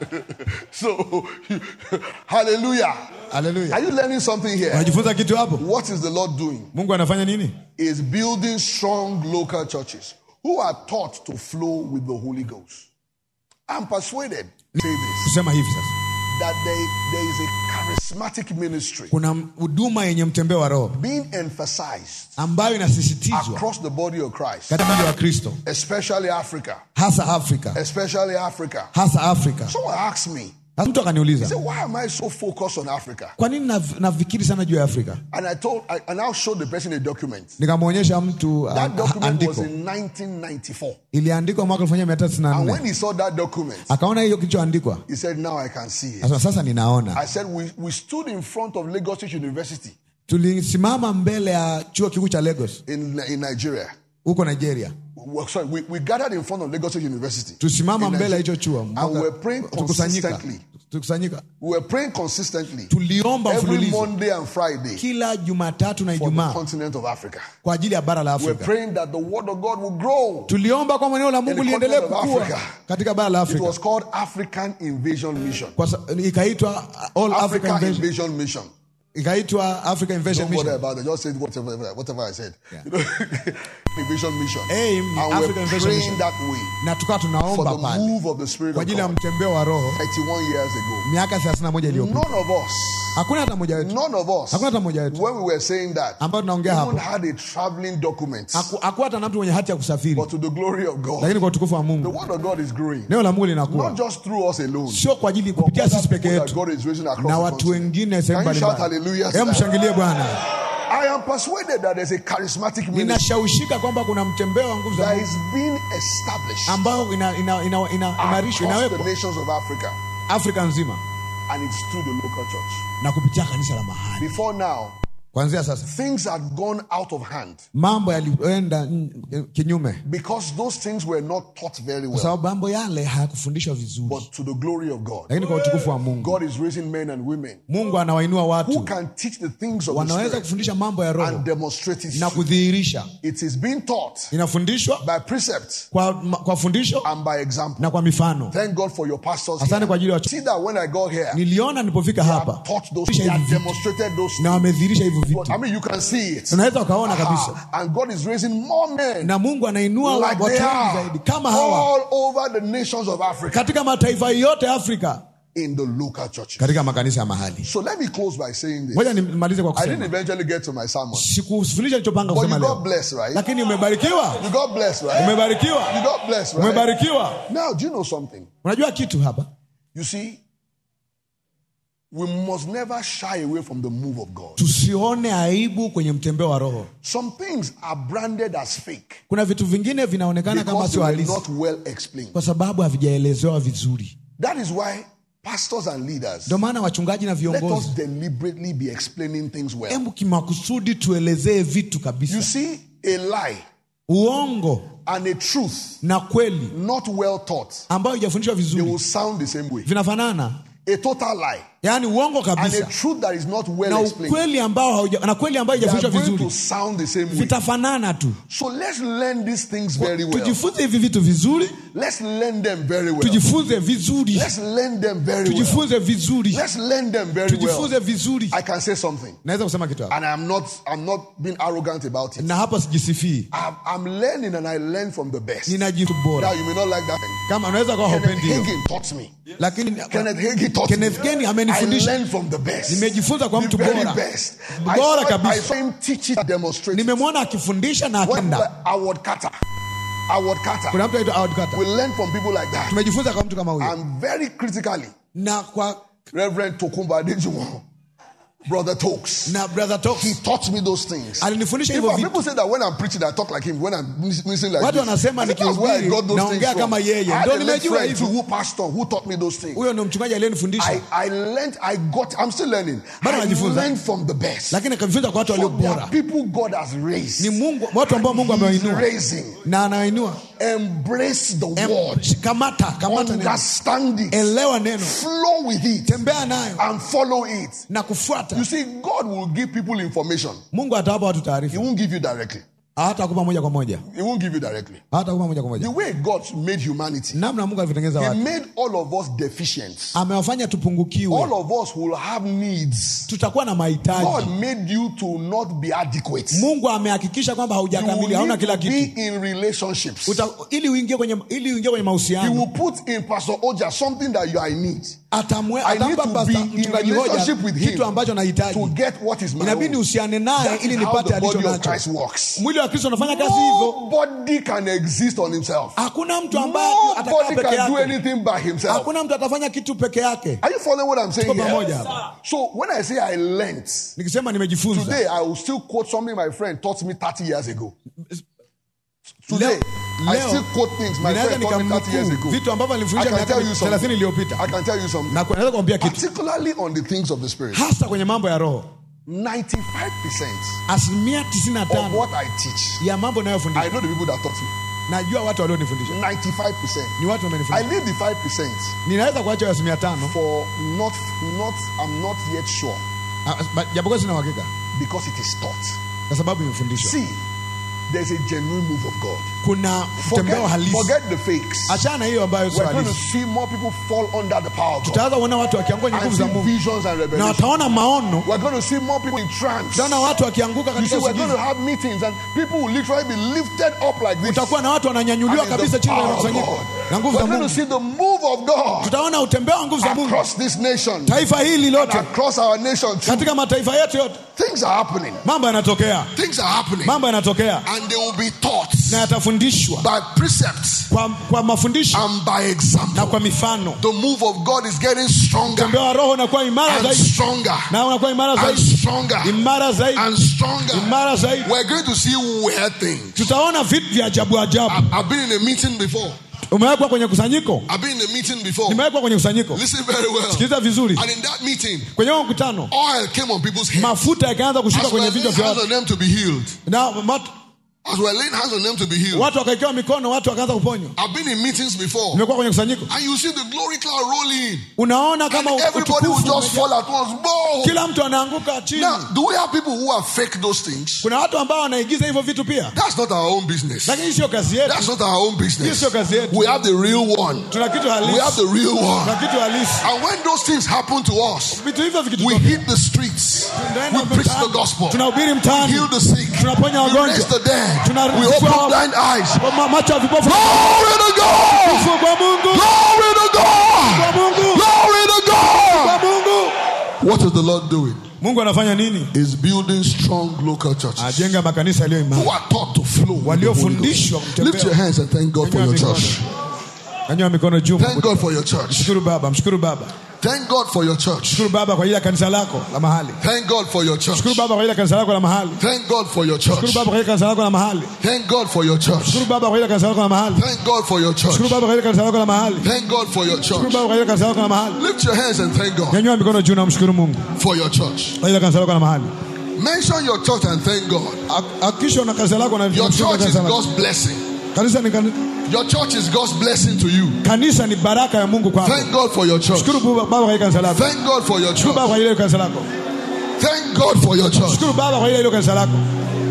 So, hallelujah. Are haleluya you learning something here? unajifunza kitu hapo What is the Lord doing? mungu anafanya nini Is building strong local churches who are taught to flow with the Holy Ghost. I'm persuaded, say this, kusema hivi sasa that there, there is a charismatic ministry kuna huduma yenye mtembeo wa roho being emphasized ambayo inasisitizwa across the body of Christ, katika mwili wa kristo especially Africa. hasa afrika Especially Africa. hasa afrika Someone asked me, sasa mtu akaniuliza say, why am I so focused on Africa? kwa nini nav- nafikiri sana juu ya afrika And I told, I, and I showed the person a document. nikamwonyesha mtu That uh, document was andiko in 1994. iliandikwa mwaka elfu moja mia tatu sitini na And nne when he saw that document, akaona hiyo kilichoandikwa he said, Now I can see it. sasa sasa ninaona I said, We, we stood in front of Lagos State University tulisimama mbele ya chuo kikuu cha lagos in, in Nigeria. huko nigeria We, sorry, we, we gathered in front of Lagos State University. tusimama in mbele ya Nigeria. hicho chuo And mwaka- we were praying tukusanyika consistently. tukusanyika We were praying consistently tuliomba every mfululizo Monday and Friday kila jumatatu na for the ijumaa continent of Africa. kwa ajili ya bara la We're afrika praying that the word of God will grow. tuliomba kwamba neno la mungu In the liendelee continent of kukua Africa. katika bara la It afrika was called African Invasion Mission. Kwa sa- ikaitwa all africa African invasion Invasion Mission. ikaitwa africa invasion Don't bother mission about it. Just say whatever, whatever I said. Yeah. You know, invasion mission. Aim, and African we're Invasion praying Mission. that way na tukawa for tunaomba the pale move of the Spirit kwa of ajili ya God. mtembeo wa roho 31 years ago. miaka 31 iliyopita None of us, hakuna hata mmoja wetu none of us, Hakuna hata mmoja wetu. when we were saying that, ambao tunaongea even hapo had a traveling document. Haku- hakuwa hata na mtu mwenye hati ya kusafiri But to the glory of God, lakini kwa utukufu wa the mungu word of God is growing. neno la mungu Not linakuwa just through us alone. sio kwa ajili but kupitia other sisi peke people that yetu God is raising across na the watu continent. wengine sehemu Can you shout mbalimbali hallelujah to Hebu that? mshangilie bwana I am persuaded that there's a charismatic ministry ninashawishika kwamba kuna mtembeo wa nguvu za that mungu is being established ambao ina- ina- ina- ina- imarishwa across the inawekwa nations of Africa, afrika nzima and it's through the local church. na kupitia kanisa la mahali Before now, kwanzia sasa things had gone out of hand mambo yalienda mm, kinyume because those things were not taught very kwa well. sababu mambo yale hayakufundishwa vizuri But to the glory of God, lakini kwa utukufu wa mungu God is raising men and women mungu anawainua who watu can teach the things of the wanaweza Spirit kufundisha mambo ya roho and demonstrate it. na kudhihirisha It is being taught inafundishwa by precept kwa, kwa fundisho and by example. na kwa mifano Thank God for your pastors. asante Here. kwa ajili ya See that when I got here, niliona nilipofika they hapa have taught those, Fundisha they have hivi vitu. demonstrated those na things. wamedhihirisha hivyo hivyo But, vitu I mean, you can see it. unaweza ukaona kabisa Ah, and God is raising more men na mungu anainua like watu they wengi are zaidi kama hawa all over the nations of Africa katika mataifa yote ya afrika in the local churches. katika makanisa ya mahali So let me close by saying this. ngoja nimalize kwa I didn't kusema eventually get to my sermon. sikufundisha nilichopanga But kusema you got leo blessed, right? lakini umebarikiwa You got blessed, right? umebarikiwa You got blessed, right? umebarikiwa Now, do you know something? unajua kitu hapa You see, we must never shy away from the move of God. tusione aibu kwenye mtembeo wa roho Some things are branded as fake kuna vitu vingine vinaonekana kama because they sio were halisi not well explained. kwa sababu havijaelezewa vizuri That is why pastors and leaders ndio maana wachungaji na let us viongozi deliberately be explaining things well. hebu kimakusudi tuelezee vitu You kabisa see, a lie uongo and a truth na kweli not well taught, ambayo haijafundishwa they vizuri will sound the same way. vinafanana A total lie yaani uongo and a kabisa truth that is not well na explained, ukweli ambao hauja, na kweli ambayo they are haijafundishwa going to vizuri sound the same way. vitafanana tu So let's learn these things very well. tujifunze hivi vitu vizuri Let's learn them very well. tujifunze vizuri Let's learn them very well. tujifunze vizuri Let's learn them very well. tujifunze vizuri I can say something, naweza kusema kitu hapa and I'm not. I'm not being arrogant about it. na hapa sijisifii I'm, I'm learning, and I learn from the best. ninajitu Now bora you may not like that. kama unaweza kuwa Kenneth haupendi hiyo Hagin taught me. lakini Kenneth Hagin taught Kenneth me. Hagin I amenifundisha. learned from the best. Nimejifunza kwa the mtu very bora. best. Bora I saw, I kabisa. saw him teach it, demonstrate. it. nimemwona akifundisha na When akenda Award Carter, Award Carter, kuna mtu aitwa Howard Carter we learn from people like that. tumejifunza kwa mtu kama huyo And very critically, na kwa Reverend Tokumba Adejuwon, Brother Tokes. na brother He Talks taught me those things. alinifundisha In hivyo fact, vitu people say that when I'm preaching, I talk like him. When I'm listening like Watu this. wanasema I said, that's where I nikihubiri, got those things naongea from. kama yeye. I had Ndio a late nimejua friend hivyo. too, who pastor who taught me those things. huyo ndo mchungaji aliyenifundisha I, I learned, I got, I'm still learning. Bado I najifunza. learned from the best. lakini akajifunza kwa watu So walio there bora are people God has raised. ni mungu watu ambao mungu He's amewainua raising. na anawainua Embrace the Em- word. kamata kamata neno Understand it. elewa neno Flow with it. tembea nayo And follow it. na kufuata You see, God will give people information. mungu atawapa watu He taarifa won't give you directly. hatakupa moja kwa moja He won't give you directly. hatakupa moja kwa The moja way God made humanity, namna mungu alivyotengeneza He watu made all of us deficient. amewafanya All tupungukiwe of us will have needs. tutakuwa na mahitaji God made you to not be adequate. mungu amehakikisha kwamba You haujakamili will hauna need kila to kitu be in relationships. Uta, ili uingie kwenye ili uingie kwenye He mahusiano will put in Pastor Oja something that you are in need atamwe I need atampa to pasta be in mchungaji hoja relationship with him kitu ambacho to nahitaji get what is my inabidi own. uhusiane naye That ili is how nipate the alicho body of nacho Christ works. mwili wa kristo unafanya kazi hivyo Nobody can exist on himself. hakuna mtu ambaye atakaa Nobody peke can do yake anything by himself. hakuna mtu atafanya kitu peke yake Are you following what I'm saying Tuko here? pamoja hapa. So when I say I learned, nikisema nimejifunza today I will still quote something my friend taught me 30 years ago. Today, leo, I leo still quote things my ninaweza friend taught me 30 years nikamnukuu ago. vitu ambavyo I alifundisha can miaka tell you 30 something. iliyopita I can tell you something. na naweza kuambia kitu Particularly on the things of the Spirit. hasa kwenye mambo ya roho 95% asilimia of 95 what I teach, ya mambo I nayofundisha know the people that taught me. najua watu walionifundisha 95%. ni watu I wamenifundisha leave the 5% ninaweza kuacha hiyo asilimia tano for not, not, I'm not yet sure ah, ba- japokuwa sina uhakika because it is taught. kwa sababu imefundishwa See, there's a genuine move of God. kuna mtembeo Forget, halisi forget the fakes. achana hiyo ambayo sio We're going to halisi see more people fall under the power of God tutaanza kuona watu wakianguka kwenye and nguvu see za mungu visions and na revelations. wataona maono We're going to see more people in trance. tutaona watu wakianguka You katika see, we're going to usingizi have meetings and people will literally be lifted up like this. utakuwa na watu wananyanyuliwa And it's kabisa the chini ya power of mkusanyiko God. na nguvu za We're going to mungu see the move of God tutaona utembeo wa nguvu za mungu across this nation, taifa hili and lote across our nation too. katika mataifa yetu yote Things are happening. mambo yanatokea Things are happening. mambo yanatokea And they will be taught na yatafundishwa by precepts kwa, kwa mafundisho and by na example. kwa mifano The move of God is getting stronger utembeo wa roho unakuwa imara and zaidi stronger na unakuwa imara and zaidi stronger imara zaidi and stronger. imara zaidi We're going to see weird things. tutaona vitu vya ajabu ajabu I- I've been in a meeting before. umewekwa kwenye kusanyiko I've been in a meeting before. nimewekwa kwenye kusanyiko Listen very well. sikiliza vizuri And in that meeting, kwenye huo mkutano oil came on people's heads. mafuta yakaanza kushuka As we're kwenye laying vichwa vya hands watu on them to be healed. na mat- As we're laying hands on them to be healed. watu wakaekewa mikono watu wakaanza kuponywa I've been in meetings before. nimekuwa kwenye kusanyiko And you see the glory cloud rolling. unaona And kama everybody will utukufu just umejaa. fall at once. Whoa! kila mtu anaanguka chini Now, do we have people who are fake those things? kuna watu ambao wanaigiza hivyo vitu pia That's not our own business. lakini hii sio kazi yetu That's not our own Hiyo business. sio kazi yetu We have the real one. tuna kitu We have halisi the real tuna one. kitu halisi And when those things happen to us, vitu hivyo we vikitutokea hit the streets. Tunaenda We preach the mtaani. gospel. tunahubiri We mtaani heal the sick. tunaponya We wagonjwa raise the dead. Tuna- We open blind eyes. Kwa ma- macho ya vipofu Glory to God! Ufu kwa Mungu Glory to kwa God! Mungu Glory to God! kwa Mungu What is the Lord doing? Mungu anafanya nini Is building strong local churches ajenga makanisa yaliyo who imara are taught to flow. with the Holy Waliofundishwa Ghost. kutembea. Lift your hands and thank God for your Nyanyua church. nyanyua mikono juu Thank God for your church. mshukuru baba mshukuru baba Thank God for your church. mshukuru baba kwa ajili ya kanisa lako la mahali Thank God for your church. mshukuru baba kwa ajili ya kanisa lako la mahali Thank God for your mshukuru church. baba kwa ajili ya kanisa lako la mahali Thank God for your church. mshukuru baba kwa ajili ya kanisa lako la mahali Thank God for your church. mshukuru baba kwa ajili ya kanisa lako la mahali Thank God for your mshukuru church. baba kwa ajili ya kanisa lako la mahali Lift your hands and thank God nyanyua mikono juu na mshukuru Mungu for your church. kwa ajili ya kanisa lako la mahali Mention your church and thank God. Ha- hakikisha una kanisa lako na Your mshukuru church is kanisa lako. God's blessing. kanisa ni kani- Your church is God's blessing to you. kanisa ni baraka ya Mungu kwako Thank God for your church. shukuru baba kwa ajili ya kanisa lako Thank God for your shukuru baba church. kwa ajili ya kanisa lako Thank God for your church. shukuru baba kwa ajili ya kanisa lako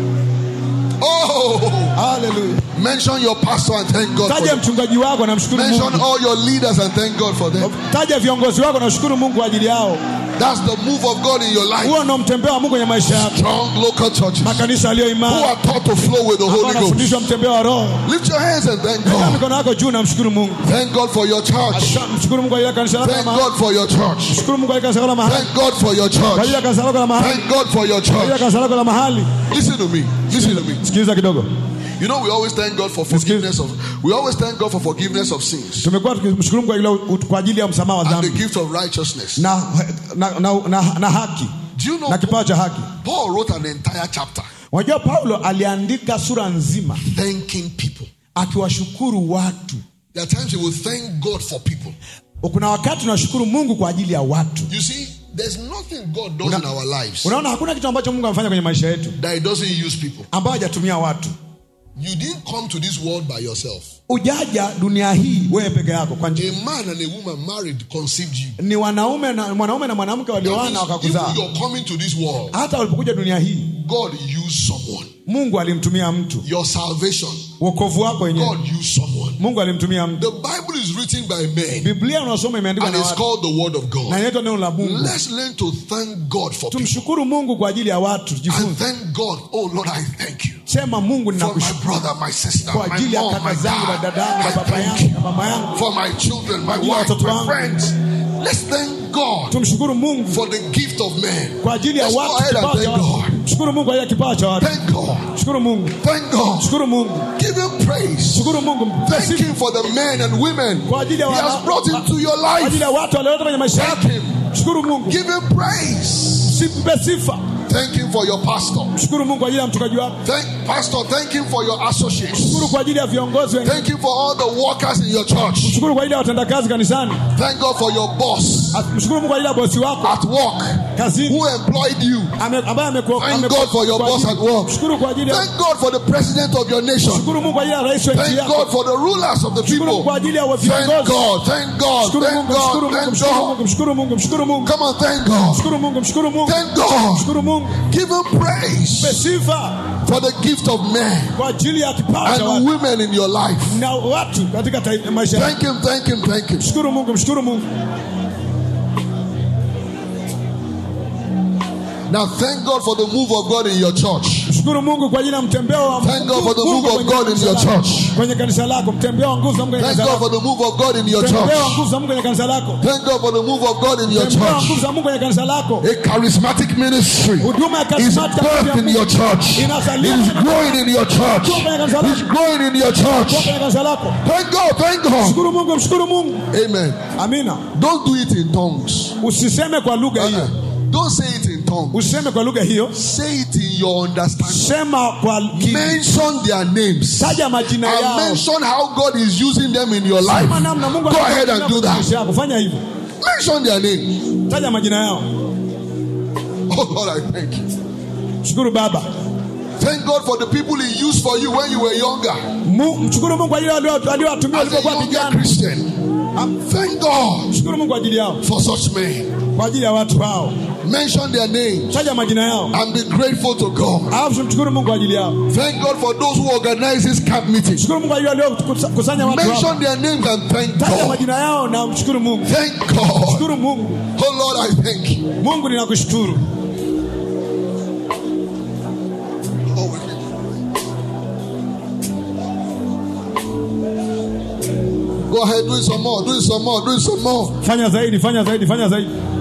Oh, haleluya mention your pastor and thank God for taja them. mchungaji wako na mshukuru Mention Mungu all your leaders and thank God for them. taja viongozi wako na mshukuru Mungu kwa ajili yao That's the move of God in your life. huo ndo mtembeo wa Mungu kwenye maisha yako Strong local churches makanisa yaliyo who imara are taught to flow with the ambao Holy Ghost. wanafundishwa mtembeo wa roho Lift your hands and thank Nyanyua God. mikono yako juu na mshukuru Mungu Thank God for your church. mshukuru Mungu kwa ajili ya kanisa lako la Thank mahali God for your church. mshukuru Mungu kwa ajili ya kanisa lako la mahali Thank God for your kwa ajili church. ya kanisa lako la mahali Thank God for your kwa ajili ya church. kanisa lako la mahali Listen to me. Listen to me. sikiliza kidogo You know, we always thank God for forgiveness of. We always thank God for forgiveness of sins tumekuwa tukimshukuru Mungu kwa ajili ya- kwa ajili ya msamaha wa and the dhambi gift of righteousness. na, na, na, na, na haki Do you know na kipawa cha haki Paul wrote an entire chapter unajua Paulo aliandika sura nzima thanking people. akiwashukuru watu There are times he will thank God for people. kuna wakati tunashukuru Mungu kwa ajili ya watu You see, there's nothing God does in our lives unaona hakuna kitu ambacho Mungu amefanya kwenye maisha yetu that He doesn't use people. ambayo hajatumia watu You didn't come to this world by yourself. ujaja dunia hii wewe peke yako kwa njia A man and a woman married conceived you. ni wanaume na mwanaume na mwanamke That walioana means wakakuzaa If you're coming to this world, hata walipokuja dunia hii God used someone. Mungu alimtumia mtu Your salvation, wokovu wako wenyewe God used someone. Mungu alimtumia mtu The Bible is written by men Biblia unasoma imeandikwa and na it's watu called the Word of na God. inaitwa neno la Mungu Let's learn to thank God for people. tumshukuru Mungu kwa ajili ya watu And jifunze thank God. Oh Lord, I thank you. sema Mungu For my ninakushukuru brother, my sister, kwa my ajili ya mom, kaka my zangu na dad. dadangu na I baba thank yangu you. na mama yangu For my children, my ajili ya wife, watoto my wangu. friends. Let's thank God tumshukuru Mungu for the gift of man. kwa ajili ya Let's go watu ahead and kipawa cha thank watu God. shukuru Mungu kwa ajili ya kipawa cha watu Thank God. shukuru Mungu Thank God. shukuru Mungu Give him praise. shukuru Mungu Thank Sifu him for the men and women kwa ajili he ya wana- has brought into your kwa ajili life. ya watu walioleta kwenye maisha Thank yako him. shukuru Mungu Give him praise. simpe sifa Thank him for your pastor. shukuru Mungu kwa ajili ya mchungaji wako Thank Pastor. Thank him for your associates. shukuru kwa ajili ya viongozi wengine Thank him for all the workers in your church. shukuru kwa ajili ya watendakazi kanisani Thank God for your boss mshukuru Mungu kwa ajili ya bosi wako at work kazini who employed you. ame- ambaye amekuwa Thank amekuwa- God for your kwa boss ajili- at work. shukuru kwa ajili ya Thank God for the president of your nation. shukuru Mungu kwa ajili ya rais wa nchi Thank yako God for the rulers of the shukuru Mungu people. kwa ajili ya Thank viongozi God. Thank God. shukuru Thank Mungu mshukuru God. Mungu Thank mshukuru God. Mungu mshukuru Mungu mshukuru Mungu Come on, thank God. mshukuru Mungu mshukuru Mungu Thank God. mshukuru Mungu Give him praise mpe sifa for the gift of men kwa ajili ya kipawa cha and watu women in your life. na watu katika taifa- maisha yako Thank him, thank him, thank him. mshukuru Mungu mshukuru Mungu Now thank God for the move of God in your church. mshukuru Mungu kwa ajili ya mtembeo wa Thank God for the Mungu move of kwenye God in kanisa your lako. church. kwenye kanisa lako mtembeo wa nguvu za Mungu kwenye Thank kanisa God lako for the move of God in your mtembeo wa church. nguvu za Mungu kwenye kanisa lako Thank God for the move of God in your mtembeo wa nguvu church. za Mungu kwenye kanisa lako A charismatic ministry huduma ya is karismati birthed in your church. It is growing in your church. It's growing in your church. kwenye kanisa lako Thank God, thank God. mshukuru Mungu mshukuru Mungu Amen. amina Don't do it in tongues. usiseme kwa lugha hiyo Uh-uh. Don't say it in tongues. usiseme kwa lugha hiyo Say it in your understanding. sema kwa ki- Mention their names. taja majina And yao mention how God is using them in your life. Sema namna Mungu Go ahead and anatumia do kwenye that. maisha yako fanya hivyo Mention their names. taja majina yao Oh Lord, I thank you. shukuru baba Thank God for the people He used for you when you were younger. Mu- mshukuru Mungu kwa ajili ya walio- waliowatumia As a walipokuwa younger vijana Christian. Thank God mshukuru Mungu kwa ajili yao for such men. kwa ajili ya watu hao Mention their names taja majina yao and be grateful to God. alafu mshukuru Mungu kwa ajili yao Thank God for those who organize this camp meeting. mshukuru Mungu kwa ajili ya waliokusanya watu hao Mention their names and thank taja God. majina yao na mshukuru Mungu Thank God. mshukuru Mungu Oh Lord, I thank you. Mungu ninakushukuru ahead, do it some more, do it some more, do it some more. fanya zaidi fanya zaidi fanya zaidi